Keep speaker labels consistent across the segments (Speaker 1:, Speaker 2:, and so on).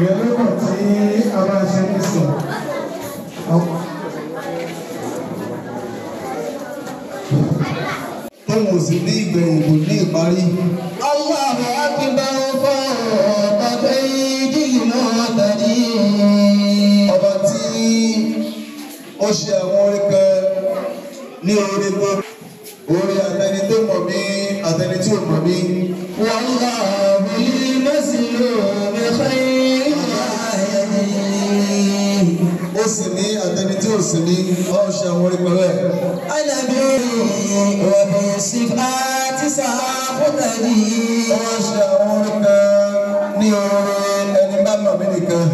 Speaker 1: ìyẹn lọ́nà tí a máa ṣe ní sùn. tóun ò sì ní ìgbẹ̀yìn kò ní ìparí.
Speaker 2: Allahu akbar fawqa aydil mu'tadin.
Speaker 1: ọba tí ó ṣe àwọn orin kan ní orí gbogbo orí àtẹni tó mọ̀ mí àtẹni tí ò mọ̀ mí.
Speaker 2: Wallahu lil mazlumi khayrun yahdi.
Speaker 1: ó sì ní àtẹni tí ò sì ní ó ṣe àwọn orin kan bẹ́ẹ̀.
Speaker 2: Ana bi wa bi sifati saqutani.
Speaker 1: ó ṣe àwọn orin kan ní orí ẹni bá mọ̀ mí nìkan.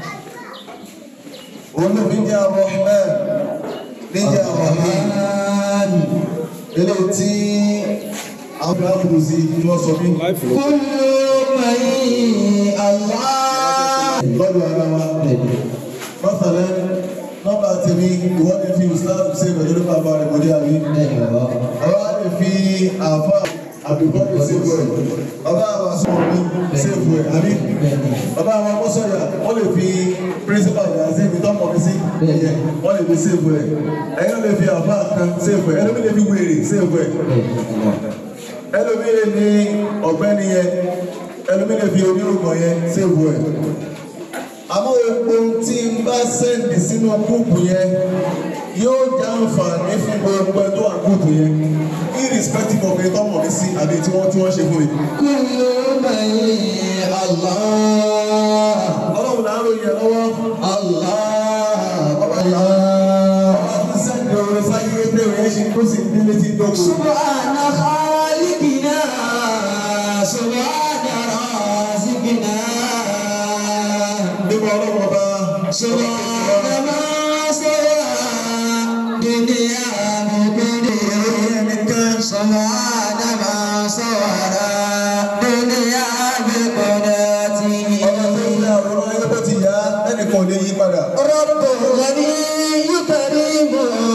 Speaker 1: olóbi jẹ́ àwọn ọ̀hún níjẹ́ àwọn ọ̀hún eléyìí tí àwọn àbúrò sí ni wọ́n sọ mí.
Speaker 2: Kullu man Allah.
Speaker 1: lọ́dọ̀ ara wa. Mọ́sàlẹ́ nọ́mbà tèmi ìwọ́n lè fi Islam ṣe pẹ̀lú ní bàbá rẹ̀ mọ́dé àbí. Ọba lè fi àfa àbíkọ́lù ṣèbù ẹ̀. Ọba àwọn asọ́mọ mi ṣèbù ẹ̀ àbí. Ọba àwọn akọ́sọ̀yà wọ́n lè fi principal ìdásí ibi tọ́mọ̀ mi sí. Wọ́n lè fi ṣèbù ẹ̀. Ẹ̀yin lè fi àfa kan ṣèbù ẹ̀. Ẹlòmí lè fi wèrè ṣèbù ẹ̀. Ẹlòmí lè ní ọ̀gbẹ́ni yẹn. Ẹlòmí lè fi onírúkọ yẹn ṣèbù ẹ̀ àmọ́ epo tí n bá sẹ́ndì sínú gúùpù yẹn yóò jẹ́ àǹfààní fún gbogbo ẹ tó wà gúùpù yẹn irrespective of ẹni tó mọ̀ mí sí àbí tí wọ́n tí wọ́n ṣe fún mi.
Speaker 2: Kullu man Allah.
Speaker 1: ọlọ́run náà ló yẹ lọ́wọ́
Speaker 2: Allah.
Speaker 1: ọba ìyá ọba tí sẹ́ndì orin sáyé pé òye ṣe kó sì ní létí dókòó.
Speaker 2: Subhana khaliqina. Subhana raziqina.
Speaker 1: nípa ọlọ́run ọba
Speaker 2: Subhana ma sawa. Dunya muqaddir.
Speaker 1: nìkan
Speaker 2: Subhana ma sawara. Dunya biqadratihi.
Speaker 1: ọba tó ń lé àwòrán ayé bó ti yá ẹnìkan ò lè yí padà.
Speaker 2: رب غني كريم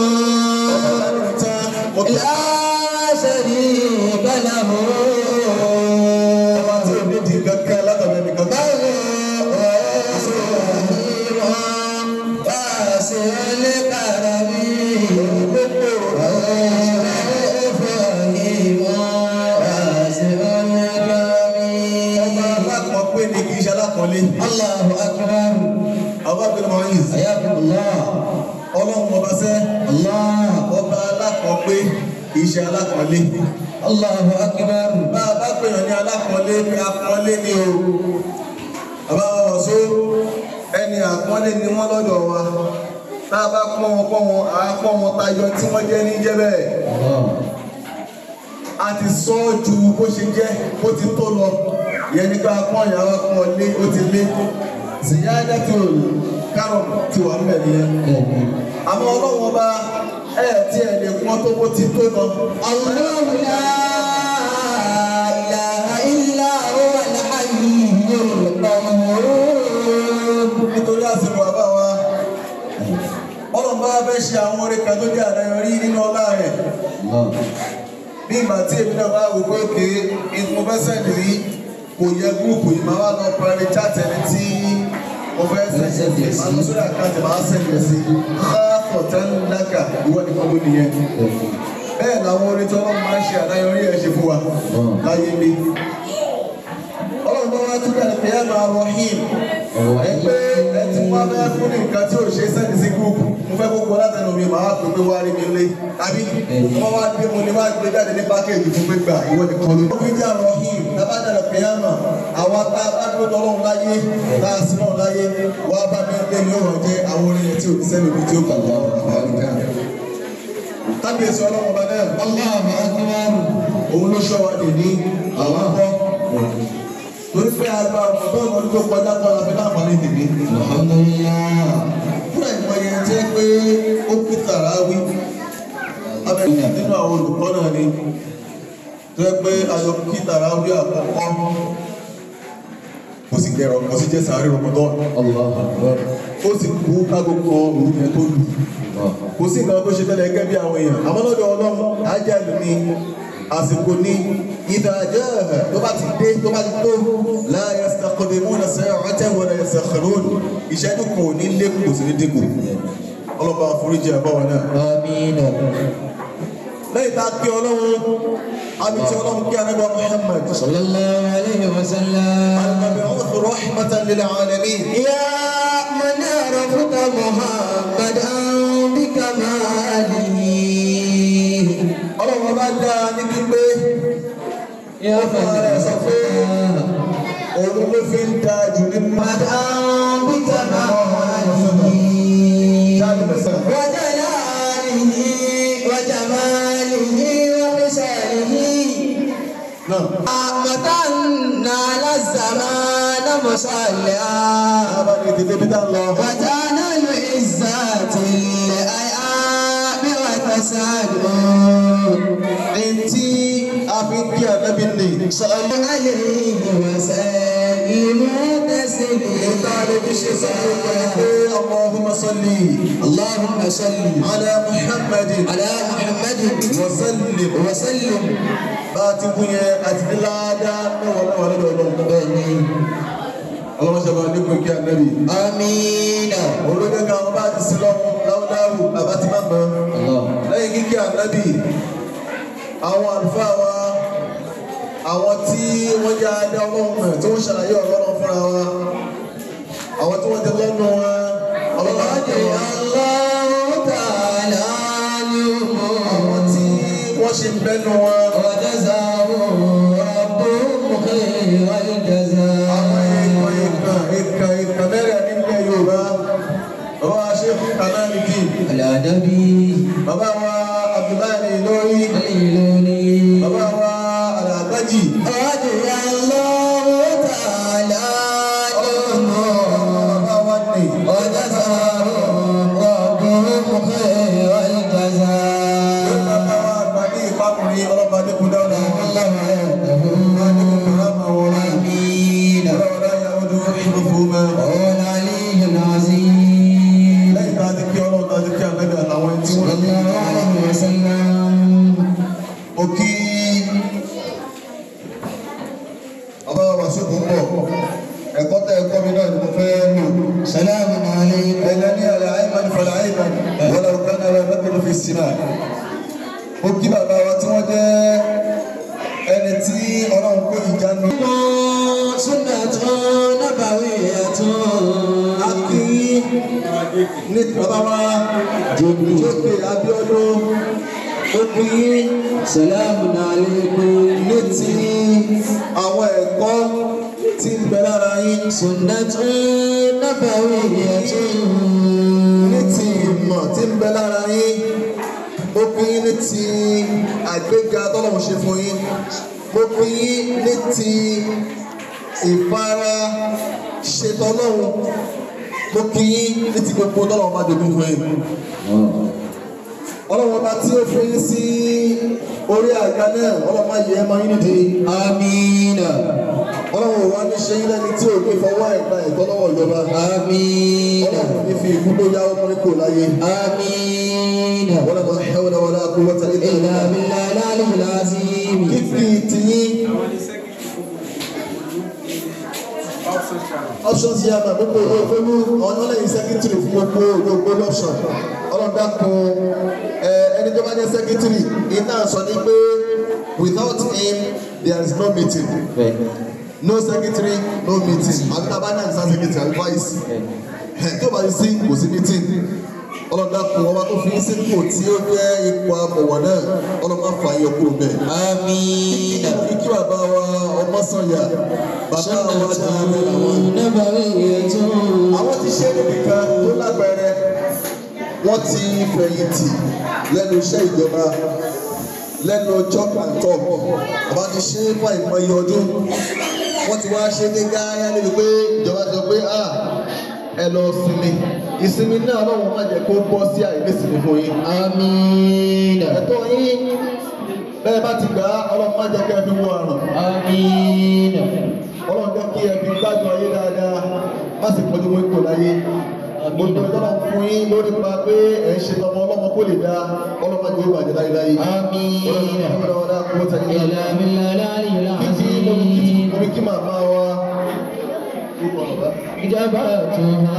Speaker 1: tán mo tẹ́
Speaker 2: لا شريك له
Speaker 1: ọba tí ò ní di kankan látọ̀dọ̀ ẹnìkan kan.
Speaker 2: بل رحيم واسع الكرم رحيم واسع
Speaker 1: ọba
Speaker 2: الكرم
Speaker 1: alákọ̀ọ́pé ni kì í ṣe alákọ̀ọ́lé.
Speaker 2: الله أكبر
Speaker 1: ọba bẹ̀rẹ̀ mọ́ yìí.
Speaker 2: حياكم الله
Speaker 1: ọlọ́run ọba sẹ́.
Speaker 2: الله
Speaker 1: ọba alákọ̀ọ́pé kì í ṣe alákọ̀ọ́lé.
Speaker 2: الله أكبر
Speaker 1: bá a bá pèèyàn ní alákọ̀ọ́lé ní akọ̀ọ́lé ni o. bàbá wa wọ̀ só ẹni àkọ́lé ni wọ́n lọ́dọ̀ wa. tá a bá pọ́n wọn pọ́n wọn à á pọ́n wọn tayọ tí wọ́n jẹ́ ní jẹ́ bẹ́ẹ̀. a ti sọ ọ́ ju bó ṣe jẹ́ bó ti tó lọ. ìyẹn ní ká pọ́n ìyàwó pọ́n lé ó ti lé. Ziyada tó kárọ̀ ti wà ń bẹ̀ nìyẹn. àmọ́ ọlọ́run ọba ẹ̀ tí ẹ̀ lè pọ́n tó bó ti tó lọ.
Speaker 2: الله لا إله إلا هو الحي القيوم
Speaker 1: nítorí àsìkò bàbá wa ọlọ́run bá fẹ́ ṣe àwọn orin kan tó jẹ́ àdáyọrí nínú ọlá rẹ̀ bí ìgbà tí èmi náà bá wò pé òkè mo fẹ́ sẹ́ndì rí kò yẹ gúrùpù yìí máa wá lọ private chat ẹni tí mo fẹ́ sẹ́ndì sí máa lọ sórí àkáǹtì máa sẹ́ndì sí káàtọ̀ tẹ́lẹ̀ náà ìwọ nìkan ló nìyẹn bẹ́ẹ̀ làwọn orin tí ọlọ́run máa ń ṣe àdáyọrí ẹ̀ ṣe fún wa láyé mi ọlọ́run bá wá túbọ̀ ní pẹ̀lú àmà rahim ẹgbẹ́ ẹ tí wọ́n fẹ́ fún ní nǹkan tí ò ṣe sẹ́ni sí gúrùpù mo fẹ́ gbogbo látẹnu mi màá pè pé wá rí mi lé tàbí wọ́n wá gbé mo ní wá gbé jáde ní pákéjì fún pé gbà ìwọ nìkan ló. ó fi jẹ́ rahim tábàdàlẹ̀ pẹ̀lú àmà àwa tá a bá dúró tọ́lọ́run láyé tá a sí náà láyé wá bá mi lé ní ọ̀rọ̀ jẹ́ àwọn orin tí ò ní sẹ́ni omi tí ó kà wá kábíyèsí ọlọ́run ọba náà
Speaker 2: الله أكبر
Speaker 1: òun ló ṣọ́ wa dè ní àwọn akọ́ torí pé àgbà ọ̀dọ́ ọdún tó kọjá kọ́ la fi láǹfààní tèmi.
Speaker 2: الحمد لله
Speaker 1: fúnra ìmọ̀ye jẹ́ pé ó kí tàràwí abẹ́rẹ́ nínú àwọn olùkọ́ náà ni tó yẹ pé ayọ̀ kí tàràwí àkọ́kọ́ kò sì gẹ̀rọ kò sì jẹ́ sàárè rọmọdọ́
Speaker 2: الله أكبر
Speaker 1: ó sì kú kágó kan òru yẹn tó lù kò sí nǹkan tó ṣe tẹ́lẹ̀ gẹ́gẹ́ bí àwọn èèyàn àmọ́ lọ́dọ̀ ọlọ́run ájá lù ní àsìkò ní ìdájọ́ tó bá ti dé tó bá ti tó la yastaqdimuna sa'atan wa la yasta'khirun ìṣẹ́jú kan ò ní lékùn kò sí ní dínkù ọlọ́ba àforíjì àbáwọn náà
Speaker 2: آمين
Speaker 1: lẹ́yìn tá a kí ọlọ́run àmì tí ọlọ́run kí anábà Muhammad
Speaker 2: صلى الله عليه وسلم
Speaker 1: المبعوث رحمة للعالمين
Speaker 2: يا من عرفت محمدا بكماله
Speaker 1: ọlọ́run bá dá ní pípé
Speaker 2: يا من عرفت
Speaker 1: òun ló fi ń da jù nínú
Speaker 2: محمدا
Speaker 1: jáde
Speaker 2: بكماله
Speaker 1: mẹ́sàn.
Speaker 2: وجلاله وجماله وحسنه
Speaker 1: náà
Speaker 2: متن على الزمان مصليا
Speaker 1: àbá ní ìdílé bí tá ń lọ.
Speaker 2: وجعل العزة الأيام وتسعد
Speaker 1: Ẹni tí a fi ń kí ànábì ní.
Speaker 2: صل عليه وسلم
Speaker 1: Nígbà rẹ̀ bí ṣe sọ fún wa pé
Speaker 2: تسليما
Speaker 1: Allahumma salli
Speaker 2: اللهم صل
Speaker 1: ala Muhammadin
Speaker 2: على محمد
Speaker 1: wa sallim.
Speaker 2: وسلم
Speaker 1: Bá a ti kún yẹn àti ní ládàá mẹ́wàá mẹ́wàá lọ́dọ̀ ọlọ́run.
Speaker 2: بني
Speaker 1: Ọlọ́run ṣe máa dínkù kí ànábì.
Speaker 2: آمين
Speaker 1: Olóde kan ọba àti sílọ́mù láwùláwù àbá ti máa mọ̀.
Speaker 2: الله
Speaker 1: Lẹ́yìn kíkí ànábì, àwọn àlùfáà wa, àwọn tí wọ́n jẹ́ adé ọlọ́run mọ̀ tí wọ́n ṣàlàyé ọ̀rọ̀ ọlọ́run fúnra wa, àwọn tí wọ́n ti lẹ́nu wa, ọlọ́run á jẹ́ wa.
Speaker 2: الله تعالى عنهم
Speaker 1: Àwọn tí wọ́n ṣe ń bẹ́nu wa,
Speaker 2: وجزاه ربهم خير
Speaker 1: àwọn
Speaker 2: الجزاء
Speaker 1: èèkàn èèkàn èèkàn èèkàn mẹ́rẹ̀ nílẹ̀ Yorùbá, bàbá wa ṣe fún Kànáàlìkì,
Speaker 2: على نبي
Speaker 1: bàbá wa Abdullahi lórí,
Speaker 2: خيرني
Speaker 1: bàbá wa Alàgbájì,
Speaker 2: رضي الله تعالى عنهم
Speaker 1: bàbá wa Nì,
Speaker 2: وجزاه ربهم خير الجزاء
Speaker 1: bàbá wa àgbà ní ìpákùnrin ọlọ́pàá Adékun dáúdà,
Speaker 2: الله
Speaker 1: Adékun
Speaker 2: يهدهم
Speaker 1: Kàrámà wọn,
Speaker 2: آمين
Speaker 1: ọlọ́wọ́lá Yahudu Ìfúnfúnmá.
Speaker 2: قول علي العظيم
Speaker 1: Lẹ́yìn tá a ti kí ọlọ́run tá a ti kí àgbẹ̀dẹ̀ àtàwọn ẹni tí
Speaker 2: صلى
Speaker 1: wọ́n ti
Speaker 2: الله عليه وسلم
Speaker 1: Mo kí ọba wa ṣùgbọ́n pọ̀. Ẹ̀kọ́ tẹ́ ẹ̀kọ́ mi náà ni mo fẹ́ lò.
Speaker 2: سلام عليكم
Speaker 1: Ẹ̀lẹ́ ní àlẹ́ àìmọ́ni fọlá àìmọ́ni wọ́n lọ kán náà lọ́kùnrin fi sinà. Mo kí bàbá wa tí wọ́n jẹ́ ẹni tí ọlọ́run kó ìjánu.
Speaker 2: سنة نبوية
Speaker 1: A kí ní bàbá wa Jókè Abíọ́dún. Mo kí
Speaker 2: سلام عليكم
Speaker 1: ní ti àwọn ẹ̀kọ́ tí ń bẹ lára yín.
Speaker 2: سنة نبوية
Speaker 1: ní ti ìmọ̀ tí ń bẹ lára yín mo pín yín ní ti àgbéga tọ́lọ́run ṣe fún yín mo pín yín ní ti ìfara ṣetọ́lọ́run mo pín yín ní ti gbogbo tọ́lọ́run bá dogun fún yín ọlọ́run ọba tí ó fún yín sí orí àga náà ọlọ́run má yẹ ẹ́ mọ́ yín nídìí
Speaker 2: آمين
Speaker 1: ọlọ́run ò wá ní ṣe yín lẹ́ni tí ò ní fọwọ́ ẹ̀gbà ẹ̀tọ́ lọ́wọ́ ìjọba
Speaker 2: آمين
Speaker 1: ọlọ́run ní fi ìkú tó yáwó mọ́ ní kò láyé.
Speaker 2: آمين
Speaker 1: ولا حول ولا قوة إلا
Speaker 2: إلا
Speaker 1: بالله
Speaker 2: بالله العلي العظيم
Speaker 1: kíkì tiyín options yà máa gbogbo owó ìfowó ọ̀nà lẹ́yìn secretary fún gbogbo gbogbo option ọlọ́dà kan ẹ ẹni tó bá jẹ́ secretary iná sọ ní pé without him there is no meeting no secretary no meeting àbí tá a bá ní àdìsá secretary àbí vice tó bá yìí sí kò sí meeting ọlọ́dà kan ọba tó fi sípò tí ó jẹ́ ipò amọ̀wọ̀ náà ọlọ́mọ fà yọ kúrò bẹ́ẹ̀.
Speaker 2: آمين
Speaker 1: kí bàbá wa ọmọ sọ̀yà bàbá wa dáadé làwọn.
Speaker 2: نبوية
Speaker 1: àwọn ti ṣe nìkan tó lágbẹ̀rẹ̀ wọ́n ti fẹ̀yìntì lẹ́nu iṣẹ́ ìjọba lẹ́nu chop and talk àbá ti ṣe fún àìmọye ọdún wọ́n ti wá ṣe ní gáyà níbi pé ìjọba sọ pé ah ẹ lọ sinmi ìsinmi náà ọlọ́run má jẹ́ kó bọ́ sí àìnísinmi fún yín.
Speaker 2: آمين
Speaker 1: ẹ̀tọ́ yín bẹ́ẹ̀ bá ti gbà á ọlọ́run má jẹ́ kẹ́ ẹ fi wọ àrùn
Speaker 2: آمين
Speaker 1: ọlọ́run jẹ́ kí ẹ fi gbádùn ayé dáadáa má sì pọ́jú wọn kò láyé gbogbo ìtọ́nà fún yín lórí pa pé ẹ̀ ń ṣe tọmọ ọlọ́mọ kó lè dá ọlọ́mọ jẹ́ ìbàjẹ́ láyéláyé.
Speaker 2: آمين
Speaker 1: ọlọ́mọdé kó tẹ̀lé
Speaker 2: إلى بالله العلي
Speaker 1: kí mo
Speaker 2: العظيم
Speaker 1: kí kí màmá wa
Speaker 2: إجابتها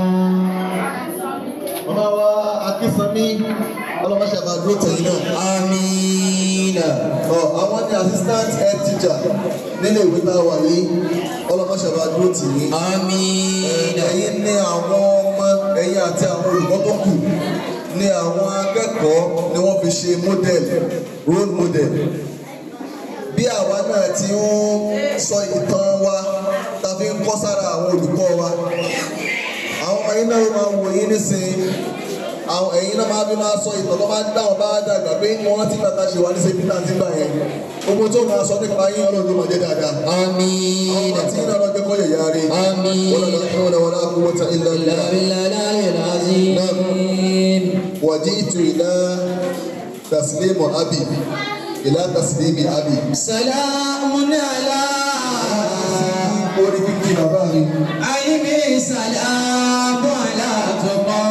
Speaker 1: màmá wa akísanmí ọlọ́mọṣẹ́ àbá dúró tẹ̀yìn náà.
Speaker 2: آمين
Speaker 1: Ọ, àwọn ní assistant head teacher nílé ìwé tá a wà yìí ọlọ́mọṣẹ́ àbá dúró tì yín.
Speaker 2: آمين
Speaker 1: ẹ̀yin ní àwọn ọmọ ẹ̀yin àti àwọn olùkọ́ tó kù ní àwọn akẹ́kọ̀ọ́ ni wọ́n fi ṣe model role model bí àwa náà ti ń sọ ìtàn wa ta fi ń kọ́ sára àwọn olùkọ́ wa àwọn ọmọ yín náà máa wò yín nísìnyí àwọn ẹ̀yin náà máa fi máa sọ ìtàn tó máa ń dáhùn bá dàgbà pé wọ́n rántí bàtà ṣe wà ní sẹ́bí náà ti gbà yẹn gbogbo tó máa sọ nípa yín ọlọ́run ló máa jẹ́ dáadáa àwọn
Speaker 2: آمين
Speaker 1: àti yín náà lọ́jọ́ kọ́ yẹ̀yà rí
Speaker 2: آمين
Speaker 1: wọ́n lọ́dọ̀ kí wọ́n lọ́wọ́ náà kú wọ́n ta ilẹ̀
Speaker 2: إلا
Speaker 1: ilẹ̀
Speaker 2: بالله العلي العظيم
Speaker 1: وجئت إلى تسليم أبي إلى تسليم أبي
Speaker 2: سلام على
Speaker 1: orí kíkí bàbá mi.
Speaker 2: عين سلام على تقى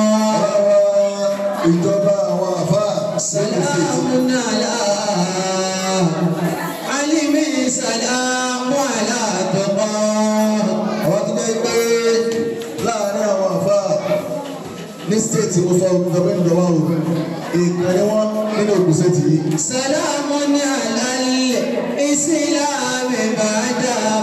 Speaker 1: Àwọn ìjọba àwọn àfáà
Speaker 2: سلام على علم سلام على تقى
Speaker 1: àwọn tó jẹ́ pé láàárín àwọn àfáà ní stéètì mo sọ ìjọba ìjọba o ìkàn ni wọ́n nínú Ògùn stéètì yìí.
Speaker 2: سلام على الإسلام بعد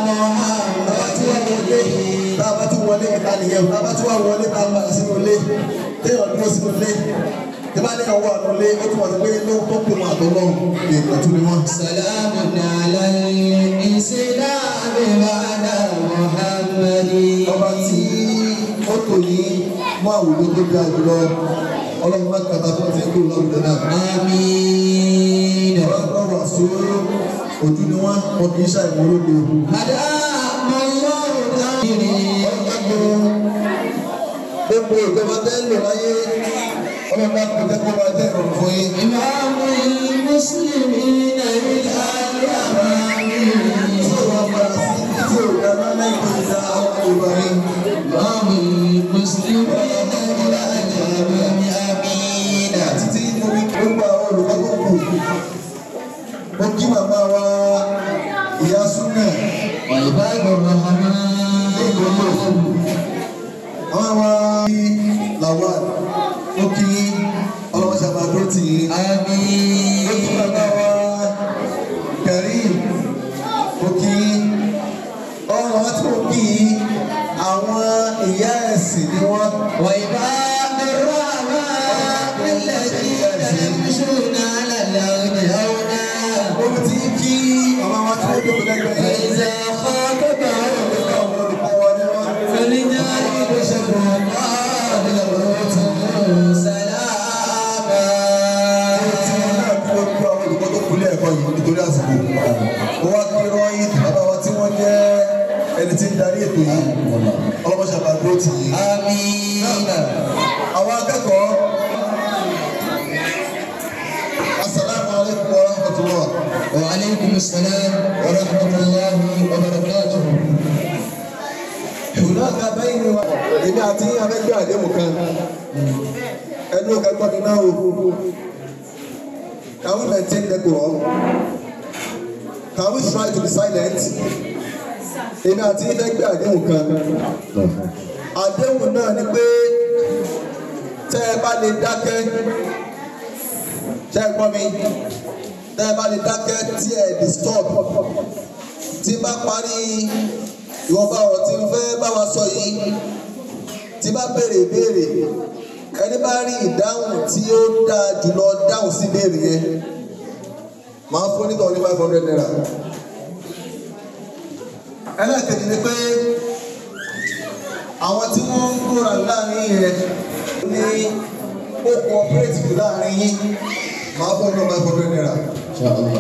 Speaker 2: محمد
Speaker 1: Tá a bá ti wọlé ìta nìyẹn o, tá a bá ti wá wọlé tá a padà sínú ilé, téèyàn dúró sínú ilé, tí bá léèyàn wà nínú ilé, ó túmọ̀ sí pé ló tó pè wọn àtọ́ lọ́hùn, ìkàn tún ni wọ́n.
Speaker 2: سلام على الإسلام بعد محمد
Speaker 1: ọba tí ó tò ní mú àwùjọ tó bí àjùlọ ọlọ́run má kàtà fún ọtí kúrò láwùjọ náà.
Speaker 2: آمين
Speaker 1: ọlọ́run wà sóró ojú ni wọ́n wọn kì í ṣàìmọ́lódé o.
Speaker 2: أدام الله تأميري
Speaker 1: gbogbo ìjọba tẹ́ ń lò láyé ọlọ́run bá kò tẹ́ kó máa jẹ́ ìrọ̀rùn fún yín.
Speaker 2: إمام المسلمين بالأيام
Speaker 1: tí ò wá padà sí ibi tí ò dá náà lẹ́yìn tó ti dá àwọn Yorùbá ní.
Speaker 2: إمام المسلمين بالأيام آمين
Speaker 1: títí mo fi gbogbo àwọn olùkọ́ tó kù. mo kí màmá wa ìyá súnà
Speaker 2: وعباد الرحمن
Speaker 1: àwọn wa làwà ó kí ọlọ́wọ́ ṣàbàdó tì í. ó kí
Speaker 2: آمين
Speaker 1: bàbá wa Karim ó kí ọ̀rọ̀ wa tí ó kí àwọn ìyá ẹ̀sìn ni wọ́n.
Speaker 2: وعباد الرحمن الذين يمشون على الأرض هونا
Speaker 1: ó ti kí ọmọ wa tí ó dókòó lẹ́gbẹ̀ẹ́ yìí.
Speaker 2: فإذا خاطبهم
Speaker 1: àwọn olùkọ́ wa ni wọ́n.
Speaker 2: فالرجال بشر الله سلاما
Speaker 1: mo wá kí rọ́yìn bàbá wa tí wọ́n jẹ́ ẹni tí ń darí ètò yìí ọlọ́mọṣẹ́ bá dúró tì yìí.
Speaker 2: آمين
Speaker 1: àwọn akẹ́kọ̀ọ́ asalaamu alaykum wa rahmatulah.
Speaker 2: وعليكم السلام ورحمة الله وبركاته
Speaker 1: ìwúlọ́ka bẹ́yìn ni wa èmi àti abẹ́gbẹ́ àdéhùn kan ẹnu kẹgbọ́n mi náà o can we maintain decorum can we try to be silent èmi àti abẹ́gbẹ́ àdéhùn kan àdéhùn náà ni pé tẹ́ ẹ bá lè dákẹ́ tẹ́ ẹ gbọ́ mi tẹ́ ẹ bá lè dákẹ́ tí ẹ disturb tí bá parí ìwọ̀nba ọ̀rọ̀ tí n fẹ́ bá wa sọ yìí tí bá béèrè ìbéèrè ẹni bá rí ìdáhùn tí ó dáa jùlọ dáhùn sí ìbéèrè yẹn màá fún nítorí ní five hundred naira. ẹlẹ́ẹ̀kejì ni pé àwọn tí wọ́n ń kóra láàrin yẹn ní ó cooperative láàrin yín màá fún ní five hundred naira.
Speaker 2: إن شاء الله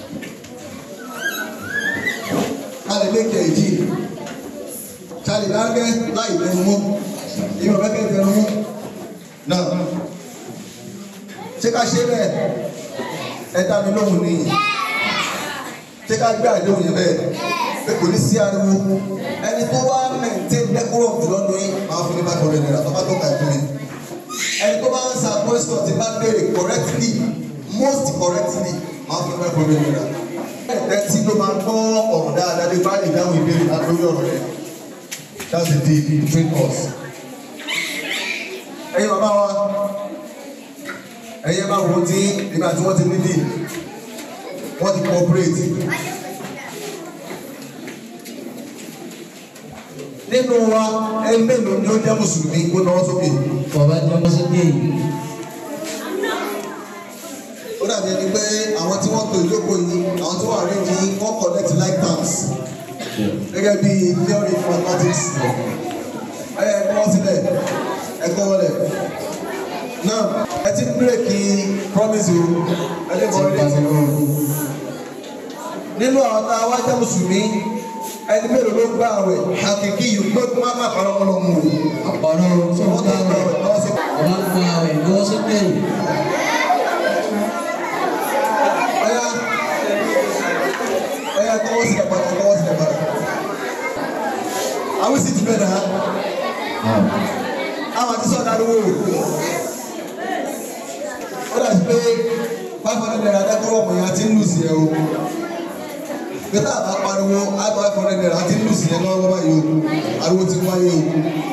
Speaker 1: a lè lékè èjì ṣáàlì lágẹ́ láì lẹ́nu mú ìmọ̀ bẹ́kẹ̀ tẹnu mú náà ṣé ká ṣe bẹ́ẹ̀ ẹ dá mi lóhùn ní ṣé ká gbé àdéhùn yẹn bẹ́ẹ̀ pé kò ní sí ariwo ẹni tó wá maintain decorum jùlọ ní yín máa fún ní ní five hundred naira tó bá tó ka ẹ̀ fún mi ẹni tó bá ń sa question ti bá béèrè correctly most correctly máa fún five hundred naira ẹ̀ tí ló máa gbọ́ ọ̀rọ̀ dáadáa lè bá ìdáhùn ìbéèrè náà lórí ọ̀rọ̀ yẹn that's the deal between us. ẹ̀yin bàbá wa ẹ̀yin bá wo tí nígbà tí wọ́n ti ní deal wọ́n ti cooperate. nínú wa ẹni mélòó ni ó jẹ́ mùsùlùmí kó náwó sókè.
Speaker 2: Bàbá jẹ́ ọmọ sókè yìí.
Speaker 1: ó dàbí ẹni pé àwọn tí wọ́n to ìjókòó yìí àwọn tí wọ́n rí ní wọ́n connect like terms gẹ́gẹ́ bí theory of mathematics ẹ ẹ kọ́ sílẹ̀ ẹ kọ́ wọlé náà ẹ ti bírèkì promise o ẹ lè mọ ilé tí nínú àwọn tá a wá jẹ́ mùsùlùmí ẹni mélòó ló gbà àwẹ̀ àkìkí yìí gbọ́dọ̀ má má parọ́ wọn lọ mú o
Speaker 2: Àpàrọ̀ fún
Speaker 1: wọ́n tó gbà àwẹ̀ lọ́wọ́ sí.
Speaker 2: Bàbá ń gba àwẹ̀ lọ́wọ́ sókè yìí.
Speaker 1: Ọya ọya kọ́wọ́ sí ẹ̀pàdà kọ́wọ́ sí ẹ̀pàdà. Àwọn sì ti bẹ̀ dà á. Àwọn àti sọ̀dá lówó. Ó dà sí pé five hundred naira dákọ́rọ́ ọmọ yẹn àti ń lù sí ẹ o. Pété àbá pariwo àgbà five hundred naira àti ń lù sí ẹ lọ́wọ́ báyìí o. Ariwo ti wáyé o.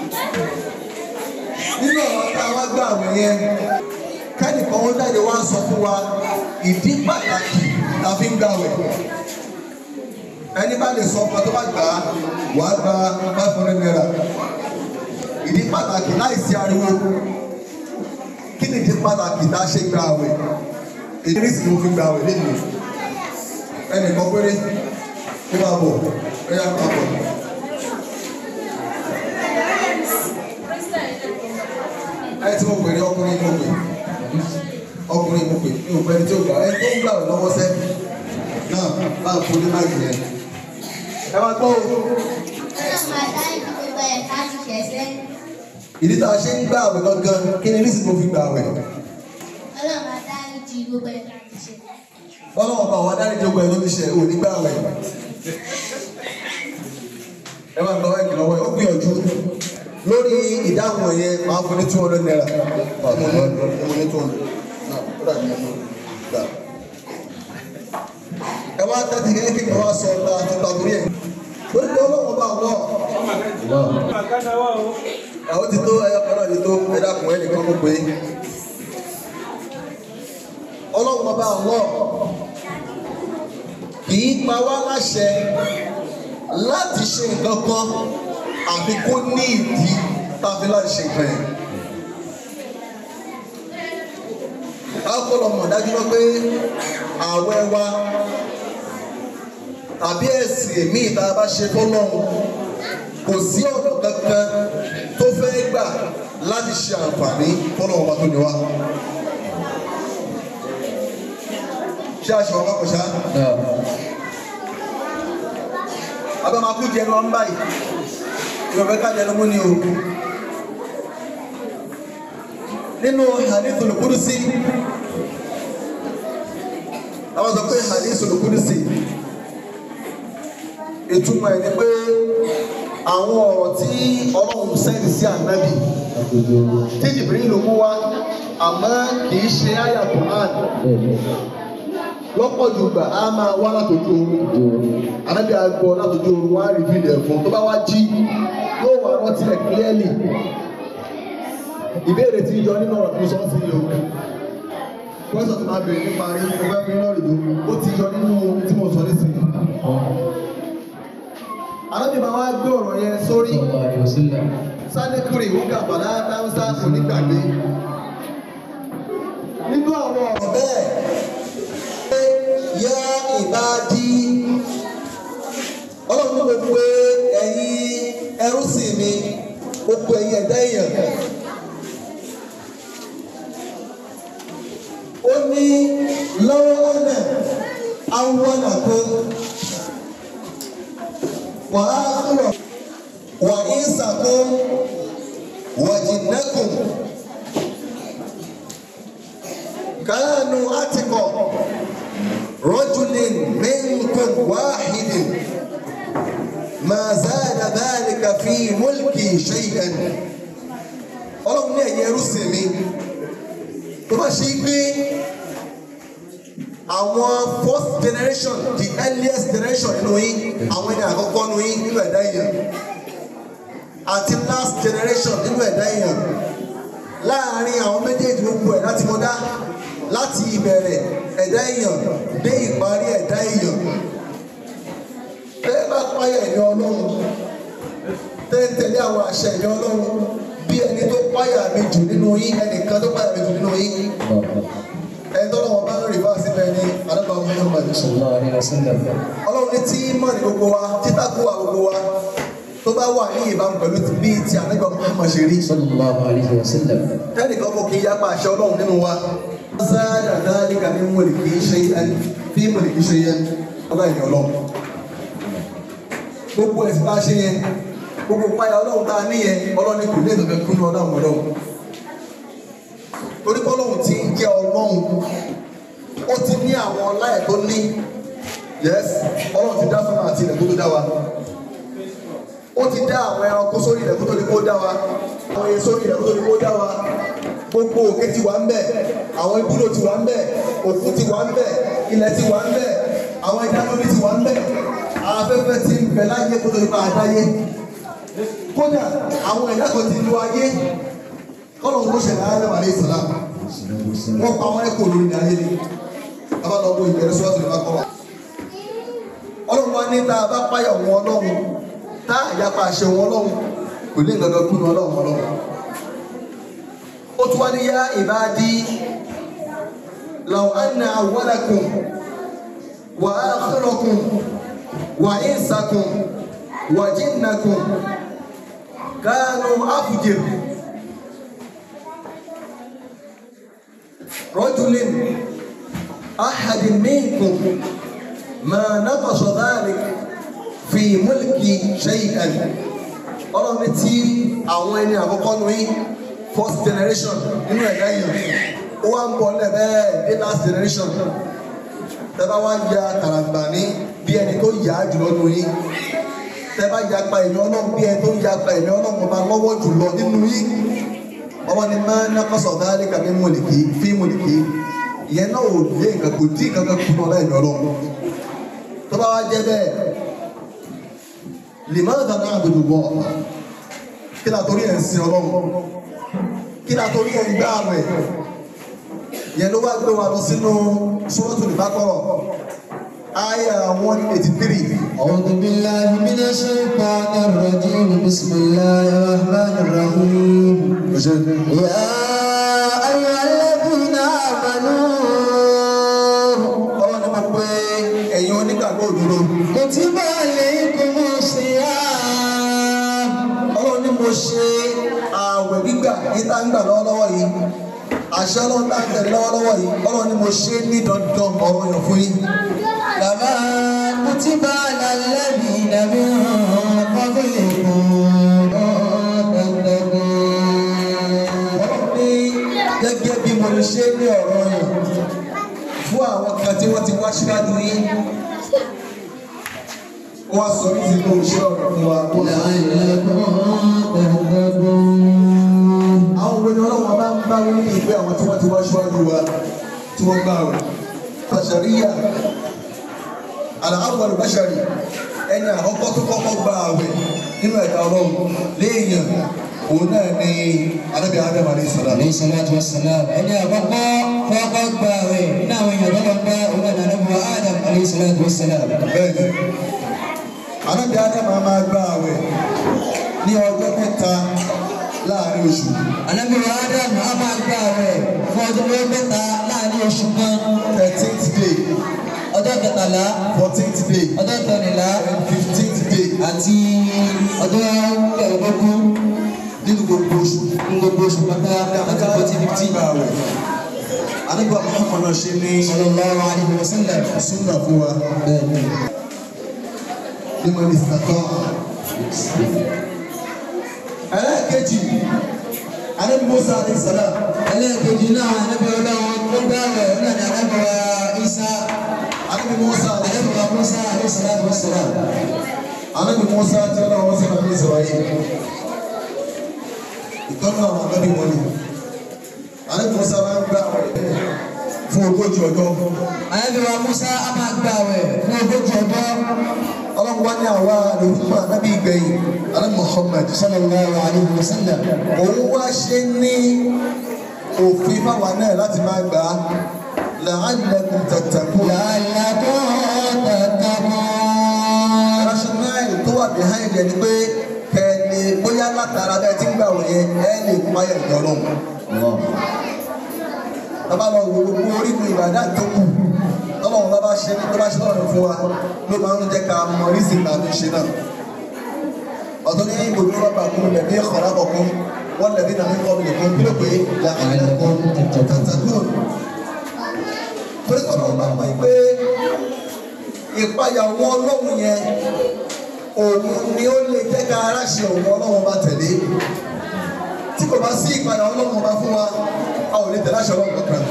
Speaker 1: Nínú àwọn tá a wá gbà àwọn yẹn kẹ́nìkan ó jáde wá sọ fún wa ìdí pàtàkì la fi ń gbàwẹ̀ ẹni bá lè sọ ọmọ tó bá gbà á wà á gba five hundred naira ìdí pàtàkì láìsí ariwo kí ni ìdí pàtàkì tá a ṣe gbàwẹ̀ èdè sì ni mo fi gbàwẹ̀ lẹ́nu ẹnìkan péré kó máa bọ̀ ẹ yá máa bọ̀. ẹ tí mo pè ní ọkùnrin mo pè ọkùnrin mo pè ní òpẹni tí ó gbà ẹni tó ń gbà lọ́wọ́ sẹ́ náà bá ń fún ní máìkì yẹn. ẹ máa gbọ́ o ìdí tá a ṣe ń gbà àwẹ̀ gangan kí ni nísìnyí mo fi gbà àwẹ̀. bọ́lá ọba àwọn adarí jókòó ẹ ló ti ṣe ò ní gbà àwẹ̀. ẹ máa gbọ́ ẹ̀kì lọ́wọ́ ẹ ó gbìyànjú lórí ìdáhùn yẹn máa fún ní two hundred naira. mo ní mo ní two hundred náà ó dàbí ẹni gbà. ẹ wá tẹ́tí kékeré wá sọ ọ́ ta tó ta torí ẹ̀. lórí pé ọlọ́wọ́ bá wọ̀ àwọn ti tó ẹyọ kan náà ti tó ẹ dákun ẹ nìkan kó pé ọlọ́run ọba àwọn kì í pa wá láṣẹ láti ṣe nǹkan kan àfi kó ní ìdí tàbí láti ṣe nǹkan yẹn. káàkó mọ̀ dájú lọ pé ààwẹ̀ wa tàbí ẹ̀sìn èmi ìta bá ṣe fọ́lọ́run kò sí ọ̀nà kankan tó fẹ́ gbà láti ṣe àǹfààní fọ́nà ọba tó ní wá. ṣé aṣọ ọba kò ṣá? abẹ́makú jẹnu ọ̀n báyìí ìrọ̀bẹ́ ká jẹnu mú ni o. nínú hadithul kudusi àwọn sọ pé hadithul kudusi ìtumọ̀ ẹ̀ ni pé àwọn ọ̀rọ̀ tí ọlọ́run sẹ́ni sí ànábì tí jìbìrì ló mú wá àmọ́ kì í ṣe àyà Quran lọ́pọ̀ jù gbà á máa wá látòjú oorun ànábì àgbọ̀ látòjú oorun wá rí fídíò fún tó bá wá jí yóò wá rántí rẹ̀ clearly ìbéèrè tí yọ nínú ọ̀rọ̀ tó sọ sí yìí o pẹ́sọ̀ tó máa bèèrè nípa rí mo fẹ́ fi lọ́rì ló ó ti yọ nínú tí mo sọ nísìnyí alábì máa wá gbé ọ̀rọ̀ yẹn sórí sádékùrì ìwúkà bàlá dáńsá onígbàgbé nínú àwọn ọ̀rọ̀ bẹ́ẹ̀ pé yá ìbádí ọlọ́run ní mo pé ẹ̀yin ẹrú sì mi mo pé ẹ̀yin ẹ̀dá èèyàn ó ní lọ́wọ́ ọ̀nà àwọn ọ̀nà kan. وآخر وإنسكم وجنكم كانوا أتقى رجل منكم واحد ما زاد ذلك في ملكي شيئا ẹrú sìn mi tó bá ṣe pé àwọn first generation the earliest generation nínú yín àwọn ẹni àkọ́kọ́ nínú yín nínú ẹ̀dá èèyàn àti last generation nínú ẹ̀dá èèyàn láàárín àwọn méjèèjì gbogbo ẹ̀ láti mọ́dá láti ìbẹ̀rẹ̀ ẹ̀dá èèyàn dé ìparí ẹ̀dá èèyàn bẹ́ẹ̀ bá páyà ẹ̀yọ́ ọlọ́run tẹ́ ń tẹ̀lé àwọn àṣẹ ẹ̀yọ́ ọlọ́run bí ẹni tó páyà mi jù nínú yín ẹnìkan tó páyà mi jù nínú yín ẹni tó lọ́wọ́ bá ń rí bá síbẹ̀ ní àdàbà Muhammad
Speaker 2: sallallahu alaihi wasallam
Speaker 1: ọlọ́run ní tí mọ̀ ní gbogbo wa títà kó wa gbogbo wa tó bá wà ní ìbámu pẹ̀lú ti bí ti àdàbà Muhammad ṣe rí
Speaker 2: sallallahu alaihi wasallam
Speaker 1: tẹ́nìkan kò kí n yapa àṣẹ ọlọ́run nínú wa. sáádà dáríkà ní mọ̀lìkì ṣe ẹni fí mọ̀lìkì ṣe yẹn ọlá ìní ọlọ́run. gbogbo ẹ̀sìn bá ṣe yẹn gbogbo páyà ọlọ́run tá a ní yẹn ọlọ́run kò lè lọ́bẹ̀ kúnú ọlọ́run ọlọ́run. torí pé ọlọ́run ti ń jẹ́ ọlọ́run ó ti ní àwọn ọlá ẹ̀ tó ní yes ọlọ́run ti dá sọ́nà àti ilẹ̀ tó tó dá wa ó ti dá àwọn ẹranko sórí ilẹ̀ kó tó di kó dá wa àwọn èyí sórí ilẹ̀ kó tó di kó dá wa gbogbo òkè ti wà ń bẹ̀ àwọn ibùdó ti wà ń bẹ̀ òkun ti wà ń bẹ̀ ilẹ̀ ti wà ń bẹ̀ àwọn ẹja lórí ti wà ń bẹ̀ afẹ́fẹ́ ti ń bẹ láyé kó tó di máa dáyé kódà àwọn ẹ̀dá kan ti lu ayé kọ́lọ̀ ló ṣẹlẹ̀ ayé wà ní ìsọ̀lá wọ́n pa àwọn ẹ̀kọ́ lórí ní ayé ni abálọ́gbọ̀ ìbẹ̀rẹ̀ sọ́ọ̀tì ló bá kọ́ wa ọlọ́run wa ní tá a bá páyà wọn ọlọ́run tá àyàpá àṣẹ wọn ọlọ́run kò ní nǹkan kúnnú ọlọ́run ọlọ́run ó tún wá ní yá ìbádí law anna awwalakum wa akhirakum wa insakum wa jinnakum kanu afjir rajulin ahadin minkum ma naqasa dhalik fi mulki shay'an ọlọ́run ní tí àwọn ẹni àkọ́kọ́ nu yín first generation nínú ẹ̀dá yìí ó wá ń bọ̀ lẹ́bẹ̀ẹ́ dé last generation tẹ́bá wá ya kàràǹgbà ní bí ẹni tó yà á jùlọ nu yín tẹ́bá ya pa ẹ̀mí ọlọ́run bí ẹni tó ya pa ẹ̀mí ọlọ́run ọba lọ́wọ́ jùlọ nínú yín ọmọ ni máa ń nàkọ́sọ̀ dáálé kàmí mọ̀lìkì fí mọ̀lìkì ìyẹn náà ò lé nǹkan kò dín nǹkan kan kùnà ọlọ́run ọlọ́run tó bá wá jẹ́ bẹ́ẹ̀ limaada na'budu Allah kí la torí ẹ̀ ń sin ọlọ́run kí la torí ẹ̀ ń gbá àwẹ̀ yẹn ló wá gbé wa lọ sínú Suratul Baqara àyà one eighty three.
Speaker 2: أعوذ بالله من الشيطان الرجيم بسم الله الرحمن الرحيم يا أيها الذين آمنوا
Speaker 1: ọlọ́run ni mo pe ẹ̀yin onígbàgbọ́ òdodo
Speaker 2: كتب عليكم الصيام
Speaker 1: ọlọ́run ni mo ṣe ààwẹ̀ gbígbà yìí tá ń gbà lọ́wọ́lọ́wọ́ yìí àṣẹ ọlọ́run tá ń tẹ̀lé lọ́wọ́lọ́wọ́ yìí ọlọ́run ni mo ṣe ní dandan ọ̀rọ̀ yàn fún yín.
Speaker 2: كما كتب على الذين من قبلكم تتقون
Speaker 1: ní gẹ́gẹ́ bí mo lè ṣe ní ọ̀rọ̀ yẹn fún àwọn kan tí wọ́n ti wá síwájú yín. Wọ́n sọ ní ti kó iṣẹ́ ọ̀rọ̀ fún wa.
Speaker 2: لعلكم تتقون
Speaker 1: Àwọn obìnrin ọlọ́wọ́ bá ń bá wọn ní ìgbé àwọn tí wọ́n ti wá síwájú wa tí wọ́n gbà rẹ̀. Bàṣàríyà àlàáfọ̀ bàṣàrí ẹni àkọ́kọ́ tó kọ́kọ́ gba àwẹ̀ nínú ẹ̀dá ọlọ́run léèyàn òun náà ni Ànábì Ádámù alayhi salam.
Speaker 2: عليه الصلاة والسلام ẹni àkọ́kọ́ kọ́kọ́ gba àwẹ̀ nínú àwọn èèyàn tó lọ gba òun náà nàbọ̀ Adam عليه الصلاة والسلام.
Speaker 1: bẹ́ẹ̀ni Ànábì Ádámù máa gba àwẹ̀ ní ọjọ́ mẹ́ta láàrin oṣù
Speaker 2: Ànábì wa Adam a máa gba àwẹ̀ fún ọdún mẹ́ta láàrin oṣù kan
Speaker 1: thirteenth day
Speaker 2: ọjọ́ kẹtàlá
Speaker 1: fourteenth day
Speaker 2: ọjọ́ kẹrìnlá
Speaker 1: and fifteenth day
Speaker 2: àti ọjọ́ kẹrìndínlógún
Speaker 1: nínú gbogbo oṣù.
Speaker 2: ní gbogbo oṣù pátá láti forty fifty.
Speaker 1: gba àwẹ̀ Ànábì Muhammad náà ṣe ní
Speaker 2: sallallahu alaihi wasallam.
Speaker 1: súnà fún wa
Speaker 2: bẹ́ẹ̀ni
Speaker 1: ní mọ̀ ní sàtọ́. ẹlẹ́ẹ̀kejì Ànábì Musa alayhi salam
Speaker 2: ẹlẹ́ẹ̀kejì náà Ànábì Ọlọ́run tó gbà àwẹ̀ òun náà ni Ànábì wa Isa
Speaker 1: Ànábì Musa alayhi
Speaker 2: Ànábì wa Musa alayhi salatu wassalam.
Speaker 1: Ànábì Musa tí ọlọ́run sí nàbí Israel ìtọ́nà àwọn ànábì wọn ni àlejò musa máa ń gbà fún ogójì ọjọ́
Speaker 2: Ànábì wa Musa a máa gba àwẹ̀ fún ogójì ọjọ́.
Speaker 1: ọlọ́run wá ní àwa lòlùmọ̀ anábì ìgbẹ̀yìn alẹ́ Muhammad
Speaker 2: Sallallahu alaihi wa sallam.
Speaker 1: òun wá ṣe ní òfin fáwa náà láti máa gbà á la'allakum tattaqun.
Speaker 2: La'allakum tattaqun.
Speaker 1: rationale tó wà behind ẹ ni pé kẹ́ni bóyá látara bẹ́ẹ̀ tí ń gbà wọ̀nyẹn ẹ lè páyà ìjọ náà. bàbá lọ wo gbogbo orígun ìbàdàn tó kù tọ́lọ́run bá bá ṣe tó bá ṣe lọ́rùn fún wa ló máa ń jẹ́ ká mọ rísì ìgbà tó ṣe náà. ọ̀tọ̀ ní gbogbo rọ́bà kún lẹ̀bí ọ̀rá kọ̀ọ̀kan wọ́n lẹ̀bí nàmí kọ́ mi nìkan kí ló pé la'allakum tattaqun. torí tọ́lọ́run bá mọ̀ pé ìpayà wọn ọlọ́run yẹn òun ni ó lè jẹ́ ká ara ṣe òun ọlọ́run bá tẹ̀lé tí kò bá sí ìpayà ọlọ́run bá fún wa a ò lè tẹ̀lé àṣẹ ọlọ́run kankan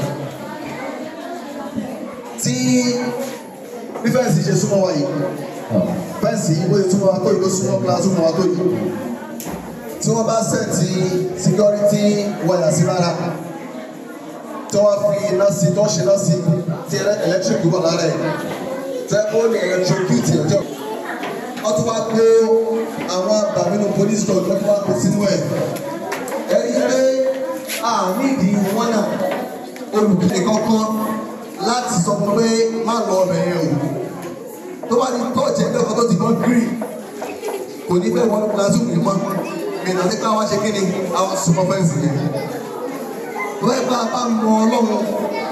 Speaker 1: tí bí fẹ́ǹsì ṣe súnmọ́ wa yìí fẹ́ǹsì yìí bóyá súnmọ́ wa tó yìí ló súnmọ́ wa súnmọ́ wa tó yìí tí wọ́n bá sẹ́ẹ̀tì security wáyà sí rárá tí wọ́n fi iná sí tó ṣe iná sí tí electric wà lára ẹ̀ tẹ́ ó lè electrocute ọjọ́ wọ́n tún wá kó àwọn àbàmínú police dog lọ́tún wá kó sínú ẹ̀ ẹ̀rí pé àmì ìdí wọn náà olùkíni kankan láti sọ fún pé má lọ ọbẹ̀ yẹn o tó bá ní tọ́ọ̀jì ẹgbẹ́ kan tó ti gbọ́n green kò ní fẹ́ wọnú classroom yìí mọ́ ìrìnà sí káwọn ṣe kí ni àwọn super fence yẹn bẹ́ẹ̀ bá a bá mọ ọlọ́run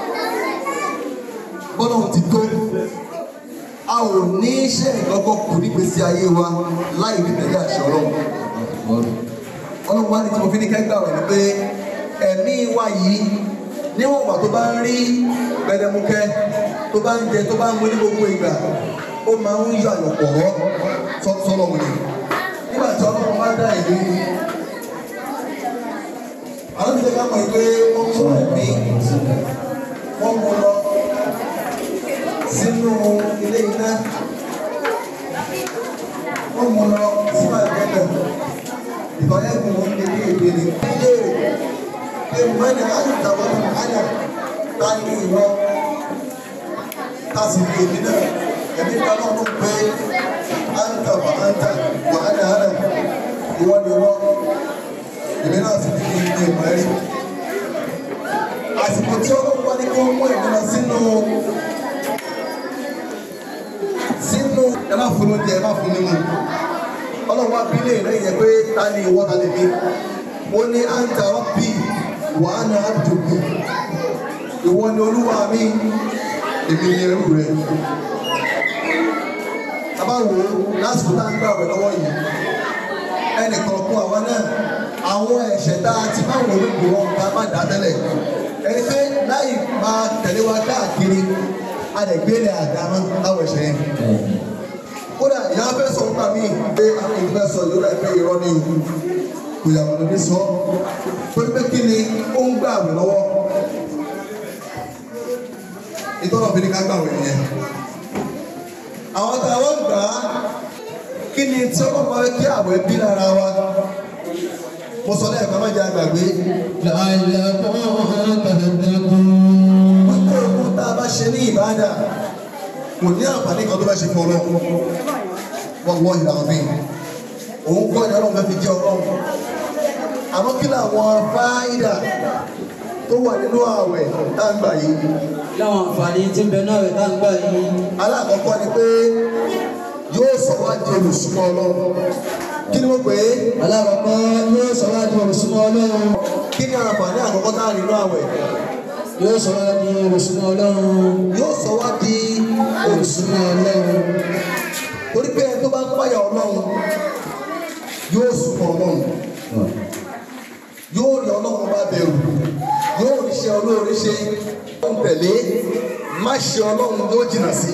Speaker 1: bọ́lọ́run ti tó a ò ní iṣẹ́ ìgbọ́gbọ́ kù nígbèsí ayé wa láì ní tẹ̀lé àṣẹ ọlọ́run ọlọ́run wá ní tí mo fi ní kẹ́gbà rẹ̀ ni pé ẹ̀mí wa yìí níwọ̀n ìgbà tó bá ń rí gbẹdẹmukẹ tó bá ń jẹ tó bá ń mú ní gbogbo ìgbà ó máa ń yọ àyọ̀pọ̀ rọ́ sọ́lọ́run ni nígbà tí ọlọ́run bá dá ìlú àwọn ti ká mọ̀ pé wọ́n mú ẹ̀mí wọ́n mú lọ sínú ilé iná wọ́n mú lọ sínú àgbẹ̀dẹ̀ ìbọ̀lẹ́gùn wọn lè ní èdè ní. ilé rẹ̀ pé mọ́ni àyùtàwọn àyà ta ní ìwọ ta sì ní èmi náà ẹ̀mí kan náà ló pé àǹtà wà àǹtà wà ánà ánà ìwọ ni wọ́n èmi náà sì ní ní ìmọ̀ ẹ̀rí. àsìkò tí ọlọ́run wá ní kí wọ́n mú ẹ̀mí lọ sínú sínú ẹ má fún oúnjẹ ẹ má fún mímu ọlọ́run wá bí léèrè yẹn pé ta ni ìwọ ta lè mi ó ní anta rabbi wa ana abduhu ìwọ ni olúwa mi èmi ni ẹrú rẹ abáwo lásìkò tá à ń gbà wẹ̀ lọ́wọ́ yìí ẹnìkan kún àwa náà àwọn ẹ̀ṣẹ̀ tá a ti máa wọ̀ lóko wọn ká má dá tẹ́lẹ̀ ẹni pé láì máa tẹ̀lé wa káàkiri a lè gbé ní àdámọ́ láwọn ẹ̀ṣẹ̀ yẹn kódà ìyá fẹ́ sọ nípa mí pé àwọn ìfẹ́ sọ yóò rà pé irọ́ ní ìlú kò yàgò lórí sọ pé pé kí ni ó ń gbà wẹ̀ lọ́wọ́ ìtọ́nà fi ni ká gbà wẹ̀ yẹn àwọn tá a wọ́n gbà á kí ni tí ọlọ́run máa kí àwẹ̀ bí lára wa mo sọ lẹ́ẹ̀kan má jẹ́ àgbàgbé
Speaker 2: La'allakum tattaqun.
Speaker 1: wọ́n tó ohun tá a bá ṣe ní ìbádà kò ní àǹfààní kan tó bá ṣe fún ọlọ́run wọ́n wọ́n ìlànà mi òun kọ́ ni ọlọ́run fẹ́ fi jẹ́ ọlọ́run àmọ́ kí làwọn fáìdà tó wà nínú ààwẹ̀ tá a ń gbà yìí
Speaker 2: Láwọn àǹfààní tí ń bẹ náà rẹ̀ tá ń gbà yìí.
Speaker 1: alákọ̀ọ́kọ́ ni pé yóò sọ wá di olùsúmọ́ ọlọ́run kí ni wọ́n pè é
Speaker 2: Alákọ̀ọ́kọ́ yóò sọ wá di olùsúnmọ́ Ọlọ́run.
Speaker 1: kí ni àǹfààní àkọ́kọ́ tá a rí nínú ààwẹ̀
Speaker 2: Yóò sọ wá di olùsúnmọ́ Ọlọ́run.
Speaker 1: yóò sọ wá di olùsúmọ́ ọlọ́run torí pé ẹni tó bá ń páyà ọlọ́run yóò súnmọ́ ọlọ́run yóò rí ọlọ́run bá bẹ̀rù yóò rí iṣẹ́ olóore ṣe ó ń tẹ̀lé má ṣe ọlọ́run yóò jìnnà sí.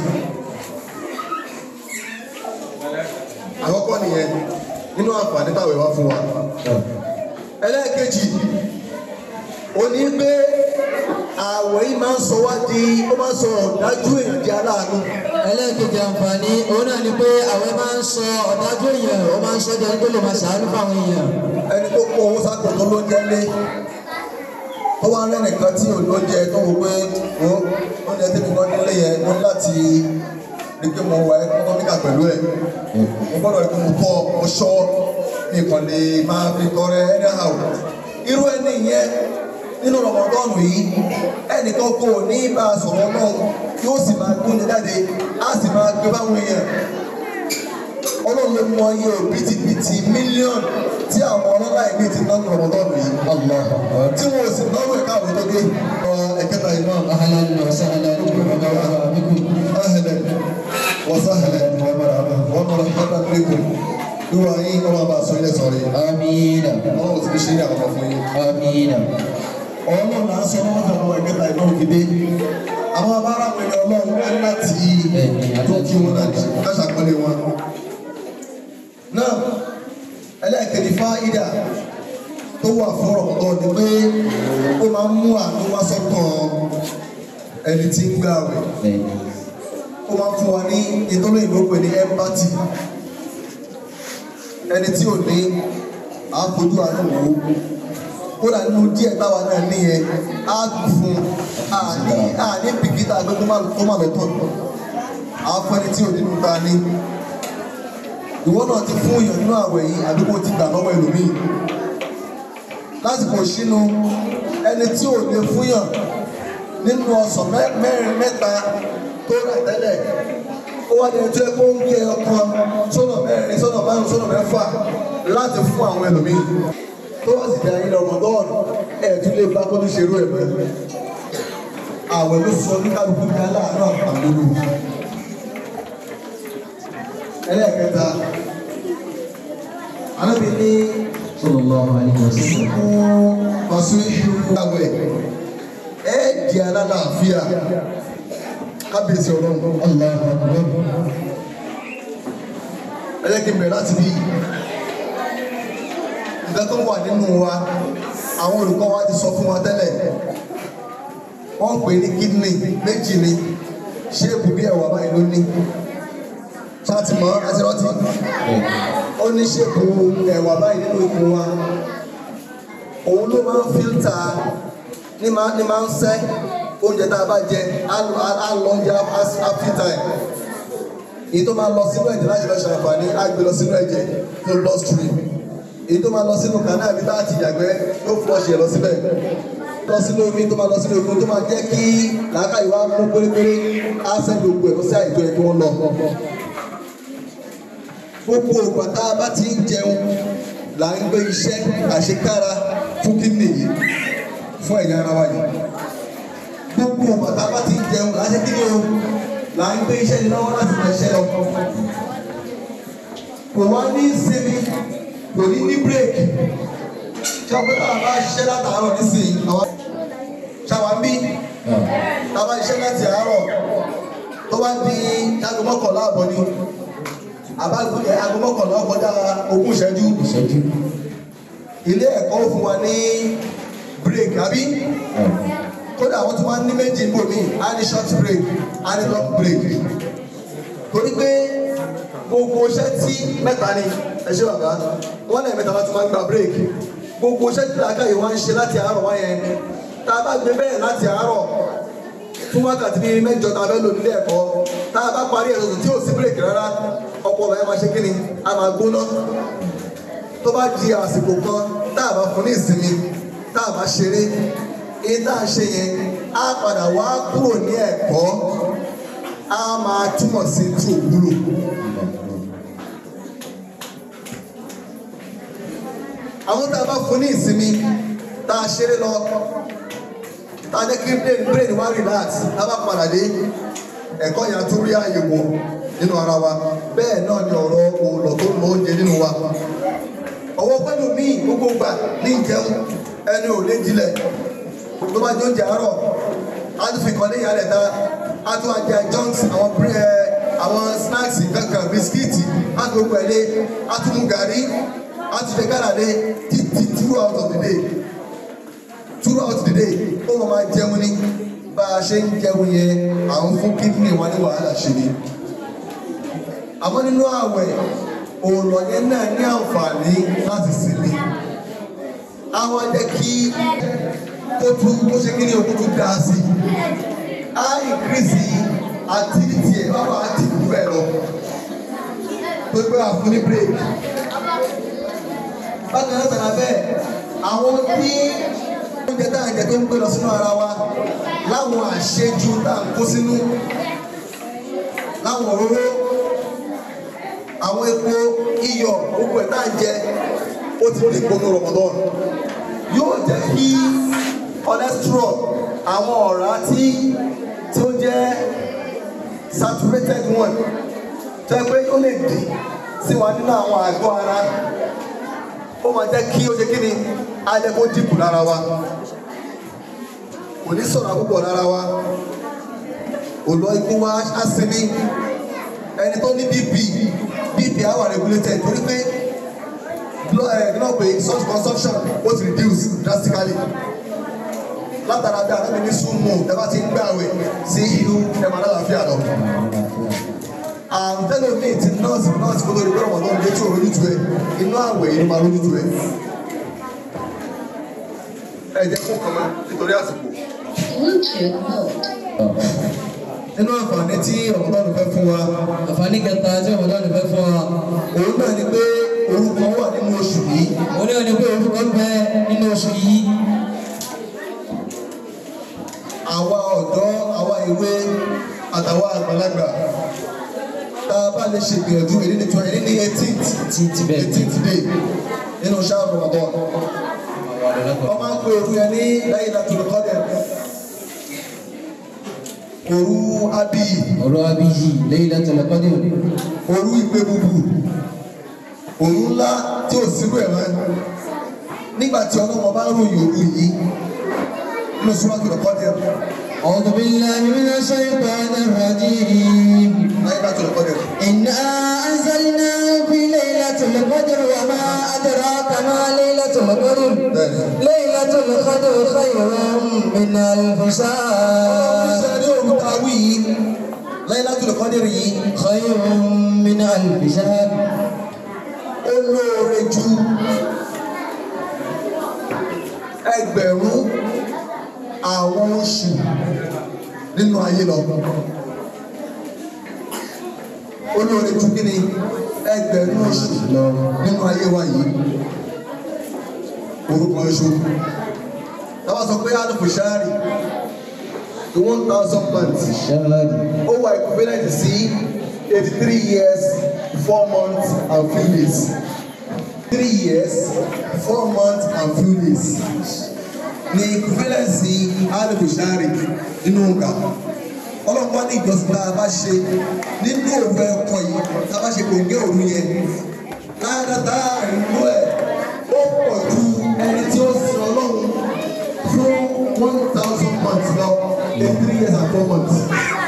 Speaker 1: àkọ́kọ́ nìyẹn nínú àǹfààní táwọn wá fún wa. ẹlẹ́ẹ̀kejì ó ní pé àwẹ̀ yìí máa ń sọ wá di ó máa ń sọ ọ̀dájú èèyàn di aláàánú.
Speaker 2: Ẹlẹ́ẹ̀kejì àǹfààní òun náà ni pé àwẹ̀ máa ń sọ ọ̀dájú èèyàn, ó máa ń sọ ẹni tó lè máa ṣàánú fáwọn èèyàn.
Speaker 1: ẹni tó kó owó sápò tó ló ń jẹ́ lé tó wá rẹ́ nìkan tí ò lóúnjẹ tó wò pé ó oúnjẹ tẹ́mi kan nílé yẹn mo ní láti rí pé mo wà ẹkọ́nọ́míkà pẹ̀lú ẹ̀ mo gbọ́dọ̀ rí pé mo tọ́ mo ṣọ́ mi kàn lè máa fi tọrẹ anyhow irú ẹni yẹn nínú rọmọdọ́ọ̀nù yìí ẹnìkan kò ní bá a sọ̀rọ̀ náà yóò sì máa gbóúnjẹ jáde á sì máa gbé báwọn èèyàn ọlọ́run ló mọ iye òbítíbitì mílíọ̀nù tí àwọn ọlọ́lá ìgbé ti ná ní rọmọdọ́ọ̀nù yìí tí wọn ò sì náwó ẹ̀ka àwọn tó dé ẹ̀kẹta yìí náà
Speaker 2: أهلا وسهلا ومرحبا بكم
Speaker 1: ahlan wa sahlan wa marhaban wa marhaban bikum ìwà yín ọmọ bá a sọ ilé sọ̀rọ̀ yìí
Speaker 2: آمين
Speaker 1: ọlọ́run ti fi ṣe ní àkọ́kọ́ fún yín.
Speaker 2: آمين
Speaker 1: ọlọ́run là ń sọ wọ́n fẹ́ lọ́wọ́ ẹ̀kẹta ìná òfìdé àwọn abára àwọn ẹni ọlọ́run ẹ̀ láti tó kí wọn náà káṣàpọ́lé wọn. náà ẹlẹ́ẹ̀kejì fáídà tó wà fún ọ̀pọ̀ ni pé ó máa ń mú àánú wá sọ́kàn ẹni tí ń gbààwẹ̀ ó máa ń fún wa ní ìtọ́lẹ̀ ìlú pè ní empathy ẹni tí ò ní àfojú àánú wò ó kódà nínú díẹ̀ táwa náà níyẹn á kù fún àní àní bìkítà pé kó má kó má lọ tọ̀ àwọn ẹni tí ò nínú ta ní ìwọ náà ti fún èèyàn nínú àwẹ̀ yìí àdúgbò ti gbà lọ́wọ́ ẹlòmíì lásìkò sínú ẹni tí ò lè fúnyàn nínú ọsàn mẹ́- mẹ́rin mẹ́ta tó rà tẹ́lẹ̀ ó wá ní ẹjọ́ ẹgbẹ́ oúnjẹ ọkàn sọ́nà mẹ́rin sọ́nà márùn sọ́nà mẹ́fà láti fún àwọn ẹlòmíì tó wá sì darí lọ rọ̀mọdọ́ọ̀nù ẹ̀ tún lè bá kó ní ṣerú ẹ̀ mọ́ àwẹ̀ ló sọ ní kálukú ní aláàánú àpàlólù ẹlẹ́ẹ̀kẹta alábi ní
Speaker 2: صلى الله عليه وسلم
Speaker 1: fún ọ̀sùn ìṣúná àwẹ̀ ẹ̀ di alálàáfíà kábíyèsí ọlọ́run
Speaker 2: الله أكبر
Speaker 1: ẹ jẹ́ kí n bẹ̀rẹ̀ láti bí nǹkan tó wà nínú wa àwọn olùkọ́ wa ti sọ fún wa tẹ́lẹ̀ wọ́n ń pè ní kidney méjì ni ṣéèpù bí ẹ̀wà báyìí ló ní ṣáàtì mọ́ àti rántí ó ní ṣéèpù ẹ̀wà báyìí nínú ikùn wa òun ló máa ń fíltà ní máa ní máa ń sẹ́ oúnjẹ tá a bá jẹ á lọ á lọ oúnjẹ á fíltà ẹ̀ èyí tó máa lọ sínú ẹ̀jẹ̀ láti lọ ṣàǹfààní á gbé lọ sínú ẹ̀jẹ̀ tó blood stream èyí tó máa lọ sínú kanáà bí láti yàgbẹ́ yóò flush ẹ̀ lọ síbẹ̀ lọ sínú omi tó máa lọ sínú omi tó máa jẹ́ kí làákàyè wa mú pérépéré á sẹ́ gbogbo ẹ̀ lọ sí àìtó ẹ̀ kí wọ́n lọ. gbogbo ògbà tá a bá ti ń jẹun là ń gbé iṣẹ́ àṣekára fún kíndìn yìí fún ẹ̀yà ara wa yìí gbogbo ògbà tá a bá ti ń jẹun là ń ṣe kíni o là ń gbé iṣẹ́ ní lọ́wọ́ láti máa ṣẹ́ lọ. kò wá ní sinmi kò ní ní bírèkì ṣàpẹ́ tá a bá ṣiṣẹ́ látàárọ̀ nísìnyí àwọn ṣàwámbí tá a bá ṣiṣẹ́ láti àárọ̀ tó bá di aago mọ́kànlá àbọ̀ ni àbá aago mọ́kànlá kọjá ogún ìṣẹ́jú
Speaker 2: ìṣẹ́jú
Speaker 1: ilé ẹ̀kọ́ fún wa ní bírèkì àbí kódà wọ́n tún wá ní méjì ń bò mí á ní short break á ní long break torí pé gbogbo iṣẹ́ tí mẹ́ta ni ẹ ṣe bàbá wọ́n lẹ́yìn mẹ́ta láti máa ń gba break gbogbo iṣẹ́ tí làákàyè wá ń ṣe láti àárọ̀ wá yẹn tá a bá gbé bẹ́ẹ̀ láti àárọ̀ fún wákàtí bíi mẹ́jọ tá a fẹ́ lò nílé ẹ̀kọ́ tá a bá parí ẹ̀ tuntun tí ò sí break rárá ọpọlọ ẹ̀ máa ṣe kí ni a máa gbóná tó bá di àsìkò kan tá a bá fún ní ìsinmi tá a bá ṣeré èyí tá a ṣe yẹn á padà wá kúrò ní ẹ̀kọ́ á máa túmọ̀ sí tí ò wúlò. àwọn tá a bá fún ní ìsinmi tá a ṣeré lọ tá a jẹ́ kí brain brain wá relax tá a bá padà dé ẹ̀kọ́ yẹn á tún rí àyè wò nínú ara wa bẹ́ẹ̀ náà ni ọ̀rọ̀ òòlọ̀ tó ń lo oúnjẹ nínú wa ọwọ́ pẹ́lú míì gbogbo gbà ní ìjẹun ẹni ò lè dilẹ̀ tó bá jẹ oúnjẹ àárọ̀ á tún fi kàn ní ìyàlẹ̀ ta á tún wá jẹ junks àwọn bre- àwọn snacks kankan bisikíìtì á tún gbogbo ẹ̀ lé á tún mú gàrí á tún jẹ gàrà lé títí throughout of the day throughout the day ó máa máa jẹun ní bá a ṣe ń jẹun yẹn à ń fún kídìnrín wa ní wàhálà ṣe ni àmọ́ nínú àwẹ̀ òòlọ̀ yẹn náà ní àǹfààní láti sinmi àwọn jẹ́ kí kó tún kó ṣe kí ni o kó tún dá sí á increase activity ẹ̀ bá wà active jù bẹ́ẹ̀ lọ tó gbé wà fún ní break bákan náà tàbí bẹ́ẹ̀ àwọn tí oúnjẹ tá à ń jẹ tó ń gbé lọ sínú ara wa láwọn àṣejù tá à ń kó sínú láwọn òróró àwọn epo iyọ̀ gbogbo ẹ̀ tá à ń jẹ ó ti di ìpinnu Ramadan yóò jẹ́ kí cholesterol àwọn ọ̀rá tí tí ó jẹ́ saturated one jẹ́ pé ó lè dì sí wa nínú àwọn àgọ́ ara ó máa jẹ́ kí ó ṣe kí ni ajẹ́ kó dìbò lára wa kò ní sọ̀rọ̀ púpọ̀ lára wa òlò ikú wa á sinmi ẹni tó ní bp bp á wà regulated torí pé blood ẹ̀ nínú pé such consumption ó ti reduce drastically látara bí àná mi ní súnmù ẹ bá ti ń gbàwé sí ìlú ẹ máa lálàáfíà lọ àrùn tẹ́lẹ̀ mi ti nọ́ọ̀sì nọ́ọ̀sì kó lórí pẹ́rọ ọ̀dọ́ ilé tí ò lójútu ẹ inú àwẹ̀ inú máa lójútu ẹ. ẹ jẹ́ kó kàn máa nítorí àsìkò.
Speaker 3: Bluetooth mode.
Speaker 1: nínú àǹfààní tí ọ̀gbọ́n fẹ́ fún wa
Speaker 2: àǹfààní kẹta tí ọmọdé ọ̀nà fẹ́ fún wa
Speaker 1: òun náà ni pé orúkọ wà nínú oṣù yìí
Speaker 2: òun náà ni pé orúkọ ń bẹ nínú oṣù yìí
Speaker 1: àwa ọ̀dọ́ àwa ìwé àtàwa àgbàlagbà tá a bá lè ṣe ìgbìyànjú èdè ní twenty ní eighteenth
Speaker 2: Eighteenth bẹ́ẹ̀.
Speaker 1: eighteenth day nínú ṣáà Ramadan wọ́n máa ń pe òru yẹn ní Laylatul Qadr òru abiy
Speaker 2: ọ̀rọ̀ abiyì Laylatul Qadr
Speaker 1: òru ìgbé bubu òru ńlá tí ò sírú ẹ̀ mọ́ nígbà tí ọlọ́mọ bá ròyìn òru yìí nínú Suratul Qadr
Speaker 2: أعوذ بالله من الشيطان الرجيم
Speaker 1: Laylatul Qadr.
Speaker 2: إنا أنزلناه في ليلة القدر وما أدراك ما ليلة القدر ليلة القدر خير من ألف شهر
Speaker 1: Sẹ́ni òru ta wí yìí Laylatul Qadr yìí
Speaker 2: خير من ألف شهر
Speaker 1: ó lóore ju ẹgbẹ̀rún àwọn oṣù nínú ayé lọ. Ó lóore ju kí ni ẹgbẹ̀rún oṣù nínú ayé wa yìí. Orúkọ oṣù. Táwa sọ pé Alifu Shari, the one thousand months
Speaker 2: شهر
Speaker 1: ó wà equivalent sí eighty three years four months and few days three years four months and few days ní equivalent sí alibushari nínú nǹka ọlọ́pàá ní ìjọsìn tá a bá ṣe nínú òru ẹ̀kọ́ yìí tá a bá ṣe kòǹgẹ́ òru yẹn ládàtà ìlú ẹ̀ ó pọ̀ ju ẹni tí ó sin ọlọ́run fún one thousand months lọ in three years and four months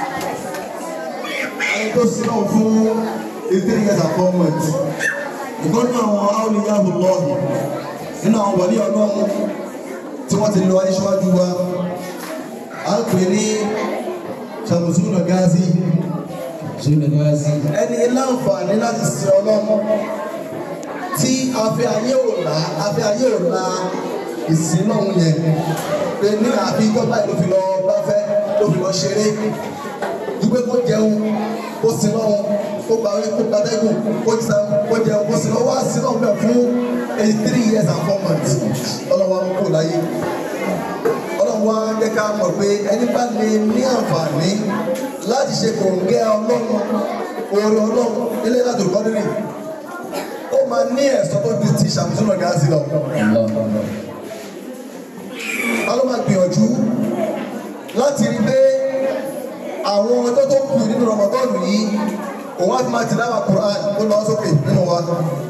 Speaker 1: ẹni tó sin náà fún in three years and four months ìgbọ́nú àwọn áwòlíyàwó lọ́ọ̀hìn nínú àwọn wọlé ọlọ́run tí wọ́n ti lọ ayé ṣíwájú wa a ń pè ní Shamsuna Gazi
Speaker 2: سنة غازي
Speaker 1: ẹni láǹfààní láti sin ọlọ́run tí afẹ́ ayé ò là afẹ́ ayé ò la ìsìn náà yẹn pé ní àfi tọ́gbà ló fi lọ gbáfẹ́ ló fi lọ ṣeré dúpẹ́ kó jẹun kó sin lọ́hùn kó gbàwé kó gbàdẹ́gùn kó jẹun kó jẹun kó sin lọ́wọ́ àsìn náà bẹ̀ fún eighty three years and four months ọlọ́wọ́ àwọn kò láyé ọlọ́wọ́ á jẹ́ ká mọ̀ pé ẹni bá lè ní àǹfààní láti ṣe kòǹgẹ́ ọlọ́run oore ọlọ́run ilé láti olùkọ́ nínú ó máa ní ẹ̀sọ́ tó ju ti Shamsuna Gazi lọ
Speaker 2: الله أكبر
Speaker 1: a ló máa gbìyànjú láti rí pé àwọn ọjọ́ tó kù nínú rọmọdọ́ọ̀nù yìí òun á fi máa tìláwà Quran ó lọ sókè nínú wa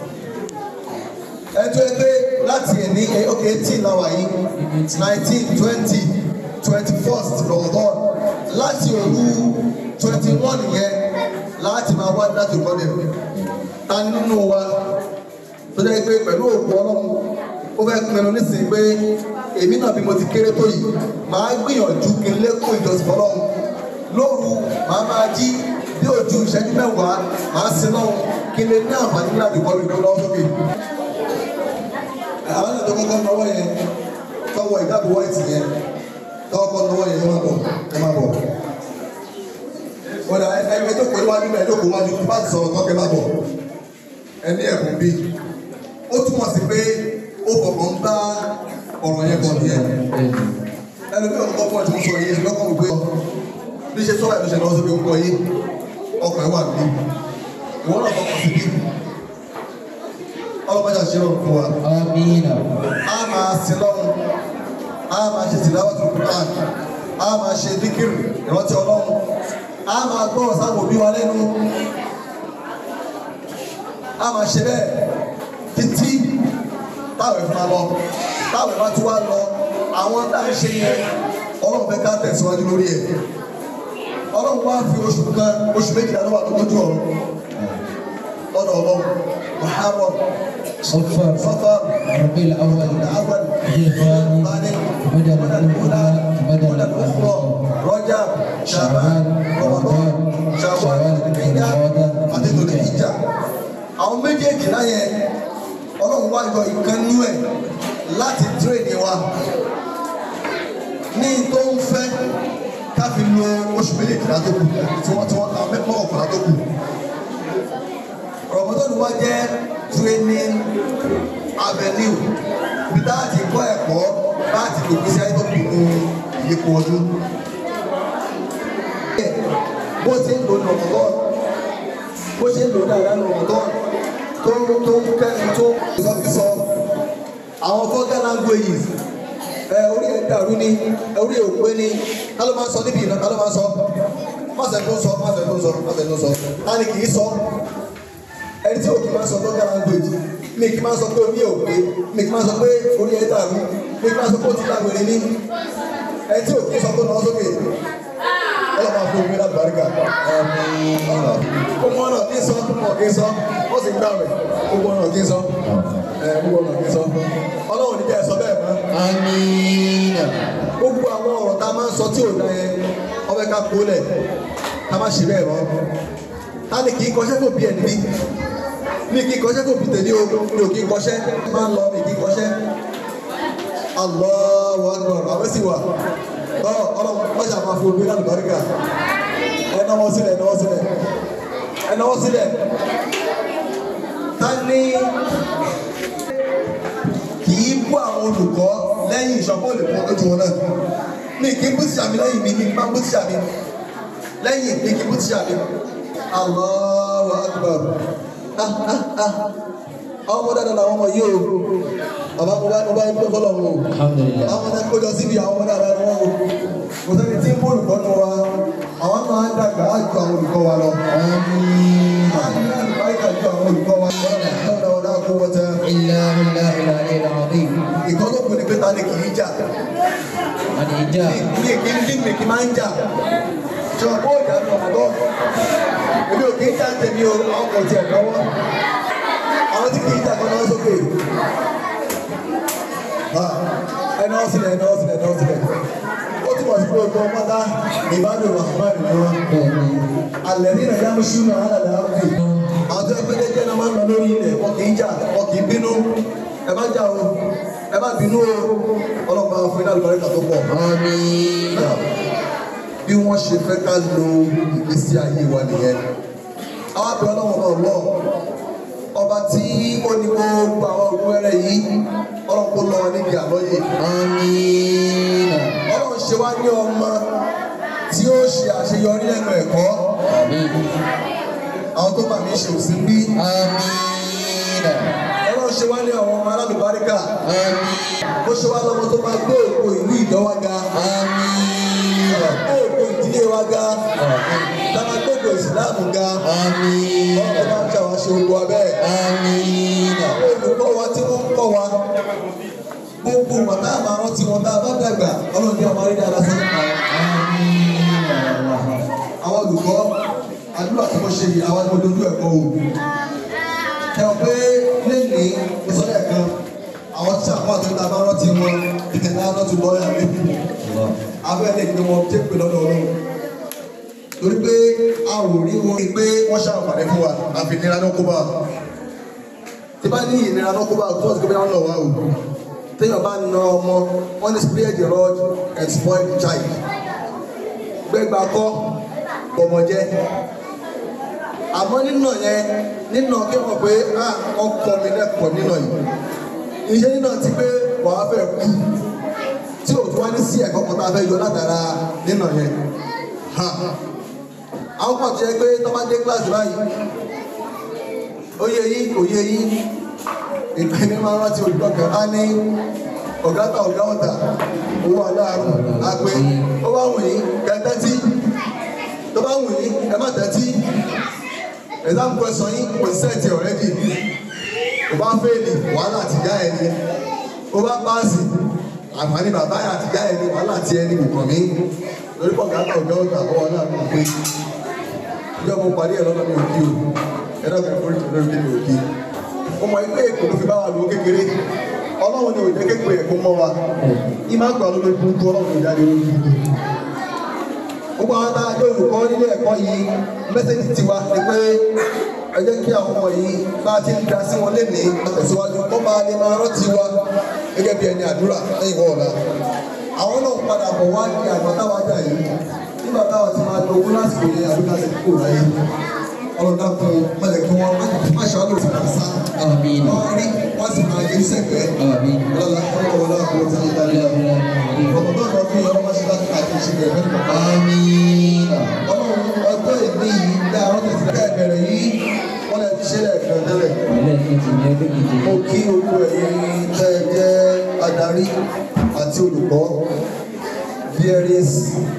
Speaker 1: ẹjọ́ ẹ pé láti ẹ̀ní ok eighteen láwà yìí nineteen twenty twenty first rọmọdọ́ọ̀n láti òru twenty one yẹn láti máa wá láti ìkọ́lẹ̀ ta nínú wa tó jẹ́ pé pẹ̀lú òkú ọlọ́run ó fẹ́ pinnu nísìnyí pé èmi náà bí mo ti kéré tó yìí màá gbìyànjú kí n lékún ìjọsìn fọlọ́run lóru màá máa jí bí ojú ìṣẹ́jú mẹ́wàá màá sin náà kí n lè ní àǹfààní láti kọ́ mi lọ́wọ́ sókè. àwọn ènìyàn tó kọ́kọ́ náwó yẹn tọwọ́ ìdáàbò white yẹn tọwọ́ kọ́ lọ́wọ́ yẹn ẹ máa bọ̀ ẹ máa bọ̀. wọ́n dà ẹ ẹ jókòó níwájú bẹ́ẹ̀ jókòó wájú bá ti sọ̀rọ̀ tọ́kẹ́ máa bọ̀ ẹ ní ẹ̀kún bí. ó túmọ̀ sí pé ó fọkàn bá ọ̀rọ̀ yẹn bọ̀ nìyẹn. ẹlòmíràn ń kọ́ fún ẹ̀ tí mo sọ yìí ṣùgbọ́n kọ́ mi pé bí ṣe sọ́wọ́ ẹ̀ ló ṣe lọ́wọ́ sókè ń kọ́ yìí ọkọ̀ ẹ̀ wà níbí ìwọ́n náà fọkàn sí bí ọlọ́mọdé àṣírò fún wa
Speaker 2: Amina.
Speaker 1: a máa sin lọ́run a máa ṣe tìláwọ́tò Quran a máa ṣe díkìrì ìrántí ọlọ́run a máa gbọ́ sáwọn òbí wa lẹ́nu a máa ṣe bẹ́ẹ̀ títí táwọn ẹ̀fọn lọ táwọn ẹ̀fọn tí wá lọ àwọn tá à ń ṣe yẹn ọlọ́run fẹ́ ká tẹ̀síwájú lórí ẹ̀ ọlọ́run wá fi oṣù kan oṣù méjìlá ló wà lójú ọ̀run lọ́dọ̀ ọlọ́run Muharram
Speaker 2: صفر
Speaker 1: Safar
Speaker 2: ربيع الأول
Speaker 1: الأول
Speaker 2: الثاني بدل الأولى بدل الأخرى
Speaker 1: Rajab, Shaban, Ramadan, Shawwal, Dhul-Hijjah, àti Dhul-Hijjah. Àwọn méjèèjì láyẹn, Ọlọ́run wá yọ ìkànnú ẹ̀ láti tírèdì wa. Ní tó ń fẹ́ ká fi lo oṣù méjèèjìlá tó kù tí wọ́n tí wọ́n ta mẹ́fọ́ ọ̀kùnrin tó kù. Ramadan wa jẹ́ training avenue bí tá a ti kọ́ ẹ̀kọ́ láti lè gbèsè ayé tó kù ní ìyípo ọdún bó ṣe ń lò ní ọ̀mọ̀tọ́ bó ṣe ń lò dáadáa ní ọ̀mọ̀tọ́ tó tó ń kẹ́ni tó sọ́kísọ àwọn fọ́gá languages ẹ orí ẹ̀ dàrú ni ẹ orí ẹ̀ òpé ni ká ló máa ń sọ níbi ìná ká ló máa ń sọ máṣe tó ń sọ máṣe tó ń sọ máṣe tó ń sọ láti kì í sọ ẹni tí òkè máa ń sọ fọ́gá language mi kì í máa ń sọ pé orí ẹ̀ òpé mi kì í máa ń sọ pé orí ẹ̀ dàrú mi kì í máa ń sọ pé ó ti lágbèrè ní ẹni tí òkè sọ pé náà sókè ọlọ́ máa fún omi lábàárìkà. Gbogbo ọ̀nà kí n sọ, gbogbo ọ̀nà kí n sọ, wọ́n sì ń gbà rẹ̀, gbogbo ọ̀nà kí n sọ, gbogbo ọ̀nà kí n sọ. Ọlọ́run ní kẹ́ ẹ sọ bẹ́ẹ̀ mọ́.
Speaker 2: Amina.
Speaker 1: Gbogbo àwọn ọ̀rọ̀ tá a máa ń sọ tí ò dá yẹn, ọbẹ̀ ká kó lẹ̀, ká má ṣe bẹ́ẹ̀ mọ́. Ta ni kì í kọṣẹ́ fò bí ẹni bí? Mi kì í kọṣẹ́ fò bí tèmi o, mi ò kì í kọṣẹ́, máa ń lọ mi kì í kọṣẹ́. Allahu Akbar, àwọn sì wà ọlọ́run wọ́n ṣàmà fún omi láti bàríkà ẹ náwó sílẹ̀ ẹ náwó sílẹ̀ ẹ náwó sílẹ̀ ta ni kì í bú àwọn olùkọ́ lẹ́yìn ìṣọ̀pọ̀ olùkọ́ lójú wọn náà mi kì í bú tíṣà mi lẹ́yìn mi mi máa bú tíṣà mi lẹ́yìn mi kì í bú tíṣà mi Allahu Akbar ah ah ah àwọn ọmọ dáadáa làwọn ọmọ yìí o bàbá mo bá mo bá ń pẹ́ fọlọ́ wọn o
Speaker 2: Alhamdulillah.
Speaker 1: àwọn ọmọdé kójọ síbi àwọn ọmọdé àbá wọn o kò sẹ́ni tí ń bó olùkọ́ nù wa àwọn náà á dàgbà á ju àwọn olùkọ́ wa lọ.
Speaker 2: Amina.
Speaker 1: á ní àlùbáríkà ju àwọn olùkọ́ wa lọ. lọ́dọ̀ ọ̀dà kó wọ́n tẹ.
Speaker 2: إلا بالله العلي العظيم.
Speaker 1: ìkan tó kù ní pé ta ni kì í jà
Speaker 2: الإجابة.
Speaker 1: mi kì í dín mi kì í máa ń jà ṣùgbọ́n kó ìjà ní ọ̀mọ̀dọ́ èmi ò kì í jà tèmi o àwọn kò tiẹ̀ lọ́wọ́ àwọn tí kì í jà kan náà sókè ẹni wọ́n sílẹ̀ ẹni wọ́n sílẹ̀ ẹni wọ́n sílẹ̀ ó túmọ̀ sí pé ogun ọmọdá ìbádùn rahman ni wọn alẹ́ nínú ẹ̀yà mùsùlùmí alàlẹ́ àbí àwọn tó ẹgbẹ́ jẹ́jẹ́ náà máa ń lọ lórí ilẹ̀ wọn kì í jà wọn kì í bínú ẹ má jà o ẹ má bínú o ọlọ́pàá fún iná àlùbáríkà tó pọ̀
Speaker 2: آمين.
Speaker 1: bí wọ́n ṣe fẹ́ ká lo ìgbésí ayé wa nìyẹn. àwọn àbẹ̀ ọlọ́wọ́n náà lọ ọba tí ó ní gbogbo àwọn òkú ẹrẹ yìí ọlọ́run kó lọ níbi àlọ́ yìí.
Speaker 2: آمين.
Speaker 1: ọlọ́run ṣe wá ní ọmọ tí ó ṣe àṣeyọrí lẹ́nu ẹ̀kọ́
Speaker 2: آمين.
Speaker 1: àwọn tó bá mi ṣe òsì bí.
Speaker 2: آمين.
Speaker 1: ọlọ́run ṣe wá ní àwọn ọmọ alálùbáríkà
Speaker 2: آمين.
Speaker 1: ó ṣe wá lọ́mọ tó máa gbé òkú ìlú ìdánwà ga
Speaker 2: آمين.
Speaker 1: gbé òkú ìdílé wa ga táwa gbogbo ìsìláàmù ga
Speaker 2: آمين.
Speaker 1: ọlọ́run bá ń ṣàwọn ṣe gbogbo abẹ́
Speaker 2: آمين.
Speaker 1: àwọn olùkọ́ wa tí wọ́n ń kọ́ wa gbogbo wọn tá a máa rántí wọn tá a bá dàgbà ọlọ́run ní ọmọ rí dáadáa sí nípa wọn. àwọn olùkọ́ àdúrà tí mo ṣe yìí àwọn ni mo dojú ẹ̀kọ́ o. ẹ ò pé lẹ́nìí mo sọ lẹ́ẹ̀kan àwọn tí àwọn àti ọ̀tá bá rántí wọn ìkẹ̀kẹ́ náà lọ́tù lọ́ọ̀yà lẹ́kùn. abẹ́ lè gbé wọn tẹ́ pé lọ́dọ̀ ọlọ́run. torí pé a ò rí wọn pé wọ́n ṣàǹfààní fún wa àfi ìnira náà kó bá wa. tí bá ní ìnira náà kó bá wa tó ọ̀sẹ̀ pé wọ́n lọ wá o. téèyàn bá na ọmọ wọ́n ní spare the rod and spoil the child gbẹgbà kọ́ ọmọ jẹ́ àmọ́ nínà yẹn nínà kí wọ́n pé ah wọ́n kọ́ mi lẹ́kọ̀ọ́ nínà yìí iṣẹ́ nínà ti pé wàá fẹ́ kú tí o tún wá ní sí ẹ̀kọ́ kan tá a fẹ́ yọ látara nínà yẹn ha àwọn kan ti yẹ pé tó bá dé kíláàsì báyìí oyè yìí òye yìí ìpínlẹ máa ń rántí olùkọ́ kan á ní ọ̀gá ta ọ̀gá ọ̀tà owó aláàrùn àpè ó bá wù yín kẹtẹ́tì tó bá wù yín ẹ má tẹ́tí exam question yín kò sẹ́ẹ̀tì ọ̀rẹ́dì ó bá fẹ́ẹ̀lì wàhálà àti ìyá ẹni ó bá páàsì àǹfààní bàbá yà àti ìyá ẹni wàhálà àti ẹni kò mí lórí pọ̀ ọ̀gá ta ọ̀gá ọ̀tà owó aláàrùn pé ìjọ mo parí ẹ̀ lọ́nà mi ò kí o ẹ dọ́kẹ́ fún ìtò lórí kí mi ò kí mo mọ̀ pé èkó ló fi bá wa lò ó kékeré ọlọ́run ni òjẹ́ kékeré ẹ̀kọ́ mọ́ wa ìmọ̀ àgbà ló lè kú kú ọlọ́run ló jáde lórí kú gbogbo àwọn tá a jẹ́ olùkọ́ nílé ẹ̀kọ́ yìí mẹ́sẹ̀gì tiwa ni pé ẹ jẹ́ kí àwọn ọmọ yìí bá a ti ń da sí wọn lénìí àtẹ̀síwájú kó máa lè máa rántí wa gẹ́gẹ́ bí ẹni àdúrà lẹ́yìn wọ́n ọ̀la àwọn náà padà bọ̀ wá ní àgbà táwa jà yìí nígbà táwa ti máa lo owó lásìkò yẹn àbí láti kúrò láyé ọlọ́dà kan mọ̀lẹ̀ kí wọ́n má ṣe àlọ́ sí kàṣà
Speaker 2: Àmín.
Speaker 1: wọ́n rí wọ́n sì máa yẹ sẹ́gbẹ̀ẹ́
Speaker 2: Àmín.
Speaker 1: ọlọ́dà ọlọ́dà kò tí ì dáná ọmọdé ọ̀dọ́ fi ọmọ máa ṣe láti káàkiri ṣe bẹ̀rẹ̀ fẹ́ẹ́ kọ̀ọ̀kan
Speaker 2: Àmín.
Speaker 1: ọlọ́run ọjọ́ ìní yìí dá àwọn tẹ̀sí ká ìbẹ̀rẹ̀ yìí wọ́n lè fi ṣe lẹ́ẹ̀kan tẹ́lẹ̀
Speaker 2: Ẹlẹ́ẹ̀kejì ni ẹgbẹ́ kejì.
Speaker 1: mo kí gbogbo ẹ̀yin tẹ́ ẹ jẹ́ adarí àti olùkọ́ there is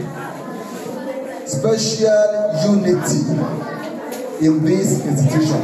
Speaker 1: special unity in this institution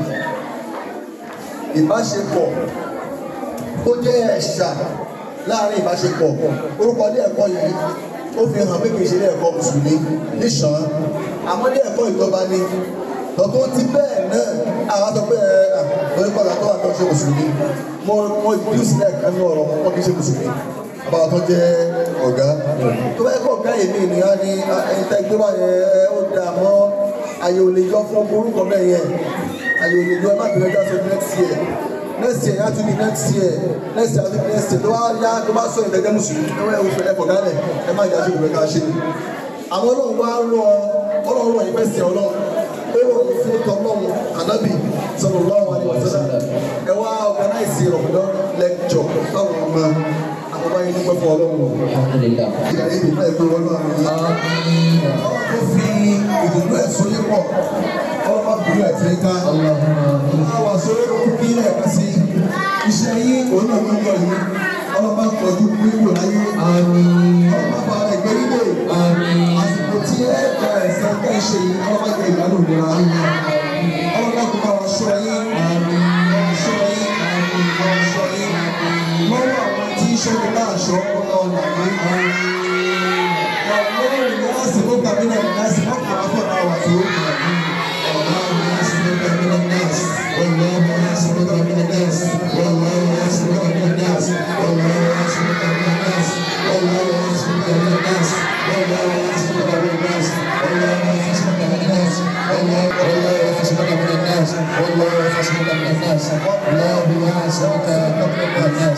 Speaker 1: ìbáṣepọ̀ tó jẹ́ ẹ̀ṣà láàrin ìbáṣepọ̀ orúkọ ilé ẹ̀kọ́ yìí ó fi hàn pé kì í ṣe ilé ẹ̀kọ́ mùsùlùmí níṣàn àmọ́ ilé ẹ̀kọ́ ìjọba ni tọ́tún ti bẹ́ẹ̀ náà àwọn sọ pé ẹ lórí padà tó wà tó ṣe mùsùlùmí mo mo ìdúró sílẹ̀ kan ní ọ̀rọ̀ wọn kì í ṣe mùsùlùmí àbáwọ̀ tó jẹ́ ọ̀gá tó bá yẹ kó ọ̀gá yìí ní ènìyàn ní ẹ̀ńtẹ́ gbé wá yẹn ẹ ó dà mọ́ àyè ò lè yọ fún orúkọ bẹ́ẹ̀ yẹn àyè ò lè yọ ẹ má bẹ̀rẹ̀ dáṣọ next year next year yá tún ní next year next year tún ní next year tó bá yá tó bá sọ ìtẹ́jẹ́ mùsùlùmí ẹ wọ́n ẹ fọ̀ gálẹ̀ ẹ má jà sí ìwé ká ṣe àwọn ọlọ́run wá rọ ọlọ́run rọ ìfẹ́ sí ọlọ́run ó rọ fún tọ́lọ́run ànábì sallallahu alaihi wasallam ẹ wá organize ọ̀dọ́ lecture fáwọn ọmọ àwọn ọmọ yẹn dúpẹ́ fún ọlọ́run
Speaker 2: Alhamdulillah.
Speaker 1: ìyá yìí nípa ẹ̀kọ́ ọlọ́run yìí
Speaker 2: Àmín.
Speaker 1: ọlọ́run tó fi ìdùnnú ẹ̀ sóyè pọ̀ ọlọ́run bá dùnnú ẹ̀ tí ń ká
Speaker 2: Allahumma.
Speaker 1: àwọn àsọ̀rọ̀ ló kí lẹ́ẹ̀kan sí iṣẹ́ yìí òun náà ló ń lọ yìí ọlọ́run bá tọ́jú wíwò láyé
Speaker 2: Àmín.
Speaker 1: ọlọ́run bá bá rẹ̀ gbé nílé
Speaker 2: Àmín.
Speaker 1: àsìkò tí ẹ gba ẹ̀sẹ̀ tẹ́ ṣe yìí ọlọ́run bá jẹ ìgbàlù ìlera ọlọ́run bá kó bá wọn ṣọ́ yín wọn ṣọ́ yín wọn ṣọ́ yín lọ́wọ́ àwọn tí ń ṣọ́ni náà ṣọ́ ọlọ́run làwọn ọlọ́run ní àsìkò kàmínà ní àsìkò kàmá fún ọ̀nà wà tó ọlọ́run ní àsìkò kàmínà ní àsìkò والله يحسبك من الناس والله يحسبك من الناس والله يحسبك من الناس والله يحسبك من الناس والله يحسبك من الناس والله يحسبك من الناس والله والله يحسبك من الناس والله يحسبك من الناس والله يحسبك من الناس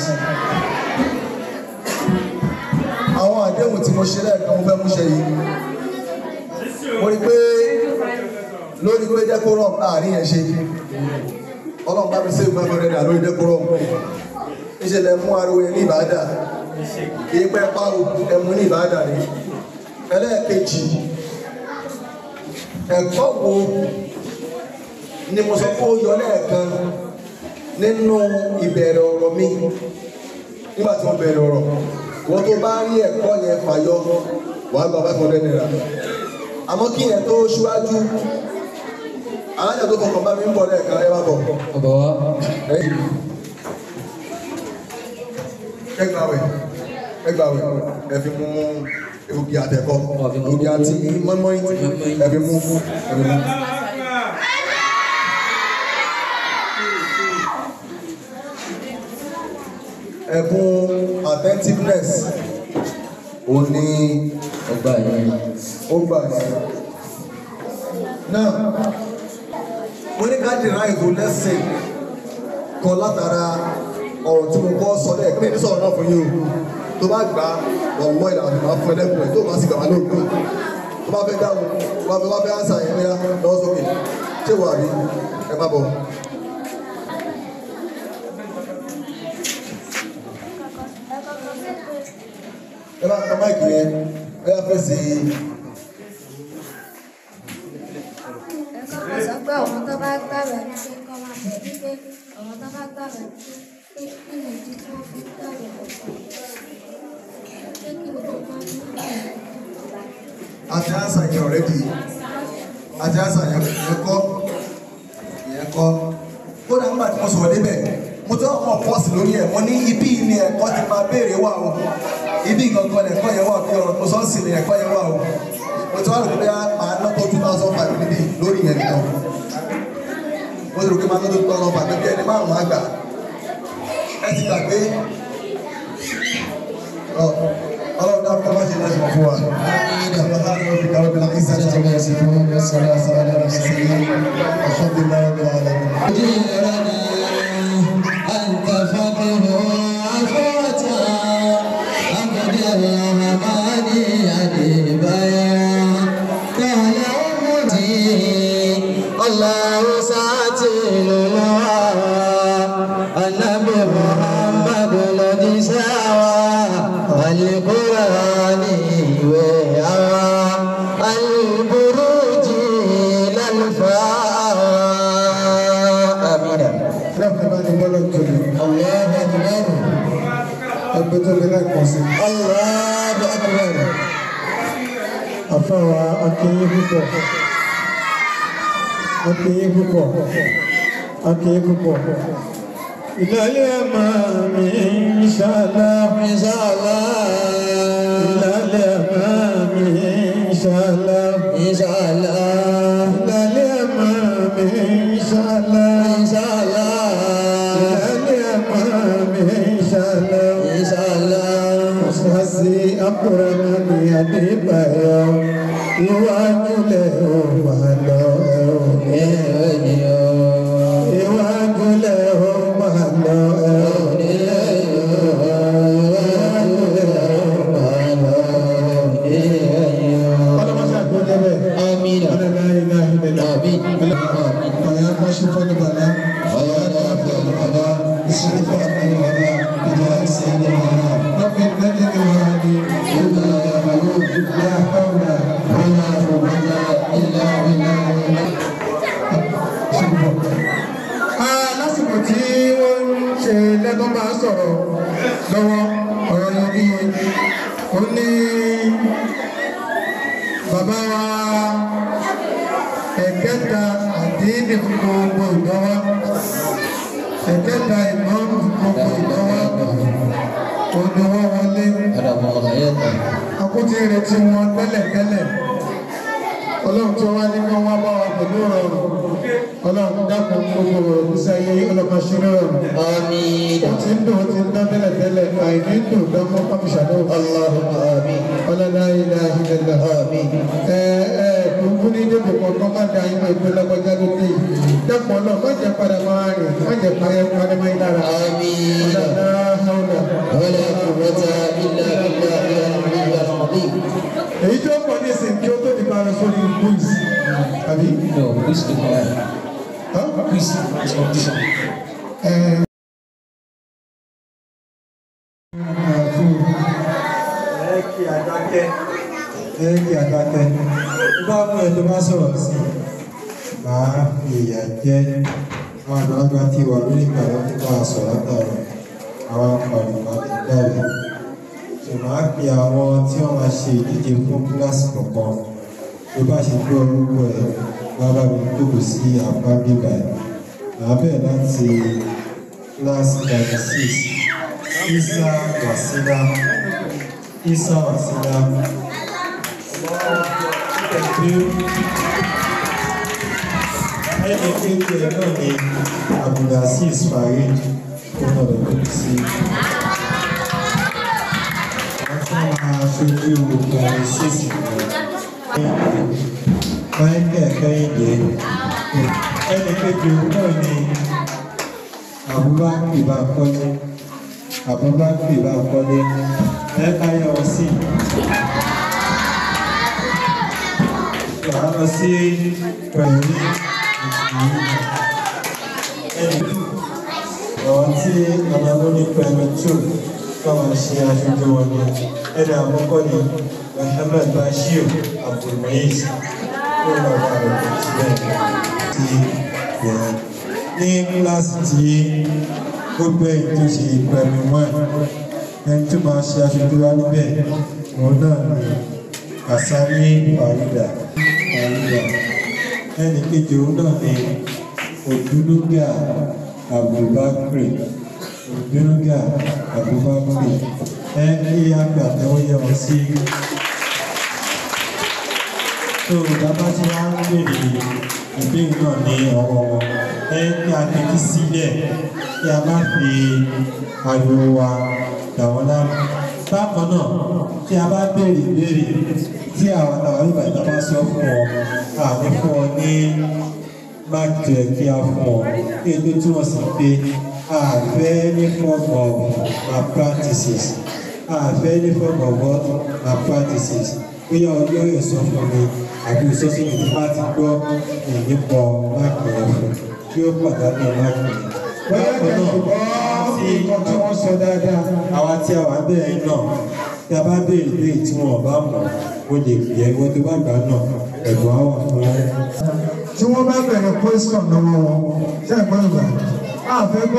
Speaker 1: àwọn àdéhùn tí mo ṣe lẹ́ẹ̀kan mo fẹ́ mú ṣe yìí mo rí pé lórí pé decorum láàrin yẹn ṣe ọlọ́run bá mi ṣe ìgbà fẹ́rẹ́ dà lórí decorum ìṣẹ̀lẹ̀ mú ariwo yẹn ní ìbàdà kì í pẹ́ páwo ẹmu ní ìbàdà ni ẹlẹ́ẹ̀kejì ẹ̀kọ́ wo ni mo sọ fún yọ lẹ́ẹ̀kan nínú ìbẹ̀rẹ̀ ọ̀rọ̀ mi nígbà tí mo bẹ̀rẹ̀ ọ̀rọ̀ wọ́n tó bá rí ẹ̀kọ́ yẹn fàyọ wàá gba five hundred naira àmọ́ kí yẹn tó ṣíwájú alájà tó kọkàn bá mi ń bọ̀ lẹ́ẹ̀kan ẹ bá bọ̀
Speaker 2: Bàbá wa.
Speaker 1: ẹgbàwẹ̀ ẹgbàwẹ̀ ẹ fi mú ògì àtẹ̀kọ́ ògì àti mọ́mọ́yìn ẹ fi mú ẹ fi mú. ẹ̀bùn attentiveness ò ní
Speaker 2: Ọgbà yẹn.
Speaker 1: ó gbà yẹn. náà mo ní ká derive lesson kan látara ọ̀rọ̀ tí mo kọ́ sọ lẹ́ẹ̀kan ní sọ̀rọ̀ náà fún yín o tó bá gbà ọ̀wọ́ ìlànà ìmọ̀ fún ẹlẹ́kùn ẹ̀ tó bá sì gbà wá lóògbé tó bá fẹ́ dáhùn tó bá fẹ́ bá fẹ́ ánsà yẹn bóyá lọ́wọ́ sókè ṣé wà rí ẹ má bọ̀. ẹ bá ka máìkì yẹn ẹ yá fèsì
Speaker 4: ẹ̀kọ́ kan sọ pé àwọn tó bá gbàgbẹ́ ní pé kọ́ máa bẹ̀ ní pé àwọn tó bá gbàgbẹ́ ní pé kí ni ìdí tí wọ́n fi gbàgbẹ́ pọ̀ pé kí ni tó bá ní
Speaker 1: àti ánsà yẹn ọ̀rẹ́dì àti ánsà yẹn yẹn kọ́ yẹn kọ́ kódà nígbà tí mo sọ̀rọ̀ débẹ̀ mo tẹ́ ọmọ pọ́ọ̀sì lórí ẹ̀ mo ní ibi ni ẹ̀kọ́ ti máa béèrè wà o ibi gangan ni ẹ̀kọ́ yẹn wà bí ọ̀rọ̀ mo sọ sí ni ẹ̀kọ́ yẹn wà o mo ti wá rò pé máa ná tó two thousand five níbí lórí yẹn nìkan mo ti rò pé máa ná tó two thousand five níbí ẹni márùn-ún àgbà ẹ ti gbàgbé ọ ọlọ́run náà kọ́ bá ṣe láti mọ̀ fún wa. الحمد لله رب العالمين
Speaker 2: جيراني أنت فقه عفوة عبد الرحمن أديبايا قال أمتي الله ساتل النبي محمد الذي سوى القرآن ويعوى البروج للفاوى آمين الله أكبر الله أكبر
Speaker 5: Àfáwà akéyé púpọ̀, akéyé púpọ̀, akéyé púpọ̀. Ìlàlẹ́ àmà mi ìṣàlá,
Speaker 2: ìṣàlá,
Speaker 5: ìlàlẹ́ àmà mi ìṣàlá,
Speaker 2: ìṣàlá,
Speaker 5: ìlàlẹ́ àmà mi ìṣàlá,
Speaker 2: ìṣàlá,
Speaker 5: ìlàlẹ́ àmà mi ìṣàlá.
Speaker 2: ìṣàlá.
Speaker 5: Mọ̀sáàsì Abdulrahman Adébáyọ̀, iwájú lẹ̀ ò máa lọ ẹ̀ ò ní. Iwájú lẹ̀ ò máa lọ ẹ̀ ò ní. Iwájú lẹ̀ ò máa lọ ẹ̀ ò ní. Ọlọ́mọṣẹ́ àgbọ̀dẹ́ bẹ̀.
Speaker 2: آمين
Speaker 5: Ọlọ́lá ilá ilẹ̀ lọ.
Speaker 2: آمين
Speaker 5: Ọ̀yá kọ́ ṣe fọ́nù bàlá. Ọ̀yá kọ́ ṣe fọ́nù bàlá. Ìṣẹ́lẹ̀ fọ́nù bàlá. Ìjà ìṣẹ́lẹ̀ bàlá. رب الذي وهدي إلا يعلم لا حول ولا قوة إلا بالله lásìkò tí wọ́n ń ṣe lẹ́tọ́ máa sọ̀rọ̀ lọ́wọ́ ọ̀rọ̀ yẹn bí ó ní bàbá wa ẹ̀kẹta àdínì gbogbo ìdánwà ẹ̀kẹta ìmọ̀ gbogbo ìdánwà òní wọ́n wọlé
Speaker 2: هذا هو غايته
Speaker 5: akútí retí wọn tẹ́lẹ̀tẹ́lẹ̀ ọlọ́run tó wá ní kán wá bá wa pẹ̀lú ọ̀rọ̀ ọlọ́run dákun gbogbo ọ̀rọ̀ nísà yé ọlọ́pàá ṣeré ọ̀rọ̀
Speaker 2: آمين
Speaker 5: ó ti ń dùn ó ti ń dán tẹ́lẹ̀tẹ́lẹ̀ àìní dùn dánmọ́ kámúṣàdó
Speaker 2: اللهم آمين
Speaker 5: ọlọ́lá ilẹ̀ ìlẹ̀lẹ̀
Speaker 2: آمين
Speaker 5: ẹ ẹ kúkú ní débò kankan má da inú ìpín lọ́kọjá ló dé yìí dákun ọlọ́run má jẹ́ padà máa rìn má jẹ́ parẹ́ parẹ́ máa ń dára
Speaker 2: آمين
Speaker 5: ọlọ́lá haúlà
Speaker 2: ولا قوة إلا بالله العلي العظيم
Speaker 5: èyí tó pọ̀ ní ìsìn kí ó tó di bá lọ sórí books àbí.
Speaker 2: No, please do not.
Speaker 5: Huh?
Speaker 2: Please, it's condition.
Speaker 5: Eh, ẹ kí àdákẹ́ ẹ kí àdákẹ́ bá mú ẹ tó bá sọ̀rọ̀ sí máa fi ìyà jẹ́ àwọn àgbàlagbà tí wà lórí ìgbàlọ́ tí bá sọ̀rọ̀ látàrí àwọn àpàlù máa ti dáre so máa fi àwọn tí wọ́n máa ṣe ìdíje fún kíláàsì kọ̀ọ̀kan tó bá ṣe gbọ́ orúkọ ẹ̀ bábá mi jókòó sí apá bíbá ẹ̀ màá bẹ̀rẹ̀ láti kíláàsì thirty six isa wasila isa wasila pẹ̀lú ẹni kéèké náà ni abdulaziz farid tó náà lọ lórí sí wọ́n tún máa ṣojú ọ̀rẹ́ sísì michael kẹ́hìndé ẹni kéèké náà ni àbúrò ìbákọ́jú Abubakar Bankole ẹ káyọ̀ wọ́n sí. Wàá lọ sí pẹ̀lú ẹni àwọn tí ọmọ lórí pẹ̀lú tù káwọn ṣe aṣojú wọn ni ẹni àkọ́kọ́ ni Muhammad Bashir Abdulmuiz tó lọ bá rẹ̀ kò sílẹ̀ ti bẹ̀rẹ̀ ní kíláàsì tí gbogbo èyí tó ṣe pẹ̀lú wọn ẹni tó máa ṣe aṣojú wa níbẹ̀ òun náà ni Asani Farida Farida ẹni kejì òun náà ni Odunuga Abubakar Odunuga Abubakar ẹ kí á gbà tẹ́wọ́ yẹ wọn sí tó bàbá tí wọ́n ń bèrè ìbéèrè náà ní ọwọ́ wọn ẹ kí a tẹ́tí sílẹ̀ kí a má fi ariwo wa dà wọ́n láàmú bákan náà tí a bá béèrè ìbéèrè tí àwọn àwọn ìgbà ìta bá sọ fún ọ àní fún ọ ní máàkì rẹ̀ kí a fún ọ kí ètò túmọ̀ sí pé àfẹ́ ní form of malpractices àfẹ́ ní form of what malpractices bóyá ọjọ́ yóò sọ fún mi àbí ìsọ́sọ́ mi tó bá ti gbọ́ ìyípo máàkì rẹ̀ fún kí ó pàdánù máàkì rẹ̀.
Speaker 6: bóyá kẹ́kọ̀ọ́
Speaker 5: tí
Speaker 6: nǹkan tí wọ́n sọ dáadáa.
Speaker 5: àwa tí a wà bẹ́ẹ̀ náà tí a bá béèrè pé tí wọn ò bá mọ̀ ó lè bí ẹ wọ́n tó bá gbà náà ẹ̀bùn á wà fún ẹ.
Speaker 6: tí wọ́n bá bẹ̀rẹ̀ question lọ́wọ́ wọn ṣe é gbọ́ ìgbà àfẹ́ gbọ́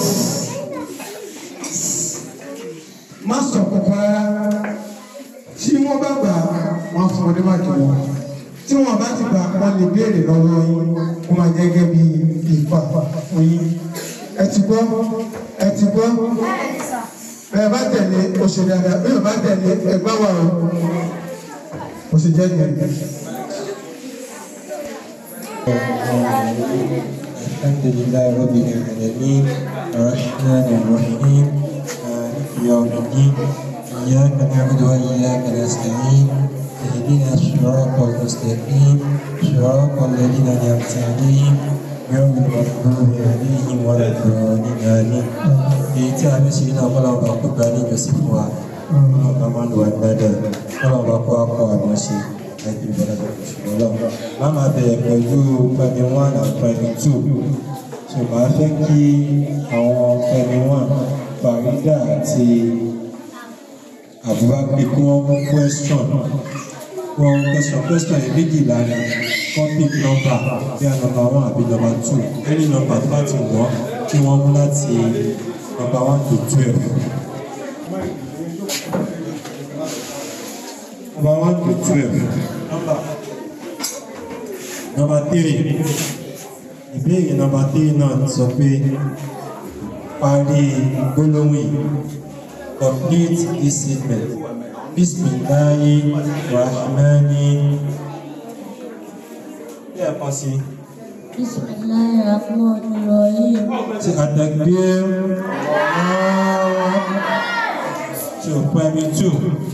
Speaker 6: má sọ kọ̀kọ́ rárá tí wọ́n bá gbà wọ́n fún ọdún máàkì wọn tí wọ́n bá ti gbà wọ́n lè béèrè lọ́wọ́ yín kó máa jẹ́ gẹ́gẹ́ bí ìfà fún yín ẹ ti gbọ́ ẹ ti gbọ́ bẹ́ẹ̀ bá tẹ̀lé oṣù dáadáa bẹ́ẹ̀ bá tẹ̀lé ẹgbẹ́ wa o oṣù jẹ́ nìyẹn.
Speaker 5: الحمد لله رب العالمين الرحمن الرحيم مالك يوم الدين إياك نعبد وإياك نستعين اهدنا الصراط المستقيم صراط الذين أنعمت عليهم غير المغضوب عليهم ولا الضالين آمين èyí tí a ní ṣe náà kọ́lá ọba kó gba ní ìjọsìn fún wa ọba máa ń lo àgbàdo kọ́lá ọba kó akọ àwọn ṣe ẹbí ìbọ̀lọ́dọ̀ ìṣòro lọ́wọ́ má máa bẹ̀rẹ̀ pẹ̀lú pẹ̀lú one and pẹ̀lú two so màá fẹ́ kí àwọn pẹ̀lú one Farida àti Abubakar kí wọ́n mú question wọ́n question question yìí méjìlá ni wọ́n pick number bí i number one àbí number two any number tó bá ti wọ́n kí wọ́n mú láti number one to twelve. number one to twelve. number number three ìbéèrè number three náà sọ pé parí gbólóhùn yìí complete this statement bisimilahi rahmani lẹ́ẹ̀kan sí i.
Speaker 3: Bismillahirrahmanirrahim.
Speaker 5: ti àdàgbé tí o primary two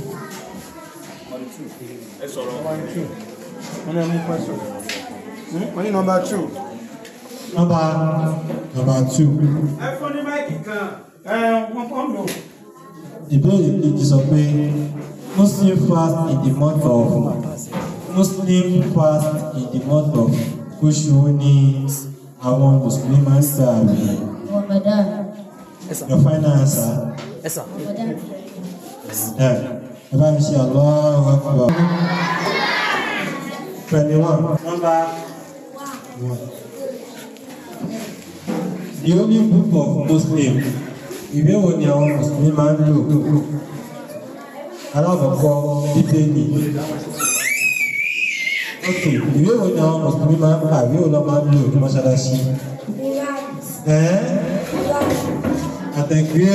Speaker 7: ẹ sọ̀rọ̀ wọ́n ní ẹmú question wọ́n ní number two.
Speaker 5: number number two
Speaker 7: ẹ fún ní máìkì kan ẹ wọ́n kọ́ lò.
Speaker 5: ìbéèrè kejì sọ pé muslim fast in the month of muslim fast in the month of oṣù wo ni àwọn mùsùlùmí máa ń gbà àwẹ̀
Speaker 3: Ramadan.
Speaker 5: your final answer
Speaker 3: Ramadan.
Speaker 5: ẹ ẹ bá mi ṣe Allahu Akbar twenty one number one the only book of muslim ìwé wo ni àwọn mùsùlùmí máa ń lò alákọ̀ọ́kọ́ bíbélì ok ìwé wo ni àwọn mùsùlùmí máa ń kà ìwé wo lọ́ máa ń lò ní mọ́ṣáláṣí ẹ́ àtẹ̀gbé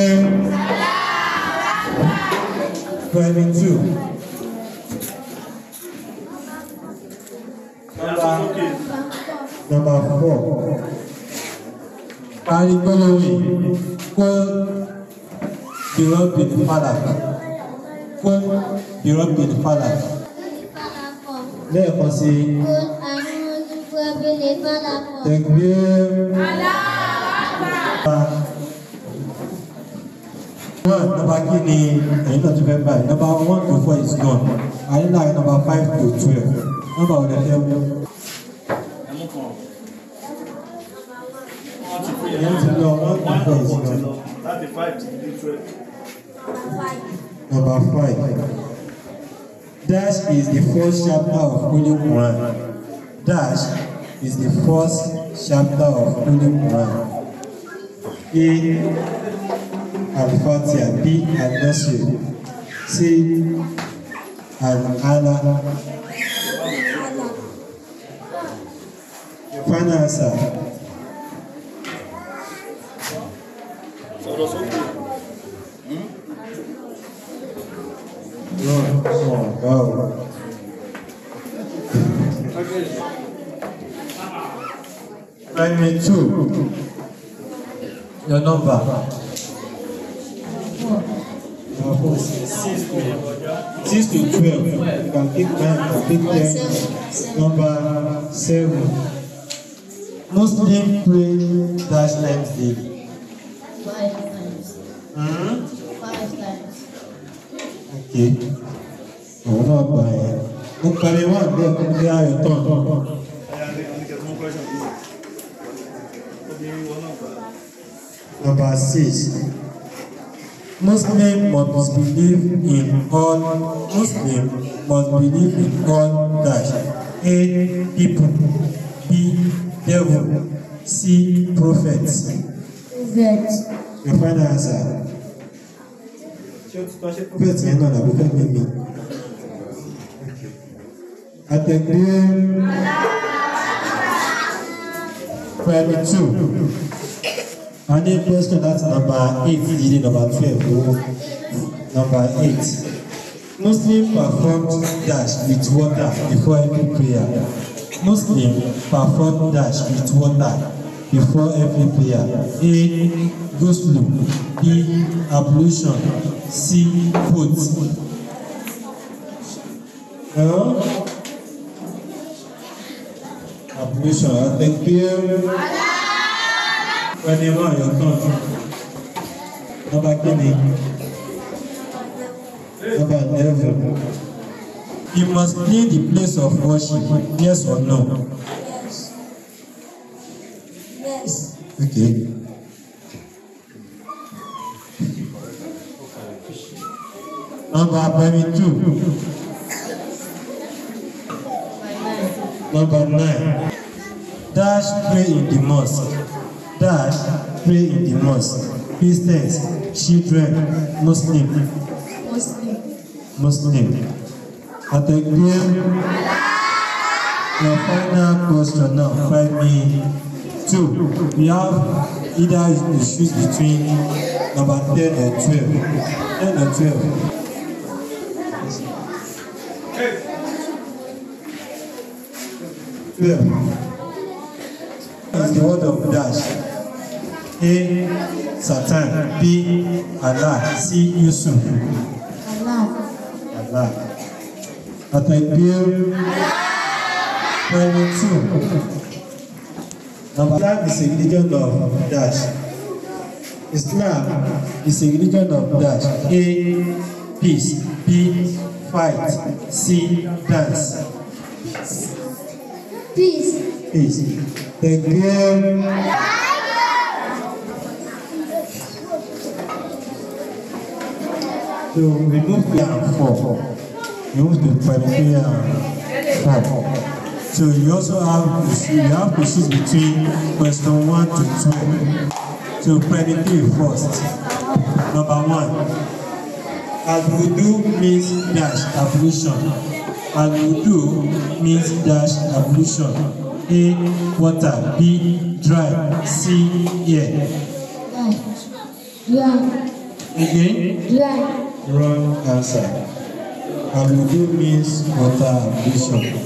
Speaker 5: twenty two number number four parí gbólóhùn yìí kó bìrọ̀bì falak kó bìrọ̀bì falak lẹ́ẹ̀kan sí tẹ̀gbé one number kí ni ẹ̀yin náà tún fẹ́ báyìí number one to four is gone àyínlá number five to twelve number ọ̀dẹ̀ fẹ́ wú.
Speaker 7: ẹmú kan wọ́n ti fi
Speaker 5: ẹ̀yin ti lọ one to four is
Speaker 7: wọ́n ti
Speaker 5: gone
Speaker 7: lọ láti five ti di twelve.
Speaker 5: number five dash is the first chapter of Holy Quran dash is the first chapter of Holy Quran a al-Fatiha b al-Nasir c al-Ala final answer
Speaker 7: sọ̀rọ̀ sókè.
Speaker 5: wrong wrong wow. Primary two. Your number. Number four. Six to six to twelve. You can pick nine, you can pick ten. Number seven. Muslim pray dash times daily.
Speaker 3: Five times.
Speaker 5: Hmm?
Speaker 3: Five times.
Speaker 5: Okay. Òun náà gbà yẹn. Mo parí wá bẹ́ẹ̀ kó bí ayọ̀ tán.
Speaker 7: ẹ̀yà ní oníkẹ́ tó mú question bí. obìnrin wọn náà gbà.
Speaker 5: Number six. Muslim must believe in all Muslim must believe in all dash. A. People. B. Devil. C. Prophets.
Speaker 3: Vet.
Speaker 5: Your final answer. Ṣé o ti tọ́ ṣe prophet yẹn náà làbí fẹ́ mímí? Àtẹ̀gbẹ́ primary two. A ní question láti number eight dídé number twelve owó number eight. Muslim performed dash with water before every prayer. Muslim performed dash with water before every prayer. A. Ghusl. B. Ablution. C. Put. Huh? Ablution. Àtẹ̀gbẹ́. Ẹni wọ́n yọ tán. Nọ́mbà kíni? Nọ́mbà eleven. You must clean the place of worship, yes or no?
Speaker 4: Yes. Yes.
Speaker 5: Okay. Number primary two. Number nine. Dash pray in the mosque. Dash pray in the mosque. Christians, children, Muslim,
Speaker 3: Muslim.
Speaker 5: Muslim. Àtẹ̀gbẹ́. Your final question now, primary two. We have either you choose between number ten or twelve. Ten or twelve. Twelve. Is the word of dash. A. Satan. B. Allah. C. Yusuf.
Speaker 3: Allah.
Speaker 5: Allah. Àtẹ̀gbẹ́. Primary two. Number Islam is a religion of dash. Islam is a religion of dash. A. Peace. B. Fight. C. Dance.
Speaker 4: Peace.
Speaker 5: Peace. Tẹ̀gbẹ́. So remove three and four. Remove the primary and four. So you also have to choose, you have to choose between question one to two. So predicate first. Number one. Al-Wudu means dash ablution. Al-Wudu means dash ablution. A. Water. B. Dry. C. Air.
Speaker 3: Dry.
Speaker 5: Again.
Speaker 3: Dry.
Speaker 5: Wrong answer. Al-Wudu means water ablution.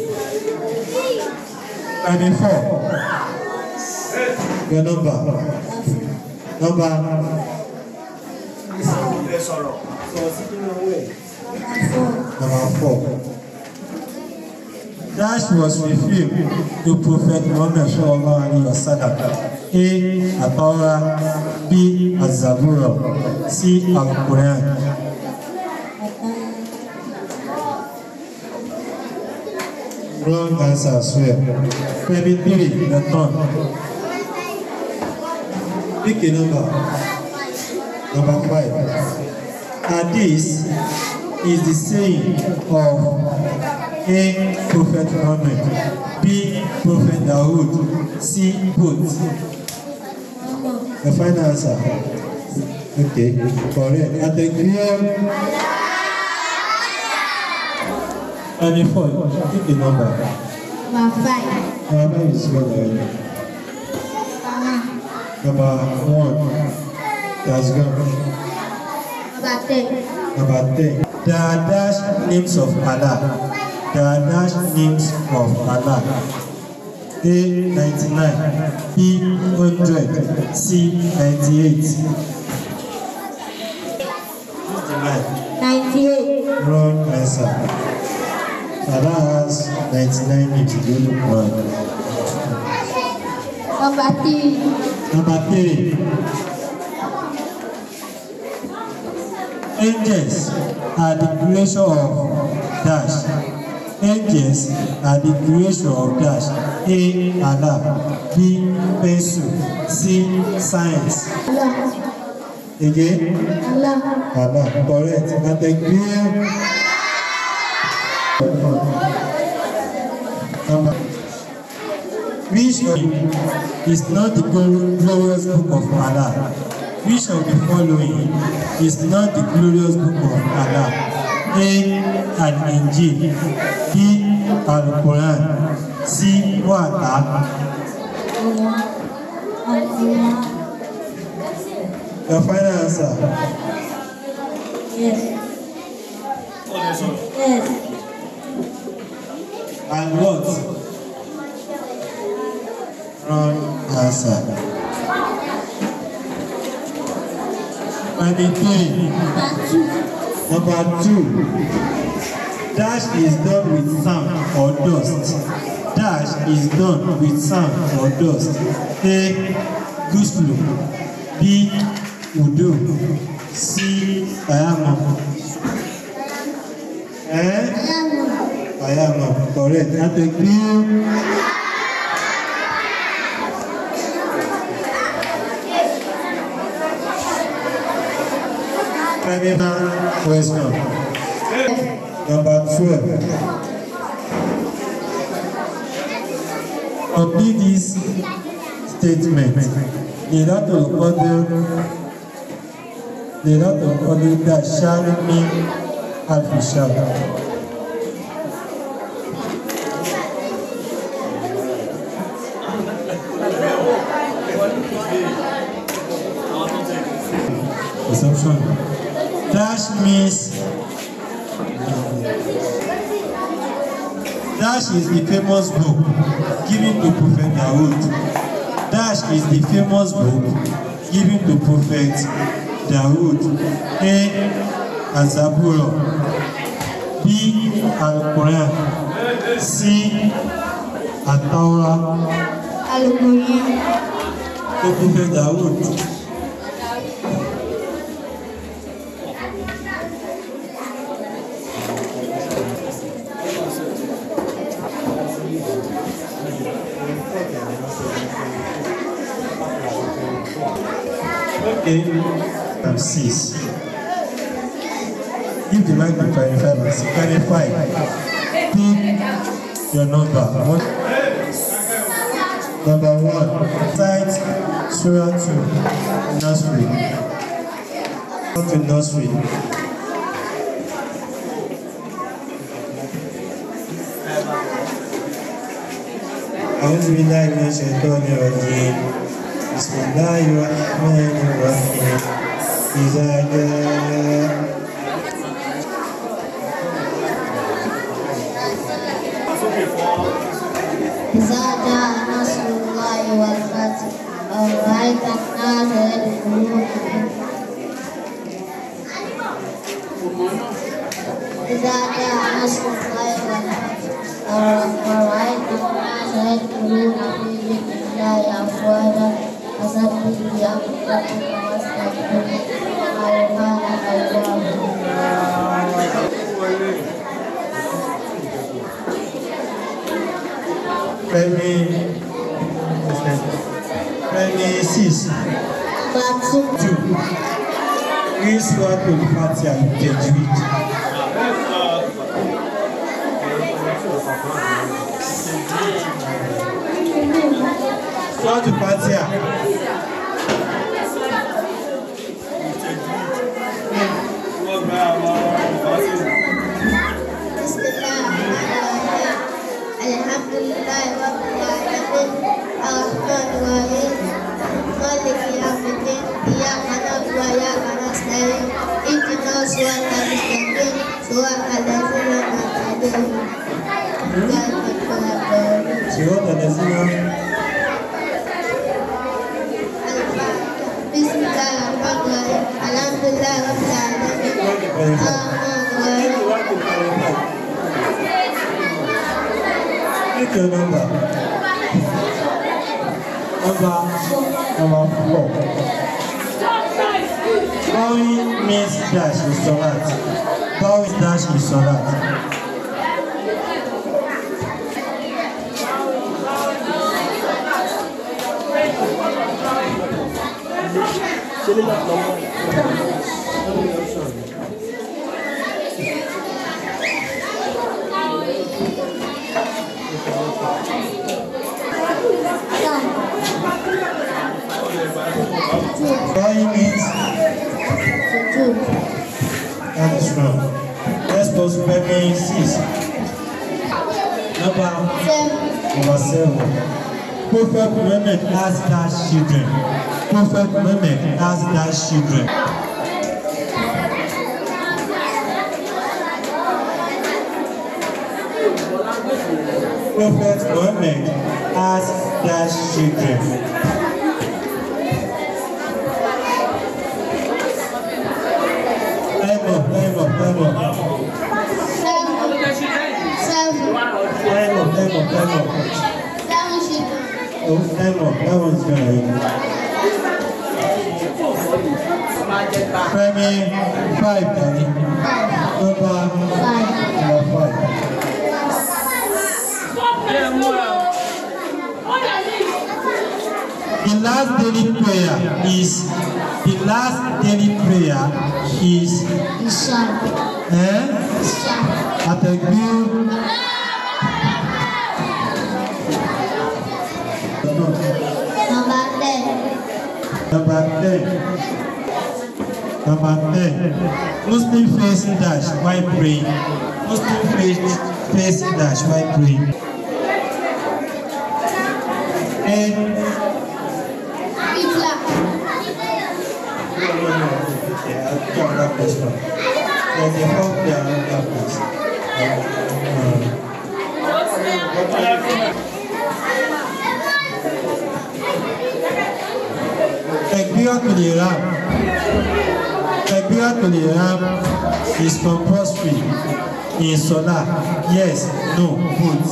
Speaker 5: Number four. Your number. Number.
Speaker 7: ilé sọ̀rọ̀.
Speaker 5: Number four. Dash was revealed to Prophet Muhammad sallallahu alaihi wasallam. A. At-Torah. B. Az-Zabura. C. Al-Quran. Wrong answer as well. Maybe three, the turn. Pick a number. Number five. Hadith is the saying of A. Prophet Muhammad, B. Prophet Dawood, C. Both. The final answer. Okay, correct. At the clear. And four, pick a number.
Speaker 4: Number five.
Speaker 5: Number five is what already.
Speaker 4: Number
Speaker 5: Number one. That's gone.
Speaker 4: Number ten.
Speaker 5: Number 10. There are dash names of Allah. There are dash names of Allah. A 99, B 100, C 98. Who's the line?
Speaker 4: Ninety-eight.
Speaker 5: Wrong answer. Allah has 99 names in the Quran.
Speaker 4: Number three.
Speaker 5: Number three. Angels are the creation of dash. Angels are the creation of dash. A. Allah. B. Pencil. C. Science.
Speaker 4: Allah.
Speaker 5: Again.
Speaker 4: Allah.
Speaker 5: Allah. Correct. And the clear. Number. Which of is not the glorious book of Allah? Which of the following is not the glorious book of Allah? A. Al-Injil B. Al-Quran C. Wata Your final answer.
Speaker 4: Yes. Yes.
Speaker 5: And what? Wrong answer. Ninety-three.
Speaker 4: Number two.
Speaker 5: Number two. Dash is done with sand or dust. Dash is done with sand or dust. A. Guslu. B. Udu. C. Ayama. Eh? Ayama. Correct. That a clear. Criminal question. Number twelve. Complete this statement. لذات القدر لذات القدر كشهر من ألف شهر. Assumption. Dash means Dash is the famous book given to Prophet Dawood. Dash is the famous book given to Prophet Dawood. A. Azaburo. B. Al-Quran. C. At-Tawrah.
Speaker 4: Al-Quran.
Speaker 5: To Prophet Dawood. Okay, and six. Give the mic to clarify and six. Clarify. Pick your number. One. Number one. Cite Surah 2. Nursery. Come to nursery. أعوذ بالله من الشيطان الرجيم بسم الله الرحمن الرحيم إذا جاء
Speaker 4: إذا جاء نصر الله والفتح ورأيت الناس يدخلون إذا جاء نصر الله والفتح أفواجا فسبح بحمد ربك واستغفره إنه كان توابا
Speaker 5: Fẹ́mi Fẹ́mi six
Speaker 4: Batu
Speaker 5: two ní Sùwàtò Fati Àjẹjúwìd. Sùwàtò Fati à.
Speaker 4: بسم الله الرحمن الرحيم الحمد لله رب العالمين الرحمن الرحيم مالك يوم الدين إياك نعبد وإياك نستعين اهدنا الصراط المستقيم صراط الذين أنعمت عليهم غير المغضوب عليهم
Speaker 5: Sùwàtò Lẹ́sìnà.
Speaker 4: بسم الله الرحمن الرحيم الحمد لله رب العالمين الرحمن الرحيم
Speaker 5: Pick a number. Number number four. Bowing means dash in Salat. Bowing dash in Salat. Bowing means that is wrong. Let's go to Femi six. Number number seven. Prophet Muhammad has dash children. Prophet Muhammad has dash children. Prophet Muhammad has dash children. Time up, time up, time up.
Speaker 4: Seven.
Speaker 5: Time up, time up, time up.
Speaker 4: Seven children.
Speaker 5: Oh, time up. That one's gonna end. Femi, five, Danny. Number, number five. The last daily prayer is, the last daily prayer is,
Speaker 4: Isha.
Speaker 5: eh?
Speaker 4: Isha.
Speaker 5: Àtẹ̀gbé.
Speaker 4: Number ten.
Speaker 5: Number ten. Number ten. Muslim face dash while praying. Muslim face face dash while praying. And
Speaker 4: Hitler.
Speaker 5: yeah, I'll come back this one. There's a form there on that place. Takbiratul Ihram. Takbiratul Ihram is compulsory in Salah. Yes, no, both.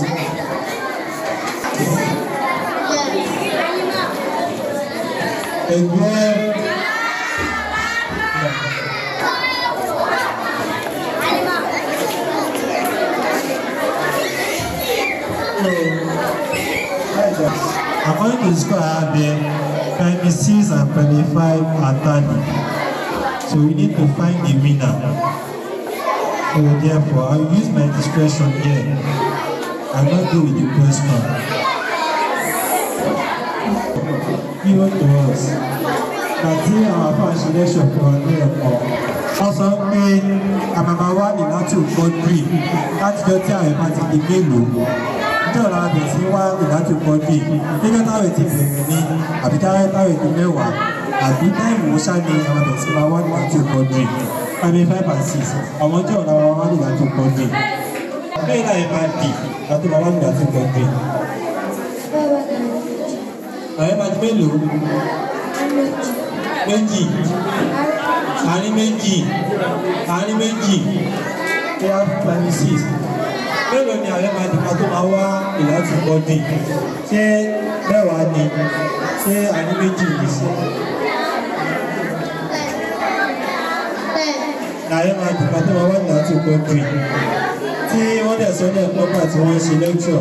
Speaker 5: Ẹgbẹ́ According to the score I have there, primary six and primary five are tally. So we need to find the winner. So therefore, I will use my discretion here. I will not go with the question. Given to us, àti àwọn afáàṣẹ lẹ́ṣọ̀ fún wa ní ẹ̀kọ́. Wọ́n sọ pé àmàmà wà ní láti òkọ́dúrì látijọ́ tí àwọn ìbá ti di mélòó. Níjọ́ la bẹ̀ sí wá ní láti òkọ́dúrì. Níjọ́ táwọn ti bẹ̀rẹ̀ ní àbí táwọn táwọn ètò mẹ́wàá àbí táìmù wọ́ṣá ni àwọn bẹ̀ sí máa wá ní láti òkọ́dúrì. Five five and six. Àwọn ọjọ́ ọ̀la wa wá ní láti òkọ́dúrì. Bẹ́ẹ̀ náà ẹ̀ máa dì láti máa wá ní láti òkọ́dúrì. Àwọn ẹ̀ máa di mélòó? méjì àárín méjì àárín méjì four twenty six mélòó ni ààrẹ máa dìgbà tó máa wá ìlàtí bọ́dì ṣé mẹ́wàá ni ṣé àní méjì yìí sí. Láyé máa dùgbà tó máa wà ní àti kọ́ńtì tí wọ́n dẹ̀ sọ ní ẹ̀kọ́ nígbà tí wọ́n ń ṣe lẹ́kṣọ̀.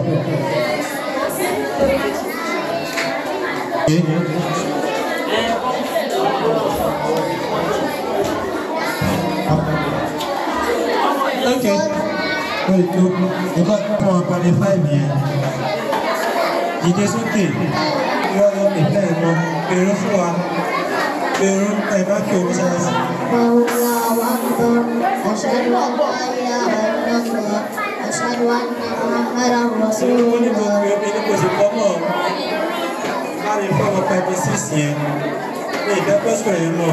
Speaker 5: Okay. Wait, look, nǹkan fún wa pàdé fáìlì yẹn. Dìde sókè, ìwọ lọ pè bẹ́ẹ̀ lọ, pèrò fún wa, pèrò ẹ̀ bá kí omi ṣáà sí.
Speaker 4: الله أكبر أشهد أن لا إله إلا الله أشهد أن محمدا رسول
Speaker 5: Ó ní mo
Speaker 4: الله
Speaker 5: pè omi ní kò sì pọ́ mọ́. Láàrin fọ́ọ̀mù pẹ̀lú sísì yẹn, ní ìdẹ́pẹ́sọ̀ yẹn mọ̀.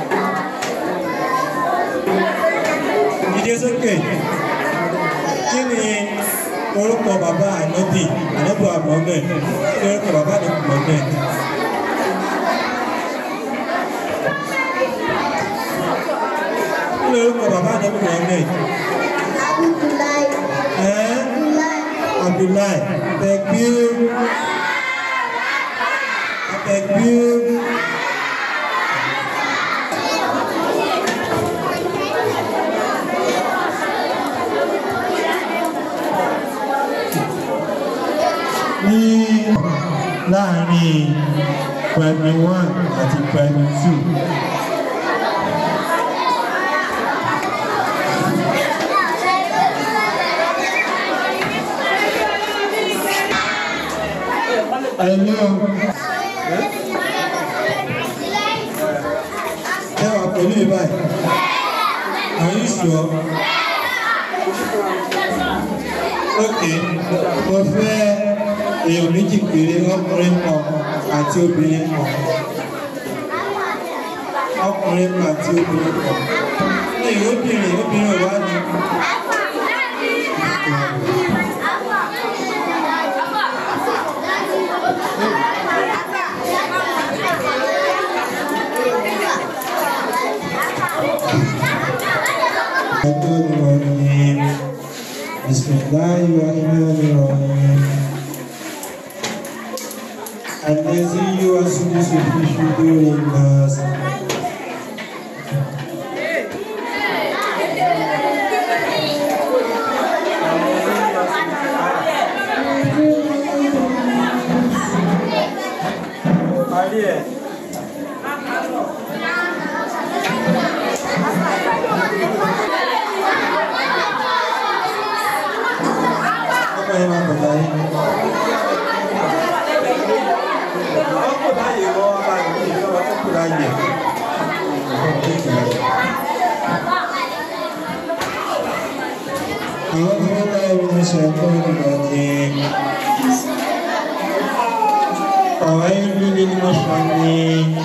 Speaker 5: Dìde sókè. Kí ni orúkọ bàbá ànábì ànábì àmọ́mẹ́? Kí ni orúkọ bàbá ànábì àmọ́mẹ́? Kí ni orúkọ bàbá ànábì àmọ́mẹ́?
Speaker 4: عبد الله
Speaker 5: Ẹ́
Speaker 4: الله
Speaker 5: Abdullahi, Tekbir. Tekbir. Ní láàárín primary one àti primary two. Hello. Ẹ wà pẹ̀lú ìbáyìí. Are you sure? Okay. Mo fẹ́ èèyàn méjì péré ọkùnrin kan àti obìnrin kan. Ọkùnrin kan àti obìnrin kan. Ní obìnrin obìnrin wà ní. الرحمن الرحيم بسم الله الرحمن الرحيم الذي يوسوس في صدور الناس ọmọ yẹn máa bọ̀ láyé. ọkọ̀ láyé wọ́n bá yìí ní ìjọba tó kù láyé. أعوذ بالله من الشيطان الرجيم فويل للمصلين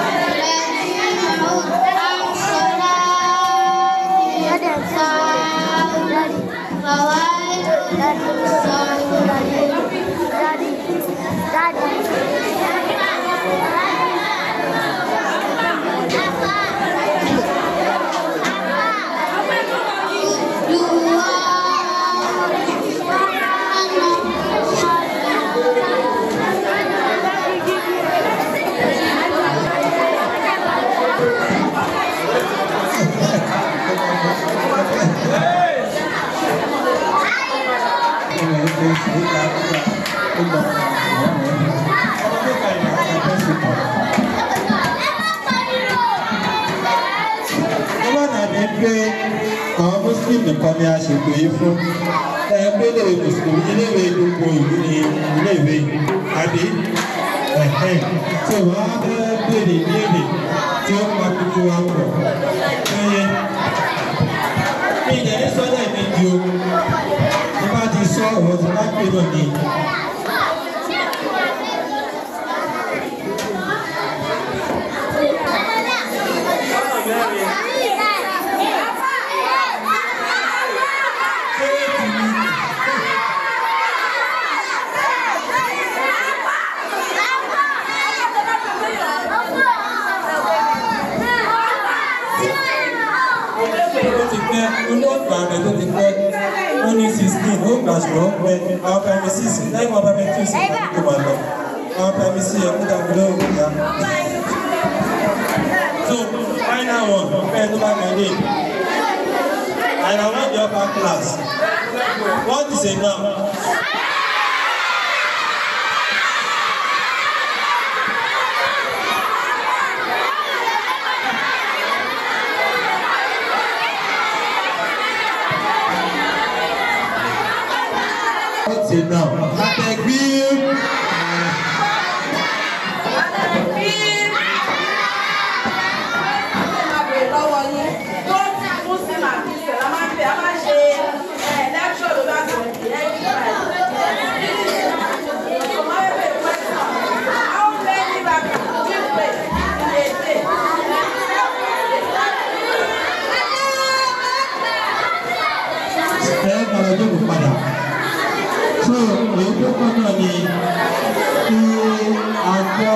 Speaker 5: Ọba nàbí pé àwọn Muslim nìkan ni a ṣètò yìí fún. Ẹgbẹ́ ilé Mùsùlùmí iléèwé gbogbo ìlú ni iléèwé àbí ẹ̀hẹ́ tí wọ́n á fẹ́ béèrè ìbéèrè tí ó pa gbogbo wa pọ̀. Ẹyẹ mi ìdẹ̀ ní sọ́jà ìmẹ̀jì o. Mo bá ti sọ ọ̀rọ̀ tí wọ́n á pè náà ni. ó ti pẹ́ olóògbà rẹ̀ tó ti pẹ́ ó ní sixteen ó gbà ṣùgbọ́n ó pẹ́ àwọn primary six lẹ́yìn wọn primary two sí ìgbà tó máa lọ àwọn pẹ̀lú sí ẹ̀kú dàbí lóhùn ìyá. So, final one, fẹ́ tó bá mẹ́lé. And I want the upper class. What is a noun? What's a noun? Àtẹ̀gbí. ẹ kọ̀rọ̀ jókòó padà. So èyí tó kọ́ náà ni kí a gbọ́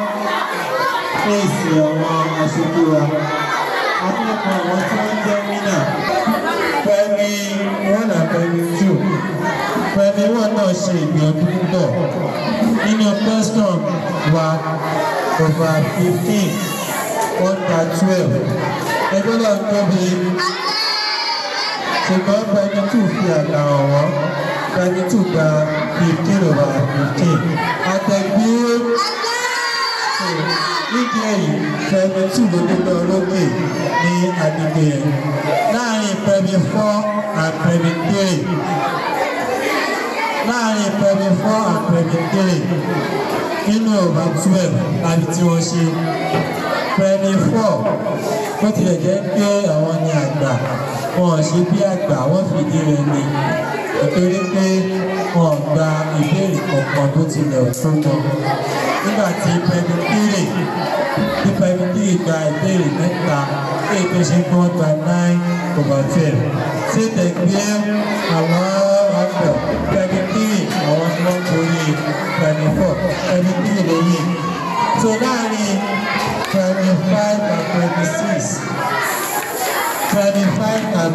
Speaker 5: fèsì àwọn aṣojú wa. Akẹ́kọ̀ọ́ àwọn tí wọ́n jẹ́ wínà. Fẹ́mi one and Fẹ́mi two. Fẹ́mi one náà ṣe ìgbìyànjú púpọ̀. Nínú question wa over fifteen under twelve. Ẹgbẹ́ náà tóbi ṣùgbọ́n pẹ̀lú tù fi àgbà ọ̀wọ́ pẹ̀lú tù gba fifteen over fifteen àtẹ̀gbé nídìí èyí pẹ̀lú tù ló gbogbo olókè ní agbègbè yẹn láàrin pẹ̀lú four and pẹ̀lú three láàrin pẹ̀lú four and pẹ̀lú three nínú over twelve láti tí wọ́n ṣe pẹ̀lú four bó tilẹ̀ jẹ́ pé àwọn ni àgbà wọn ò ṣe bí àgbà wọn fìdí rẹ̀ ni nítorí pé wọn ò gba ìbéèrè kankan tó tilẹ̀ fún wọn nígbà tí pẹ̀lúpìrì tí pẹ̀lúpìrì gba ìbéèrè mẹ́ta èyí tó ṣe kí wọ́n gba nine over twelve ṣé tẹ̀gbẹ́ àwọn ọ̀pọ̀ pẹ̀lúpìrì àwọn tí wọ́n borí pẹ̀lú four pẹ̀lúpìrì lóyè tó láàrin twenty five and twenty six twenty five and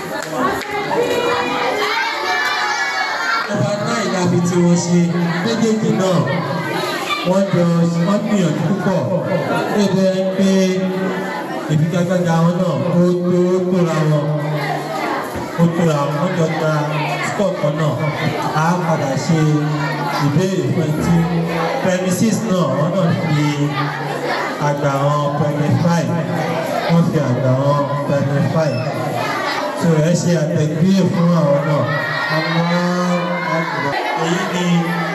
Speaker 5: ọba náà ìdàbí tí wọ́n ṣe méjèèjì náà wọ́n jọ wọ́n gbìyànjú púpọ̀ lébi ẹ pé ìfigagbága wọn náà ó tó tóra wọn ó tóra wọn wọ́n jọ gba sport kan náà á padà ṣe ìbéèrè fún ẹtí premises náà wọ́n náà fi àgbà wọn twenty five wọ́n fi àgbà wọn twenty five so ẹ ṣe àtẹ̀gbé fún àwọn náà àmọ́ àgbà èyí ni.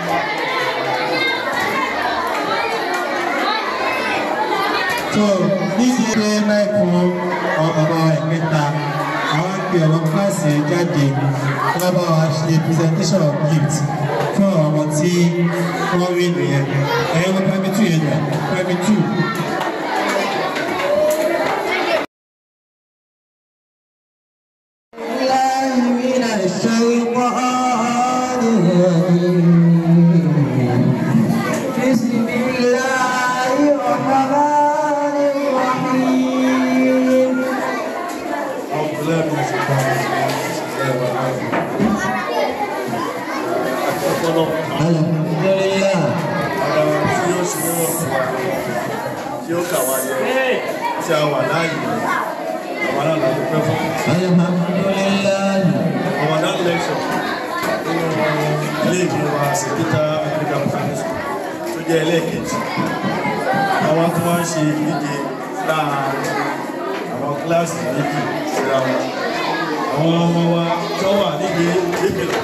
Speaker 5: so níbi pé máì fún ọmọ ẹ̀kẹta àwọn pe ọmọ kíláàsì jáde wọ́n bá wa ṣe presentation of gift fún àwọn ọmọ tí wọ́n rí nìyẹn ẹ̀yọ́ ọmọ primary two yẹn nà primary two.
Speaker 2: الله من الشيطان الرجيم بسم الله الرحمن الرحيم الحمد لله
Speaker 8: tí ó kà wá yẹ tí a wà láàyè àwọn náà láti pẹ́ fún
Speaker 2: الحمد لله
Speaker 8: Ramadan lecture nínú ilé ìgbé wa Sekita African Primary School tó jẹ́ ẹlẹ́ẹ̀kejì àwọn tó máa ń ṣe ìdíje láàárín àwọn kíláàsì méjì síra wọn àwọn ọmọ wa tó wà níbi ìgbékejì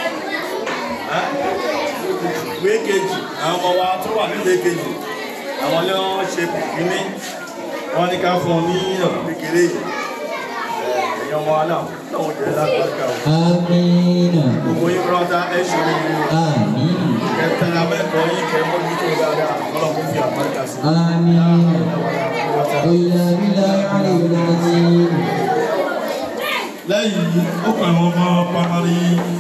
Speaker 8: ìwé kejì àwọn ọmọ wa tó wà níbi ìkejì àwọn ilé wọn ṣe kìíní wọn ní ká fún un ní ọ̀pọ̀ kékeré yìí ẹ̀yìn ọmọ wa náà náà ó jẹ́ lágbàkà o
Speaker 2: آمين
Speaker 8: gbogbo yín rọ́dá ẹ̀ ṣe orí o
Speaker 2: آمين
Speaker 8: kẹtẹrẹ amẹ́kọ̀ọ́ yín kẹ́ mọ́jú tó dáadáa ọlọ́run fi àbáríkà sí i.
Speaker 2: آمين إلا بالله العلي العظيم
Speaker 8: lẹ́yìn yìí ó pa àwọn ọmọ pamari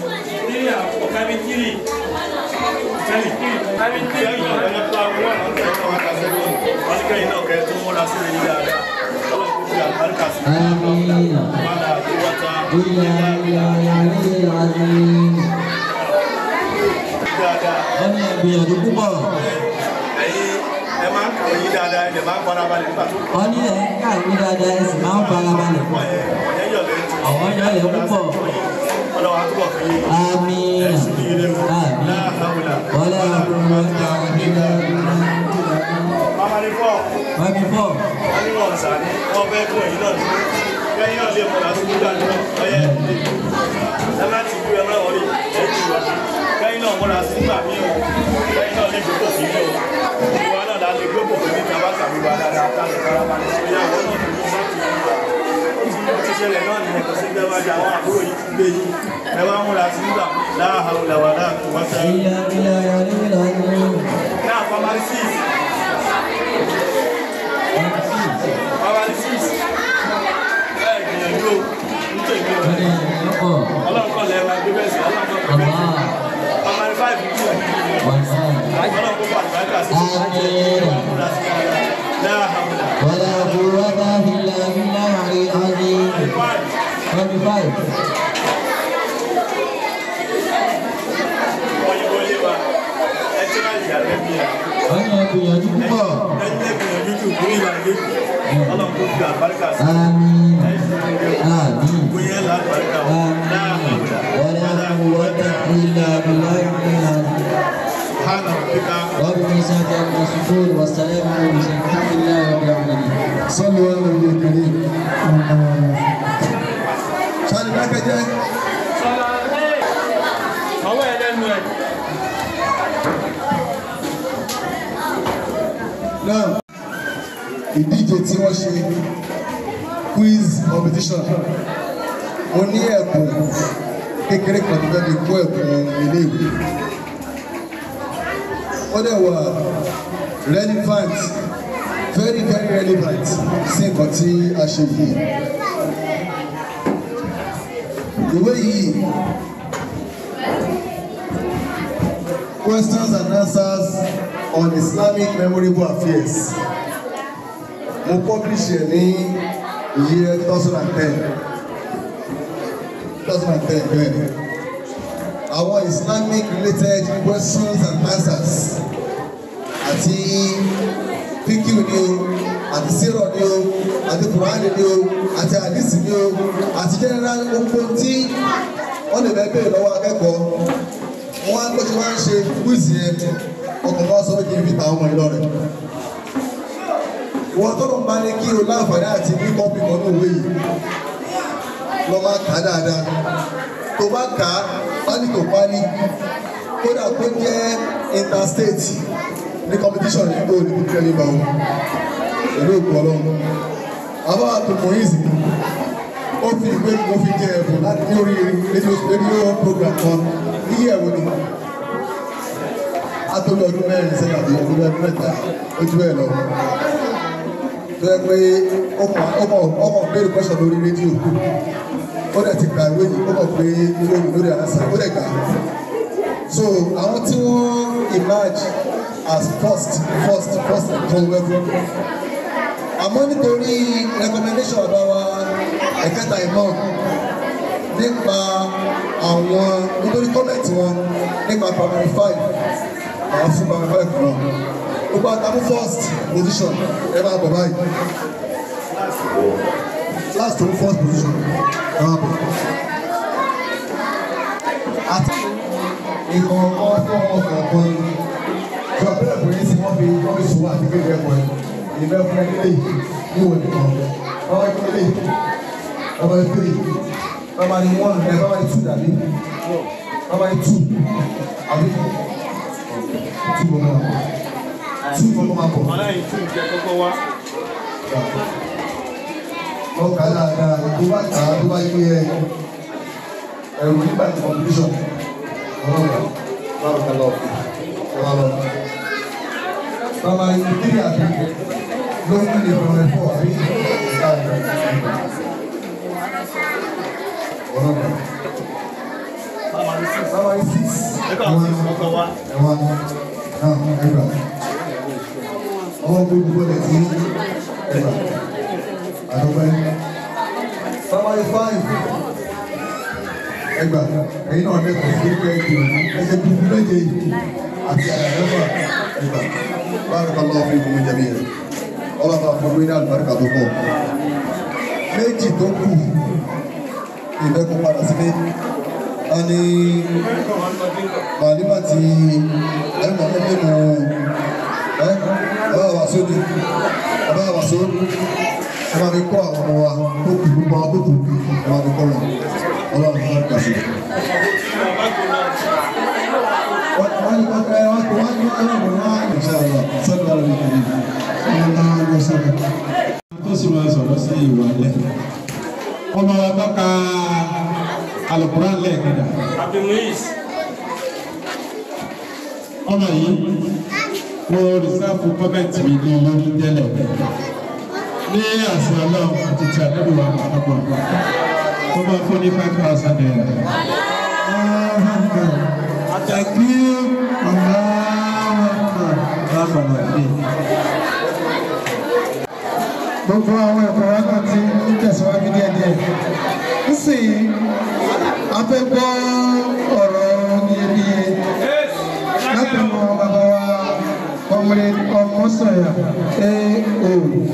Speaker 2: آمين إلا بالله العلي العظيم
Speaker 8: dáadáa
Speaker 2: wọ́n ní ẹgbìyànjú púpọ̀
Speaker 8: ẹ̀yin ẹ máa ń kàwé yín dáadáa ẹ̀ dẹ̀ máa ń farabalẹ̀ nígbà tó
Speaker 2: wọ́n ní ẹ̀ ń kàwé dáadáa ẹ sì máa ń farabalẹ̀
Speaker 8: pọ̀ yẹn ọ̀yẹ́ yọ̀ lẹ́yìn tí
Speaker 2: àwọn yọ̀lẹ̀ púpọ̀
Speaker 8: ọlọ́wà túbọ̀ fi yín
Speaker 2: àmín
Speaker 8: ẹ̀sùn ní ilé mu
Speaker 2: àmín
Speaker 8: láàbùlà.
Speaker 2: wọlé àkùnrin
Speaker 8: Mama ní fọ́
Speaker 2: wọ́n fi fọ́
Speaker 8: wọ́n ní wọ́n sà ní wọ́n fẹ́ fún èyí náà ní kẹ́yìn náà lè mọ̀ láti gbúdà ní ọyẹ́ ẹ láti gbé ẹ máa wọlé ẹ jù wá kẹ́yìn náà múra sí nígbà míì o kẹ́yìn náà lè gbogbo sí ilé o ìwà náà la lè gbogbo sí ní tábà tàbí wa dáadáa ká lè fara balẹ̀ sí ìyá àwọn náà tó ní láti rí wa ó ti ṣẹlẹ̀ náà nìyẹn kò sí gbẹ́ wájú àwọn àbúrò yìí ti gbé yìí ẹ wá múra sí nígbà láàhàwùlà wà láàkú wá sẹ́yìn.
Speaker 2: ilé ilé ayọ̀lẹ̀ ìlànà
Speaker 8: Now, primary six. Primary six. Ẹ gbìyànjú o, ń tẹ̀ mí o.
Speaker 2: wọ́n ní ẹ̀yọ́pọ̀
Speaker 8: Ọlọ́run kọ́ lẹ́ẹ̀ma gbé bẹ́ẹ̀ sí, ọlọ́run kọ́
Speaker 2: àmà
Speaker 8: bẹ́ẹ̀ sí. Primary five ń tẹ̀ mí.
Speaker 2: wọ́n sọ
Speaker 8: Ọlọ́run kó bá àgbàkà sí.
Speaker 2: àmín.
Speaker 8: Múra sí dáadáa. Láàhàmùlà.
Speaker 2: ولا قوة إلا بالله العلي العظيم
Speaker 8: Five.
Speaker 2: 25
Speaker 8: Òyìnbó lé wa. Ẹ tí wá ìyá rẹ̀ bí i.
Speaker 2: wọ́n ní ẹgbìyànjú púpọ̀
Speaker 8: Ẹ ní ẹgbìyànjú jù kúrò ìlà ilé. Ọlọ́run kó fi àgbàkà sí.
Speaker 2: آمين
Speaker 8: Ẹ sì ń gbé o.
Speaker 2: آمين
Speaker 8: Gbóyè lágbàkà o.
Speaker 2: آمين
Speaker 8: Láàhàmùlà.
Speaker 2: ولا قوة إلا بالله العلي العظيم
Speaker 8: Hánà kíkà.
Speaker 2: رب العزة عما يصفون والسلام على المرسلين الحمد لله رب العالمين
Speaker 1: sọ́lù wọn lè lè kiri. sọ́lù dákẹ́jẹ́
Speaker 8: Ọwọ́ ẹ̀ lẹ́nu ẹ̀.
Speaker 1: náà ìdíje tí wọ́n ṣe quiz competition mo ní ẹ̀bùn kékeré kan tó fẹ́ fi kó ẹ̀bùn iléèwé ó dẹ̀ wà relevant very very relevant sí nǹkan tí a ṣe yìí ìwé yìí questions and answers on Islamic memorable affairs mo publish ẹ ní year two thousand and ten two thousand and ten bẹ́ẹ̀ ni àwọn Islamic related questions and answers àti píkìú ni o àti sírọ̀ ni o àti kùránì ni o àti àdìsí ni o àti general gbogbo tí wọ́n lè bẹ́ẹ̀ bẹ́ẹ̀ lọ́wọ́ akẹ́kọ̀ọ́ wọ́n á gbọ́dọ̀ máa ń ṣe kúìsì yẹn ọkọ̀ bá sọ pé kí n fi ta ọmọ ìlọ rẹ̀ wọ́n tó lọ́n bá ní kí o láǹfààní àti ní kọ́pì kan ní òwe yìí lọ máa kà á dáadáa tó bá kà á pálí tó pálí kódà kó jẹ́ interstate ní competition yìí kó o ní kíkẹ́ ní báwo pẹ̀lú òkú ọlọ́run àbá àtòkùn yìí sì ó fi ìwé mo fi jẹ ẹ̀bùn láti ní orí rédíò rédíò program kan níyẹ̀ ẹ̀wò ni atọ́lọ́ ọdún mẹ́rin sẹ́yìn àti ọdún ọdún mẹ́ta ojú ẹ̀ lọ tó yẹ pé ọkọ̀ ọkọ̀ ọkọ̀ béèrè pẹ́sọ̀ lórí rédíò ó dẹ̀ ti ka ìwé yìí ó kọ̀ pé lórí lórí àṣà ó dẹ̀ kà á so àwọn tí wọ́n emerge as first first first kan wẹ́fọ́ àmọ́ nítorí recommendation ọ̀dọ́ wa ẹ̀kẹta ìmọ̀ nípa àwọn nítorí comment wọn nípa primary five àwọn fún primary five náà gbogbo àtàkùn first position ẹ máa bọ̀ báyìí last to first position ẹ máa bọ̀ àti ìkọ̀ọ̀kan fún ọmọ kọ̀ọ̀kan tí wọ́n bẹ̀rẹ̀ pé sí wọ́n fi wọ́n fi sùn àti kéde ẹ̀kọ́ ẹ̀ ìbẹ́ fún ẹgbẹ́ ní ìwò nìkan ọmọ ẹgbẹ́ lè ọmọ ẹgbẹ́ lè ọmọ ní one ẹ̀ ọmọ ní two dàbí ọmọ ní two àbí two ló máa two ló máa bọ̀
Speaker 8: Ọlọ́yin tún ìjẹ kọ́kọ́ wá.
Speaker 1: ọkà dáadáa tó bá kà á tó bá yẹ ẹ ẹrù nígbà tí competition ọlọ́pàá báwo ká lọ ọlọ́pàá lọ. Bàbá ìdílé àbí ló ń lè bọ̀rọ̀ ẹ̀fọ́ àbí ọlọ́pàá. Bàbá yìí six
Speaker 8: Ẹ̀kọ́ àwọn sì kọ́kọ́ wá.
Speaker 1: ẹ̀wọ̀n náà ẹgbà. Ọwọ́ gbogbo bọ́lẹ̀ sí ẹgbà. Àdọ́gbẹ́. Bàbá yìí five. ẹgbà ẹ̀yin náà lẹ́kọ̀ọ́ sí pé ìgbìyànjú ẹ̀jẹ̀ gbogbo méje yìí àti àyàlẹ́fà ẹgbà bárakà lọ́wọ́ fún ìgbìmọ̀ jẹ̀mí rẹ̀ ọlọ́ba fún mi ní àlùbáríkà tó pọ̀ méjì tó kù ìfẹ́ kó padà sílé a ní màlímà tí ẹ̀mọ̀ ẹgbẹ́ mu ẹ́ ọba wàsó ni ọba wàsó ẹ máa fi kọ́ àwọn ọmọ wa tó kù gbogbo àwọn tó kù ẹ máa fi kọ́ wọn ọlọ́run fún àgbà sí. wọ́n ní wọ́n ẹ wọ́n tó wọ́n ní wọ́n lọ́wọ́ wọn. ìṣàlọ́ sọ́dọ̀ ọ̀rọ̀ mi kìíní.
Speaker 5: tó sì máa sọ̀rọ̀ sí ìwà lẹ̀. ọmọ wa bá ka alukuran lẹ́ẹ̀kẹ́dà. ọmọ yìí mo rìsáàfù kọ́mẹ́ǹtì mi ní lórí tẹ́lẹ̀ ní àṣà ọlọ́run àti ti àdébò wa àpapọ̀ tó máa fún ní five thousand naira. àtàkì ọ̀làwọ̀n lábàlá dé.
Speaker 6: gbogbo àwọn ẹ̀kọ́ wa náà ti ń tẹ̀síwájú díẹ̀díẹ̀ nísìnyí a fẹ́ gbọ́ ọ̀rọ̀ iyebíye láti mọ bàbá wa ọmọdé ọmọ sọ̀yà AO.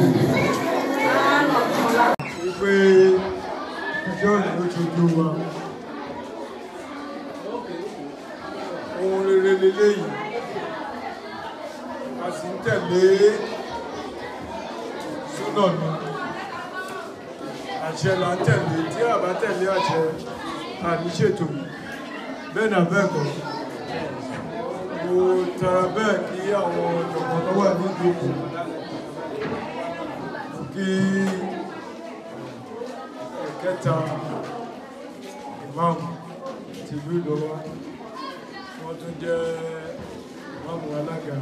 Speaker 9: wípé ìjọ ìlú tuntun wa ohun rere leléyìí a sì ń tẹ̀lé súnà mi àṣẹ là ń tẹ̀lé tí a bá tẹ̀lé àṣẹ a ní ṣètò bẹ́ẹ̀ náà bẹ́ẹ̀ kọ́ mo tara bẹ́ẹ̀ kí àwọn ọ̀jọ̀gbọ́n tó wà ní ìjókòó kí ẹ̀kẹta ìmáàmù tìlú Ìlọ́wà wọ́n tún jẹ́ ìmáàmù alága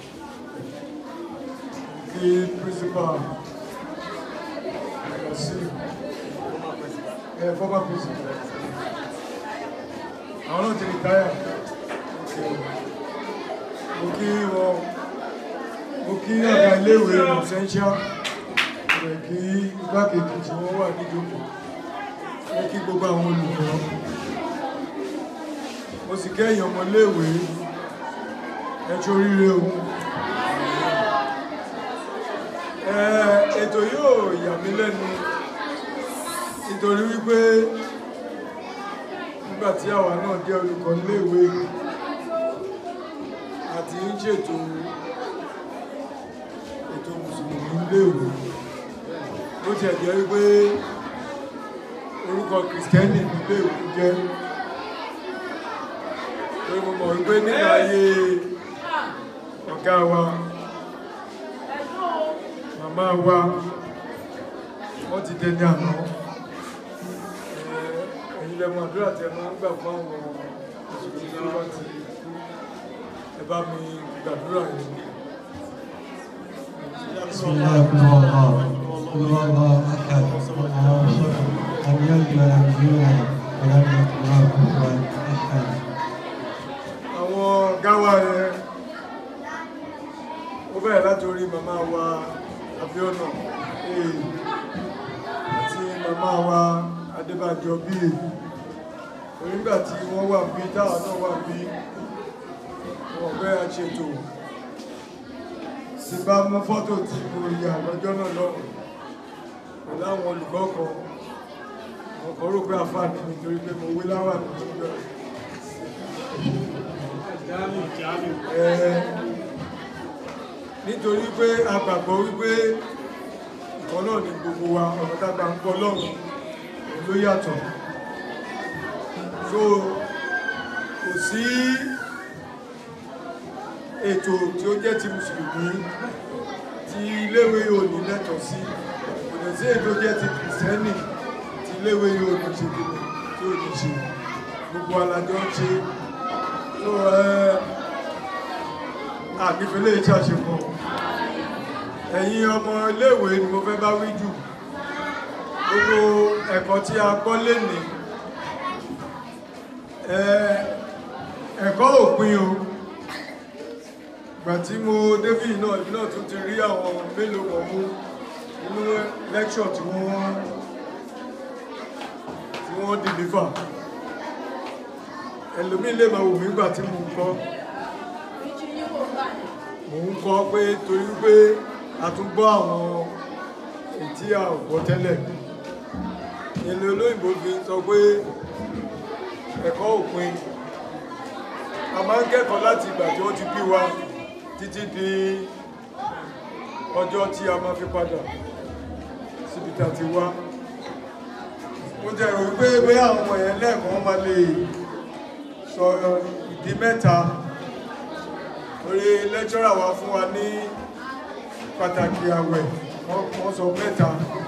Speaker 9: kí principal sí ẹ̀ former principal àwọn náà ti rìtáyà mo kí wọn mo kí ọ̀gá iléèwé essential rẹ̀ kí igbákejì tí wọ́n wà níjókòó mo kí gbogbo àwọn olùkọ́ mo sì kẹ́yìn ọmọléèwé ẹjọ́ oríire o ètò yóò yà mí lẹ́nu nítorí wípé nígbà tí àwa náà jẹ́ olùkọ́ níléèwé àti ń ṣètò ètò mùsùlùmí níléèwé ó ti ẹ̀jẹ̀ wípé orúkọ kìrìsìtẹ́nì níléèwé jẹ́ pé mo mọ̀ wípé nígbà ayé ọ̀gá wa màmá wa wọ́n ti dẹni àná ẹ̀yin lẹ́mọ̀ àdúrà tí ẹ máa ń gbà fún àwọn mùsùlùmí tó bá ti ẹ bá mi gbàdúrà yìí.
Speaker 5: بسم الله الرحمن الرحيم قل هو الله احد الله الصمد لم يلد ولم يولد ولم يكن له كفوا احد
Speaker 9: àwọn gáwà yẹn ó bẹ̀rẹ̀ láti orí màmá wa Abíọ́nà ee àti màmá wa Adébánjọ bíi onígbà tí wọ́n wà bí táwọn náà wà bí wọ́n fẹ́ àṣetò tí bá mú fọ́tò tí mo yà lọ́jọ́ náà lọ́wọ́ pẹ̀lú àwọn olùkọ́ kan ọkọ̀ rò pé àfáàní nítorí pé mo wé láwà nínú ìjọ Ẹ, nítorí pé a gbàgbọ́ wípé ìkan náà ni gbogbo wa ọ̀nà tágbà ń gbọ́ lọ́rùn ló yàtọ̀ so kò sí ètò tí ó jẹ́ ti mùsùlùmí tí iléèwé yóò ní lẹ́tọ̀ọ́ sí kò dẹ̀ sí ètò jẹ́ ti kìrìsìtẹ́nì tí iléèwé yóò ní ṣe kìnnì tí ò ní ṣe gbogbo alájọ ń ṣe so àgbẹ̀fẹ́lẹ́ iṣẹ́ àṣepọ̀ ẹ̀yin ọmọ iléèwé ni mo fẹ́ bá wí jù gbogbo ẹ̀kọ́ tí a gbọ́ lénìí ẹ̀kọ́ òpin o ìgbà tí mo débì náà ìbí náà tún ti rí àwọn mélòó kan mú nínú lẹ́kṣọ̀ tí wọ́n tí wọ́n deliver ẹlòmíì lè máa wò mí gbà tí mò ń kọ́ mò ń kọ́ pé torí pé a tún gbọ́ àwọn ètí a ò gbọ́ tẹ́lẹ̀ ilé olóyìnbó fi sọ pé ẹ̀kọ́ òpin a máa ń kẹ́kọ̀ọ́ láti ìgbà tí wọ́n ti bí wa títí di ọjọ́ tí a máa fi padà síbi tá a ti wá mo jẹ́ rò wípé bóyá àwọn ọmọ yẹn lẹ́ẹ̀kan máa lè sọ ìdí mẹ́ta orí lẹ́kṣọ́rà wa fún wa ní pàtàkì àwẹ̀ wọ́n sọ mẹ́ta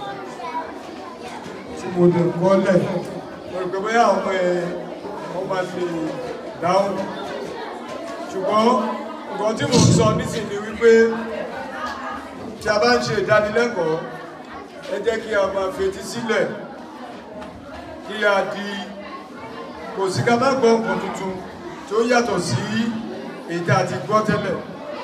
Speaker 9: tí mo lè kọ́lẹ̀ mo rò pé bóyá àwọn ọmọ yẹn wọ́n máa lè dáhùn ṣùgbọ́n nǹkan tí mo ń sọ nísìnyí wípé tí a bá ń ṣe ìdánilẹ́kọ̀ọ́ ẹ jẹ́ kí a máa fetí sílẹ̀ kí a di kò sí ká má gbọ́ nǹkan tuntun tí ó yàtọ̀ sí èyí tí a ti gbọ́ tẹ́lẹ̀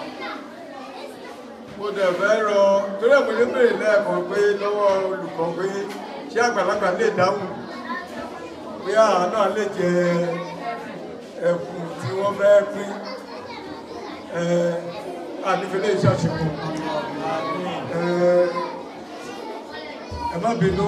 Speaker 9: mo dẹ̀ fẹ́ rọ torí ẹ̀mọ́ ló bèrè lẹ́ẹ̀kan pé lọ́wọ́ olùkọ́ pé ṣé àgbàlagbà lè dáhùn pé àwọn náà lè jẹ ẹ̀bùn tí wọ́n fẹ́ pín ànífẹ́lẹ́ iṣẹ́ àṣepọ̀ ẹ má bínú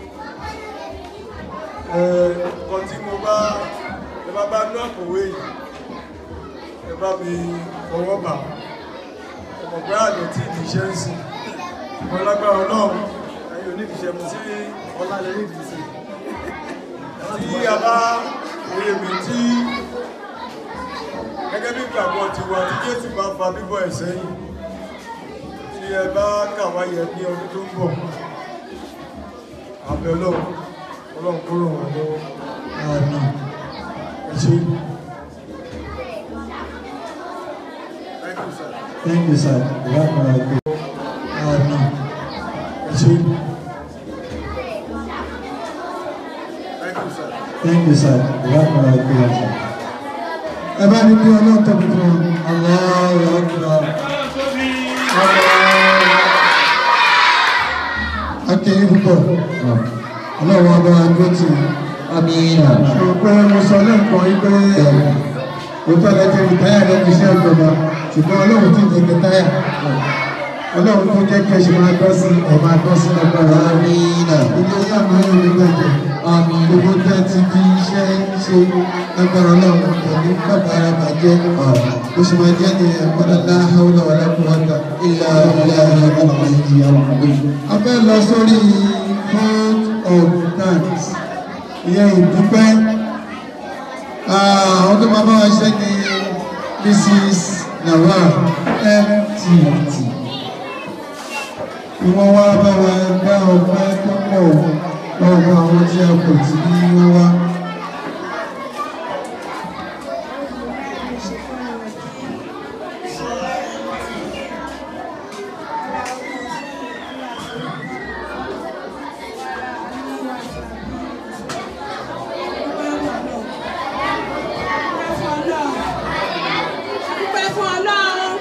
Speaker 9: nǹkan tí mo bá ẹ bá bá ní àkọ̀wé yìí ẹ bá mi fọwọ́ bà ọmọ pé àlọ́ tí ìdíṣẹ́ ń sìn ọmọ lágbára ọlọ́run ẹ̀yìn onídìíṣẹ́ mu sí ọlálẹ́ nídìíṣẹ́ tí a bá èrè mi tí gẹ́gẹ́ bí ìgbàgbọ́ tiwa tí Jésù bá fa bíbọ̀ ẹ̀ sẹ́yìn tí ẹ bá kàwáyẹ ní ọdún tó ń bọ̀ àbẹ̀ ọlọ́run ọlọ́run kó ràn wọ́n lọ́wọ́ àmín ẹ ṣé.
Speaker 5: Thank you, sir. Amen. Ẹ ṣé. Thank you, sir. Amen. Ẹ bá ní kí ọlọ́run tóbi fún Allahu Akbar. Akéyí púpọ̀. Ọlọ́run ọba agbó tì í.
Speaker 2: Amina.
Speaker 5: Ṣùgbọ́n mo sọ lẹ́ẹ̀kan wípé òótọ́ lẹ́tẹ̀ rìtáyà lẹ́nu iṣẹ́ ìjọba ṣùgbọ́n ọlọ́run ti jẹ́ kẹtáyà. Ọlọ́run tó jẹ́ kí ẹ ṣe máa tọ́ sí ẹ̀ máa tọ́ sí ọgbàrá.
Speaker 2: Amina.
Speaker 5: Ilé yá máa ń rí gbẹ̀jẹ̀.
Speaker 2: Àmín.
Speaker 5: Gbogbo tẹ́ ti fi iṣẹ́ ṣe agbára ọlọ́run pẹ̀lú bàbá ara bàjẹ́. Ó ṣe máa jẹ́ ní ẹ̀kọ́dá láhàúlà wà lákùnrọ̀ta.
Speaker 2: Ilà ilà ilà ìyá ọ̀gbìn.
Speaker 5: A fẹ́ lọ sórí vote of thanks. Ìyẹn ìdúpẹ́. Àwọn tó máa bá wa ṣe ní Mrs. Nawal MTT. Wọ́n wá bá wa dá ọgbẹ́ tó pọ̀ lọ́wọ́ àwọn tí a kò tí ní wọ́n wá.
Speaker 10: Dúpẹ́ fún Ọlọ́run.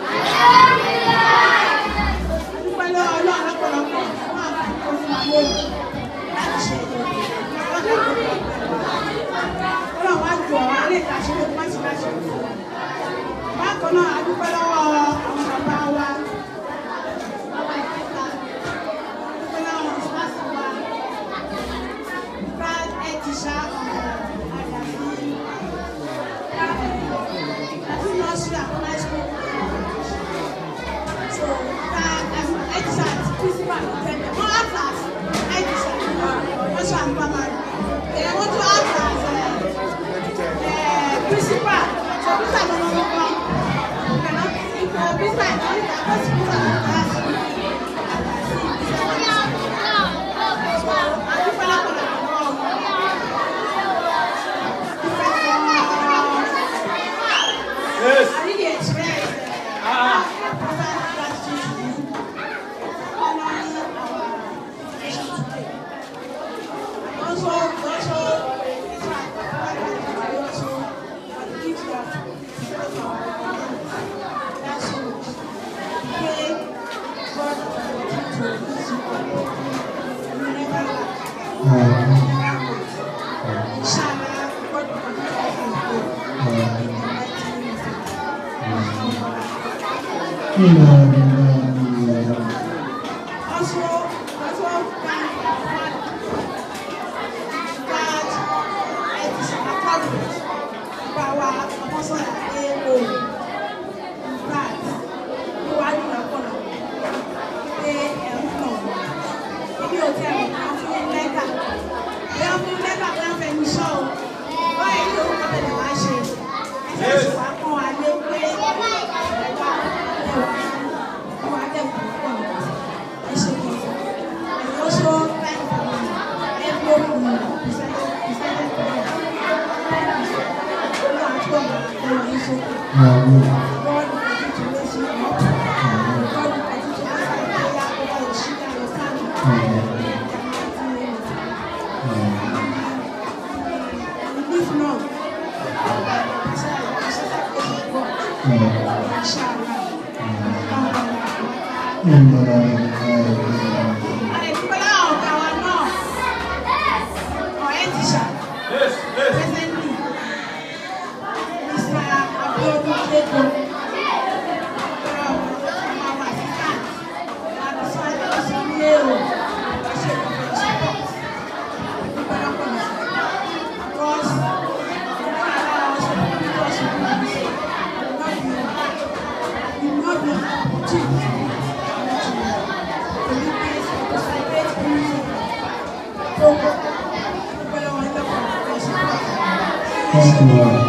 Speaker 10: Dúpẹ́ lọ́wọ́ Ọlọ́run lọ́pọ̀lọpọ̀ fún àwọn akókò ayé láti ṣe ọdún Ọlọ́run wá jù ọ́ alẹ́ ìkàṣẹ́ ló má ti láṣẹ. Bákan náà, a dúpẹ́ lọ́wọ́ àwọn bàbá wa. Bàbá ìkẹta. Dúpẹ́ lọ́wọ́ àwọn ìfúnnáṣẹ́ wa. Brad Etisha ọ̀hún Àdàbí. Àti nursery and primary school. So, uh, as an expert, principal, then one act as expert, nursery and primary. Then I want to act as uh, uh, principal. So, principal no no no. Cannot think uh, principal is only the first principal in class. So, I do follow up on the
Speaker 8: Yes.
Speaker 10: I really express uh, profound gratitude to you for honoring our nation today. And also, also, it's my profound gratitude to you also for the gift you have given to our government. That's so much. Pray God will continue to bless you all. And you never lack. Inshallah, God will continue to bless you. Also, also thank our father that it is accomplished by our apostle AO. In fact, ó wá ní ọ̀pọ̀lọpọ̀ pé ẹ̀ ń mọ̀ wọ́n. Èmi ò tẹ́ ẹ̀ máa fún un lẹ́tà. Bí wọ́n fún un lẹ́tà bí wọ́n fẹ́ mi sọ o. Báyìí ni òun kọ́tẹ̀ lè wá ṣe. Ẹsẹ̀ sì wá kàn wá lé pé ẹ̀wà ẹ̀wà ẹ̀wà dẹ̀kun pọ̀ lọ́wọ́. Ẹ ṣe kí n and also thank everyone who presented presented to me. Thank you, sir. Olú àti ọ̀gá ẹ̀rọ yìí sókè. God will continue to raise you up. God will continue to answer your prayer over your children and your family. If not,
Speaker 5: Thank you, Lord.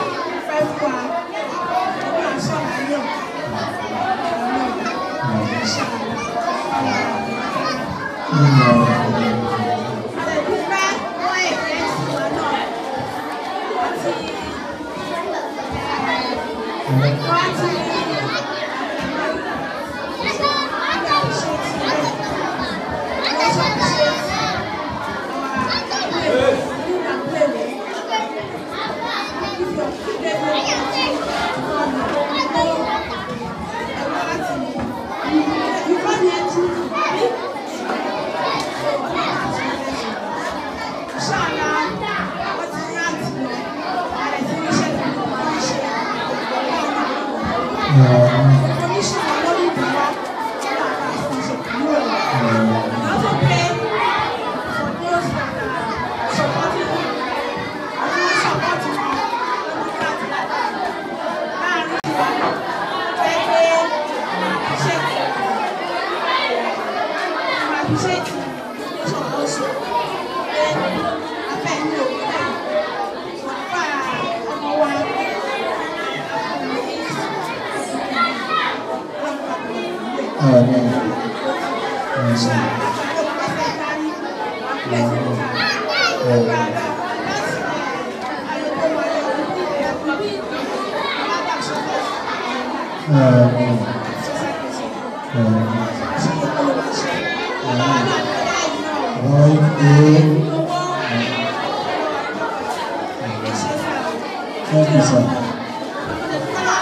Speaker 5: Thank you, sir.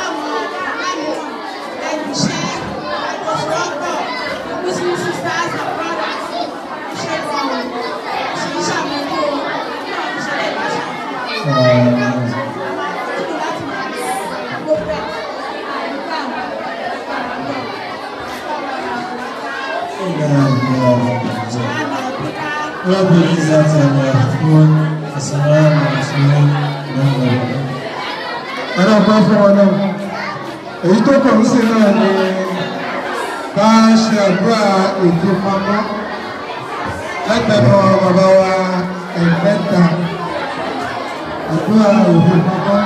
Speaker 5: رب العزة عما يصفون وسلام على المرسلين والحمد لله
Speaker 6: ẹ̀rọ bá fún wọn náà èyí tó kàn ń ṣe náà ni ká ṣe àdúrà ètò pamọ́ látẹnu bàbá wa ẹ̀mẹ́ta àdúrà ètò pamọ́.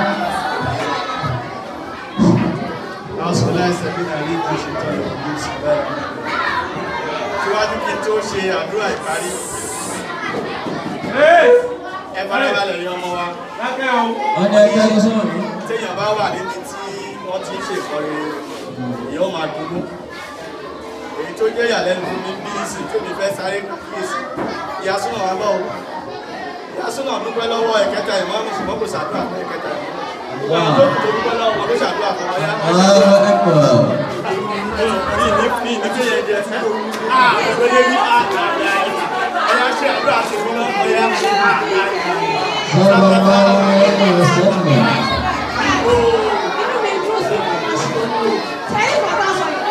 Speaker 8: Asọ́lá ẹsẹ̀ bí nàlí ìlú ṣètò ìlú sí bẹ́ẹ̀. Síwájú kí n tó ṣe àdúrà ìparí. Ẹ farabalẹ̀ yọ ọmọ wa.
Speaker 2: Ọjà ẹgbẹ́ tó sọ̀rọ̀ ní.
Speaker 8: Téèyàn bá wà níbi tí wọ́n ti ń ṣe ìkọrin, èèyàn ó máa dúró. Èyí tó jẹ́ ìyàlẹ́nu fún mi bí sí tó mi fẹ́ sáré kíyèsí. Ìyá súnà wa bọ̀ o. Ìyá súnà dúpẹ́ lọ́wọ́ ẹ̀kẹta ìmọ̀ọ́mù ṣùgbọ́n kò ṣàdúrà fún ẹ̀kẹta ìmọ̀ọ́mù. Àwọn tó kù tó dúpẹ́ lọ́wọ́ ló ṣàdúrà fún ọyá.
Speaker 2: Allahu Akbar. Sallallahu alaihi wasallam.
Speaker 10: Thank you.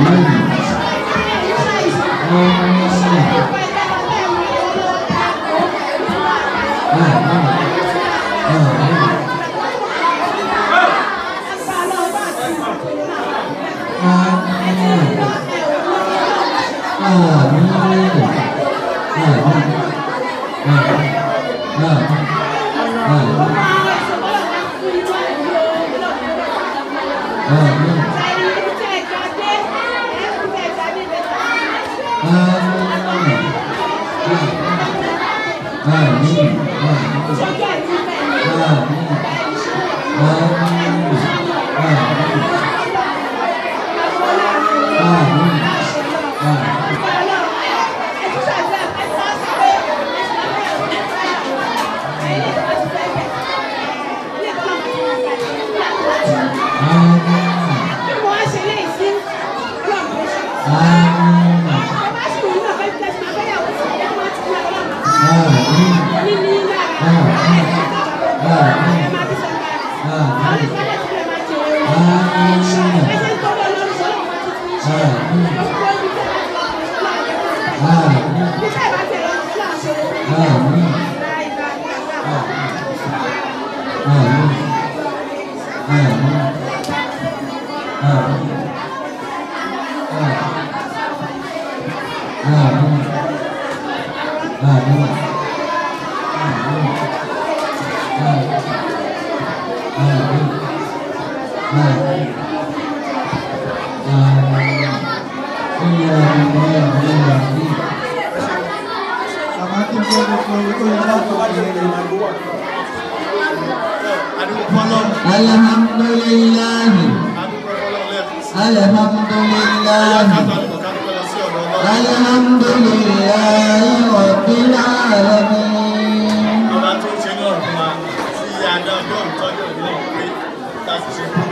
Speaker 2: Alhamdulillah. Alhamdulillah. Alhamdulillah Rabbil alamin.
Speaker 8: Ọba tó ń ṣe ní ọ̀rùn wa sí adá ọjọ́ ìtọ́jú ìlú náà pé láti ṣe fún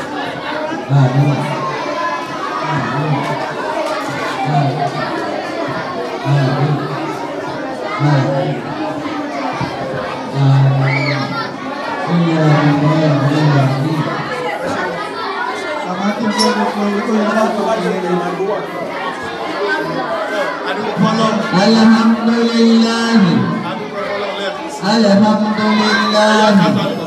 Speaker 2: Amin.
Speaker 6: Bàbá kí n tó ní fún orí tó yẹ láti wá jẹ́ ìrìn àjò wà.
Speaker 2: Alhamdulillahi. Alhamdulillahi.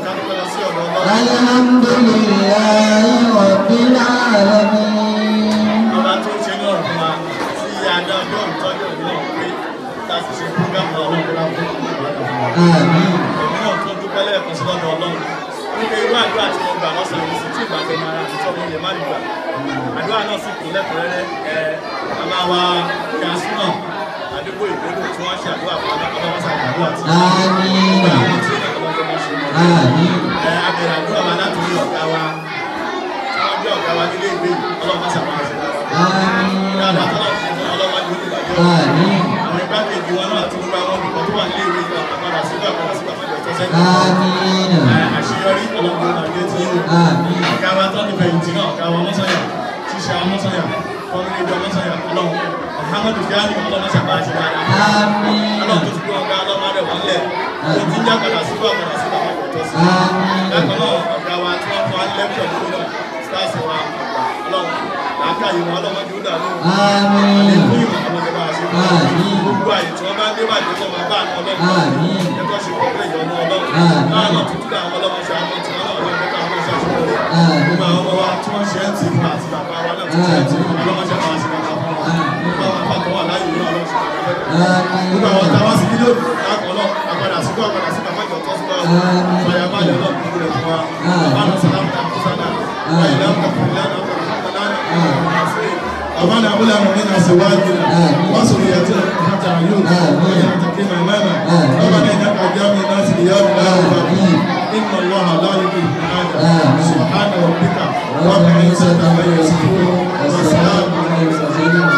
Speaker 2: Alhamdulillahi Rabbil alamin.
Speaker 8: ọba tó ń ṣe ní ọ̀rùn wa tí adá ọjọ́ ìtọ́jú òbí náà pé láti ṣe fúgàmù ọlọ́run tó láwọn fún ìgbà náà.
Speaker 2: Àmín.
Speaker 8: èmi náà tó dúpẹ́ lẹ́ẹ̀kan sí lọ́dọ̀ ọlọ́run wípé irú àdúrà tí mo gbà lọ́sàn yìí sí tí ìgbà tó máa àti tọ́ mi lè má gbà àdúrà náà sì kún lẹ́kùnrẹ́rẹ́ ẹ bàbá wa gàásù náà àdúgbò ìgbélò tí wọ́n ṣe àdúrà fún ọlọ́pàá wọn ṣàdúrà tí
Speaker 2: Àmín.
Speaker 8: àwọn tí ọlọ́pàá wọn ṣe
Speaker 2: Àmín.
Speaker 8: ẹ abẹ̀rẹ̀ àdúrà wa láti rí ọ̀gá wa tí wọ́n jẹ́ ọ̀gá wa nílé ìwé ọlọ́pàá ṣàmúlò ṣe dáadáa tọ́lá ti fún ọlọ́pàá ní olùbàdàn
Speaker 2: Àmín.
Speaker 8: àwọn igbákejì wọn náà àti gbogbo àwọn olùkọ́ tó wà nílé ìwé ìgbà àpàdà sígbà àpàdà sígbà àpàdà tó sẹ́yìn
Speaker 2: Àmín.
Speaker 8: àṣeyọrí ọlọ́gbọ́n máa gbé tí yóò
Speaker 2: Àmín.
Speaker 8: ọ̀gá wa tó ní fẹ̀yìntì náà ọ̀gá wa mọ́sányà ṣíṣe àwọn mọ́sányà fọ́nrán ìjọ mọ́sányà ọlọ́run Muhammadu Gani ọlọ́run ṣàbá ṣe dáadáa
Speaker 2: Àmín.
Speaker 8: ọlọ́run tó ti gbé ọ̀gá ọlọ́run rẹ̀ wọ́n lẹ̀ tó ti ń já padà sígbà àpàdà sígbà àpàdà tó sí
Speaker 2: Àmín.
Speaker 8: bákan náà ọ̀gá wa tí wọ́n fọ́ lẹ́kṣọ̀ lórí náà stars wa ọlọ́run làákàyè wọn ọlọ́run jù dànù
Speaker 2: Àmín.
Speaker 8: àlékún ìmọ̀ ọlọ́run bá ṣe
Speaker 2: Àmín.
Speaker 8: gbogbo àyè tí wọ́n bá dé bàjẹ́ tó máa bá àwọn ọlọ́run
Speaker 2: Àmín.
Speaker 8: ẹ̀kọ́ ṣe pọ̀ pé ìyọnu ọlọ́run
Speaker 2: Àmín.
Speaker 8: láàrín tuntun àwọn ọlọ́run ṣe àwọn tí wọ́n náà ọlọ́run bẹ́ẹ̀ káwọn ṣe àṣeyọrí
Speaker 2: Àmín.
Speaker 8: gbogbo àwọn ọmọ wa tí wọ́n ṣe ń tì fún àti bàbá wa náà tí wọ́n ṣe ń tì fún ọlọ́run ṣe máa ṣe bàbá fún wọn gbogbo àwọn apákan wà láyé ìlú ọlọ́run ṣe bàbá
Speaker 2: Àmín.
Speaker 8: gbogbo àwọn táwa sí kílò láàkọ̀ náà àgbàdà síkú àgbàdà síkú àgbàdà tó sí báwọn
Speaker 2: Àmín.
Speaker 8: fàyàbalẹ̀ ọlọ́run kúkú rẹ̀ fún wa bàbá náà sàlámù tàbí sàlámù wáyé láǹkà fún ìlànà أبانا أولى من أزواجنا وذريتنا حتى عيون وجعل تقيم إماما ربنا إنك جامع الناس ليوم لا ريب فيه إن الله لا يضيع أجرا سبحان ربك رب العزة عما يصفون وسلام على المرسلين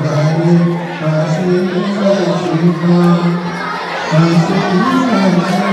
Speaker 6: Thank you.